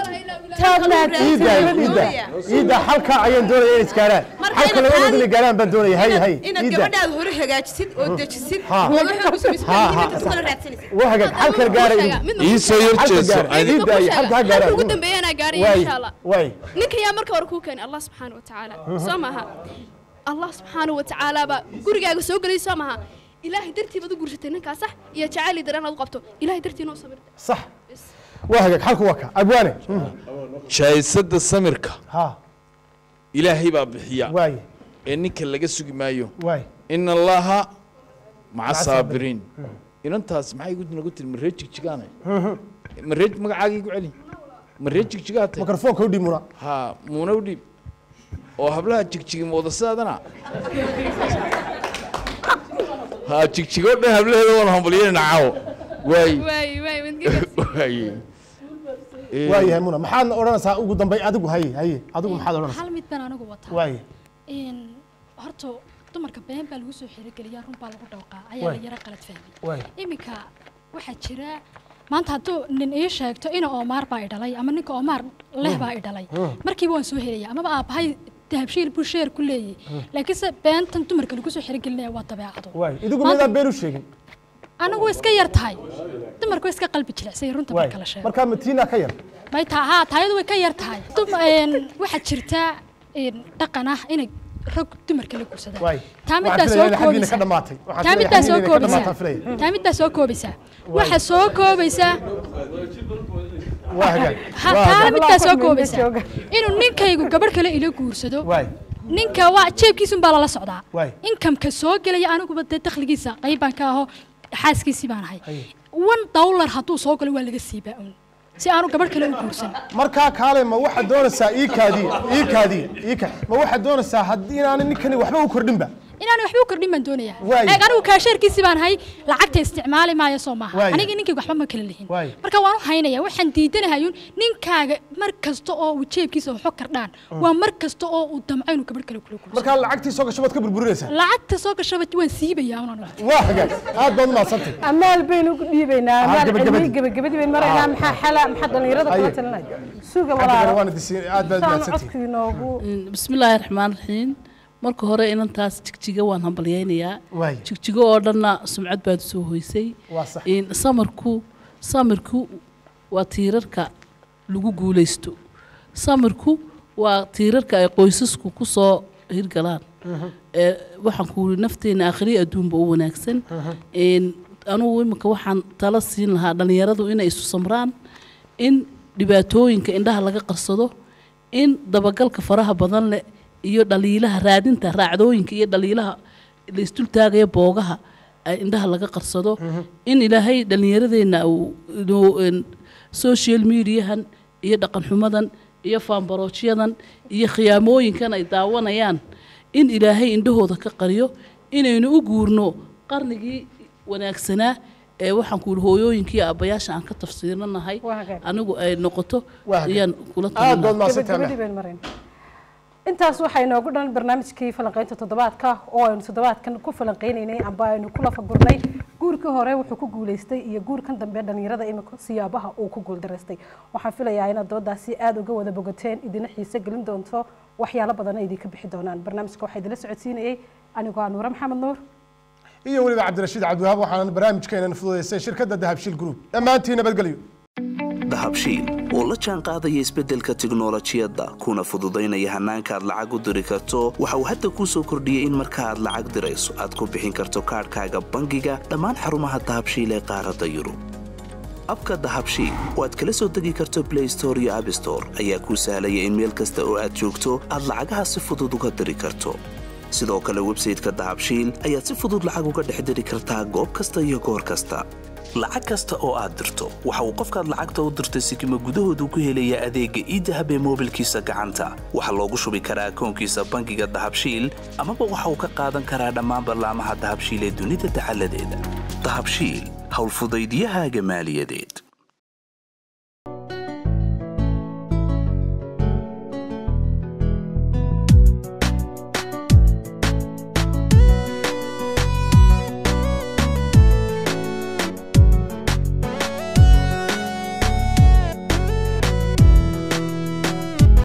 S21: Tan kale uu
S2: ii daaya
S21: raadsan
S2: ii daa
S21: doonaya.
S2: ii daa halkaa ayaan doonaya inay isgaaraan
S21: Marka
S2: halka
S21: inaad
S2: labadooda
S21: taadi-
S2: inay gaaraan baan doonaya hay hay
S21: inaad
S2: ii daa
S21: gabadhaada hore hagaajisid oo dejisid
S2: Ha.
S21: oo wuxuu u samaysid
S2: Ha, ha,
S21: inta kale raadsanaysid
S2: waa hagaag halkan gaaraya
S4: ii soo yar
S2: halka
S4: jeeso
S2: gaara ii daaya halka ha
S18: halka
S2: gaaraan
S18: ugu dambeeyanaa gaaraya
S2: waay
S18: insha allah
S2: waay
S18: ninka yaa marka hore kuu keenay allah subxaana wa tacaala soo maaha allah subxaana wa tacaala baa gurigaaga soo gelay soo maaha ilaahay dartii baad u guursatay ninkaa sax iyo jacayli dareen aad u qabto ilaahay dartiina u sabirta
S2: sax waa hagaag halku waa ka abwaane
S4: jaayisada samirka
S2: ha
S4: ilaahay baa bixiya
S2: waay
S4: ee ninka laga sugi maayo
S2: waay
S4: ina allaha maca
S2: Maca
S4: saabiriin inantaas maxay igu nagu tiri maree jigjigaane maree magacaaga igu celi maree jigjigaa tay
S2: mikrofoonka u dhiib muna
S4: ha muuna u dhiib oo hablaha jigjigi mooda sidaadana ha jigjigo dhan hablaheeda waan hambalyeynayna caawo waay
S18: waay waay wadgagaas
S4: waaye
S2: waayahay muna maxaadna odhanaysaa ugu dambay adigu haye haye adigu maxaad odhanaysaa
S19: hal mid baan anigu wataa
S2: waaye
S19: Een, horta dumarka been baa lagu soo xirigeliyaa run baa lagu dhawqaa ayaa
S2: Waay.
S19: la yara qalad fahmay
S2: waay
S19: iminka waxaa jira maanta hadduu nin ii sheegto ina oomaar baa i dhalay ama ninka oomaar leh baa i dhalay
S2: Hmm.
S19: markiiba waan soo helaya amaba aabbahay dahabshiil buu sheer ku leeyahy laakiinse beentan dumarka lagu soo xirigelinaya waa dabeecado
S2: waay idigu
S19: Maanta-
S2: miyadaa been u sheegin
S19: anigu way iska yar tahay dumarku way iska qalbi jilicsay runta
S2: waay
S19: marka la sheego
S2: markaa matiina ka yar
S19: may taa haa taayadu way ka yar tahay Dum- een, waxaa jirta een, dhaqan ah inay rag dumarka la guursadaan
S2: waay
S19: taa middaa
S2: waxaan
S19: soo
S2: filayaa in xaggiina ka
S19: koobaysa
S2: dhamaatay waxaan
S19: taa
S2: filayaa
S19: middaa soo
S2: xaggiina inay ka
S19: koobaysa
S2: dhamaataan filaya
S19: taa middaa soo koobaysa waxa soo koobaysa
S2: waa hagaag
S19: ha
S2: waa
S19: taa
S2: hagaag
S19: middaa soo koobaysa inuu ninkaygu gabadh kale ila guursado
S2: waay
S19: ninka waa jeebkiisun baa lala socdaa
S2: waay
S19: inkamka soo gelaya aniguba dee dakhligiisa qayb baan ka aho xaaskiisii baan ahay one dollar hadduu soo galo waa laga siibaa un si aanu gabadh kale u guursan
S2: markaa kaale ma waxaad doonaysaa iikaadii iikaadii iika ma waxaad doonaysaa haddii inaanay ninkani waxba u kordhinba
S19: inaan waxba u kordhin baan doonayaa
S2: Waayo.
S19: eeg anigu kaasheerkiisii baan ahay lacagta isticmaali maayo soo maaha
S2: Waayo.
S19: aniga ninkayga waxba ma kala lihin
S2: Waayo.
S19: marka waan u haynaya waxaan diidanahayun ninkaaga mar kasta oo uu jeebkiisa waxo kardhaan waa mar kasta oo uu damco inuu gabadh kale kula guursan
S2: markaa lacagtii soo gasho baad ka burburinaysaa
S19: lacagta soo gashaba waan siibayaa un anigu
S2: waa hagaag aad baad umahadsantay
S3: amaal baynu u dhiibaynaa
S2: Ah,
S3: amaal
S2: gabagabadii.
S3: cilmi gabagabadii baynu maraynaa
S2: Ah.
S3: maxaa xala maxaa dhalinyarada kula
S2: Aye.
S3: talinaya suuga
S2: Cabdi
S3: walaalo
S2: waana disiin aad baad
S3: saan
S2: mahadsantihiin
S3: codkii inoogu
S5: bismillaahi raxmaan raxiim marka hore inantaas jigjiga waan hambalyaynayaa
S2: Waay.
S5: jigjigo oo dhanna sumcad baad soo hoysay
S2: Waa sax.
S5: In samarku samirku waa tiirarka lagu guulaysto samirku waa tiirarka ay qoysasku ku soo hirgalaan ee waxaan ku yidhi nafteena akhriya adduunba u wanaagsan Een, anugu imika waxaan tala siin lahaa dhallinyaradu inay isu samraan in dhibaatooyinka indhaha laga qarsado in dabagalka faraha badan leh iyo dhaliilaha raadinta raacdooyinka iyo dhaliilaha la isdultaagaya boogaha ay indhaha laga qarsado in ilaahay dhallinyaradeenna uu inuu, een, social mediahan iyo dhaqan xumadan iyo faambaroojyadan iyo khiyaamooyinkan ay daawanayaan in ilaahay indhahooda ka qariyo inaynu u guurno qarnigii wanaagsanaa ee waxaan ku yidhi hooyooyinkii aabbayaasha aan ka tafsiiranahay anigu ay noqoto ayaan kula
S2: Aad baad
S5: talinayaa.
S2: mahadsantahay.
S3: gabagabadii baynu maraynaa intaas waxaa inoogu dhan barnaamijkii falanqaynta toddobaadka oo aynu toddobaadkan ku falanqaynaynay amba aynu ku lafagurnay guurkii hore wuxuu ku guulaystay iyo guurkan dambe dhalinyarada imika siyaabaha uu ku guuldaraystay waxaan filayaa inaad doodaasi aada uga wada bogateen idina xiise gelin doonto waxyaalo badanna idinka bixi doonaan barnaamijka waxaa idinla socodsiinayay anigoo ah nuure maxamed nuur
S2: iyo weliba cabdirashiid cabdiwahaab waxaana barnaamijkeenan fududeysay shirkadda dahabshiil group dhammaantiin nabadgelyo
S1: dahabshiil oo la jaan qaadaya isbeddelka tiknolojiyadda kuna fududaynaya hannaanka aad lacag u diri karto waxa uu hadda kuu soo kordhiyey in marka aad lacag dirayso aad ku bixin karto kaadhkaaga bangiga dhammaan xarumaha dahabshiil ee qaaradda yurub abka dahabshiil oo aad kala soo degi karto blay store iyo abstore ayaa kuu sahlaya in meel kasta oo aad joogto aad lacagaha si fudud uga diri karto sidoo kale websayteka dahabshiil ayaad si fudud lacag uga dhex diri kartaa goob kasta iyo goor kasta lacag kasta oo aad dirto waxa uu qofkaad lacagta u dirtay sikima gudahoodu ku helayaa adeegga iidahab ee moobilkiisa gacanta waxaa loogu shubi karaa akoonkiisa bangiga dahabshiil amaba waxa uu ka qaadan karaa dhammaan ballaamaha dahabshiil ee dunida dacaladeeda dahabshiil howlfudaydyahaaga maaliyadeed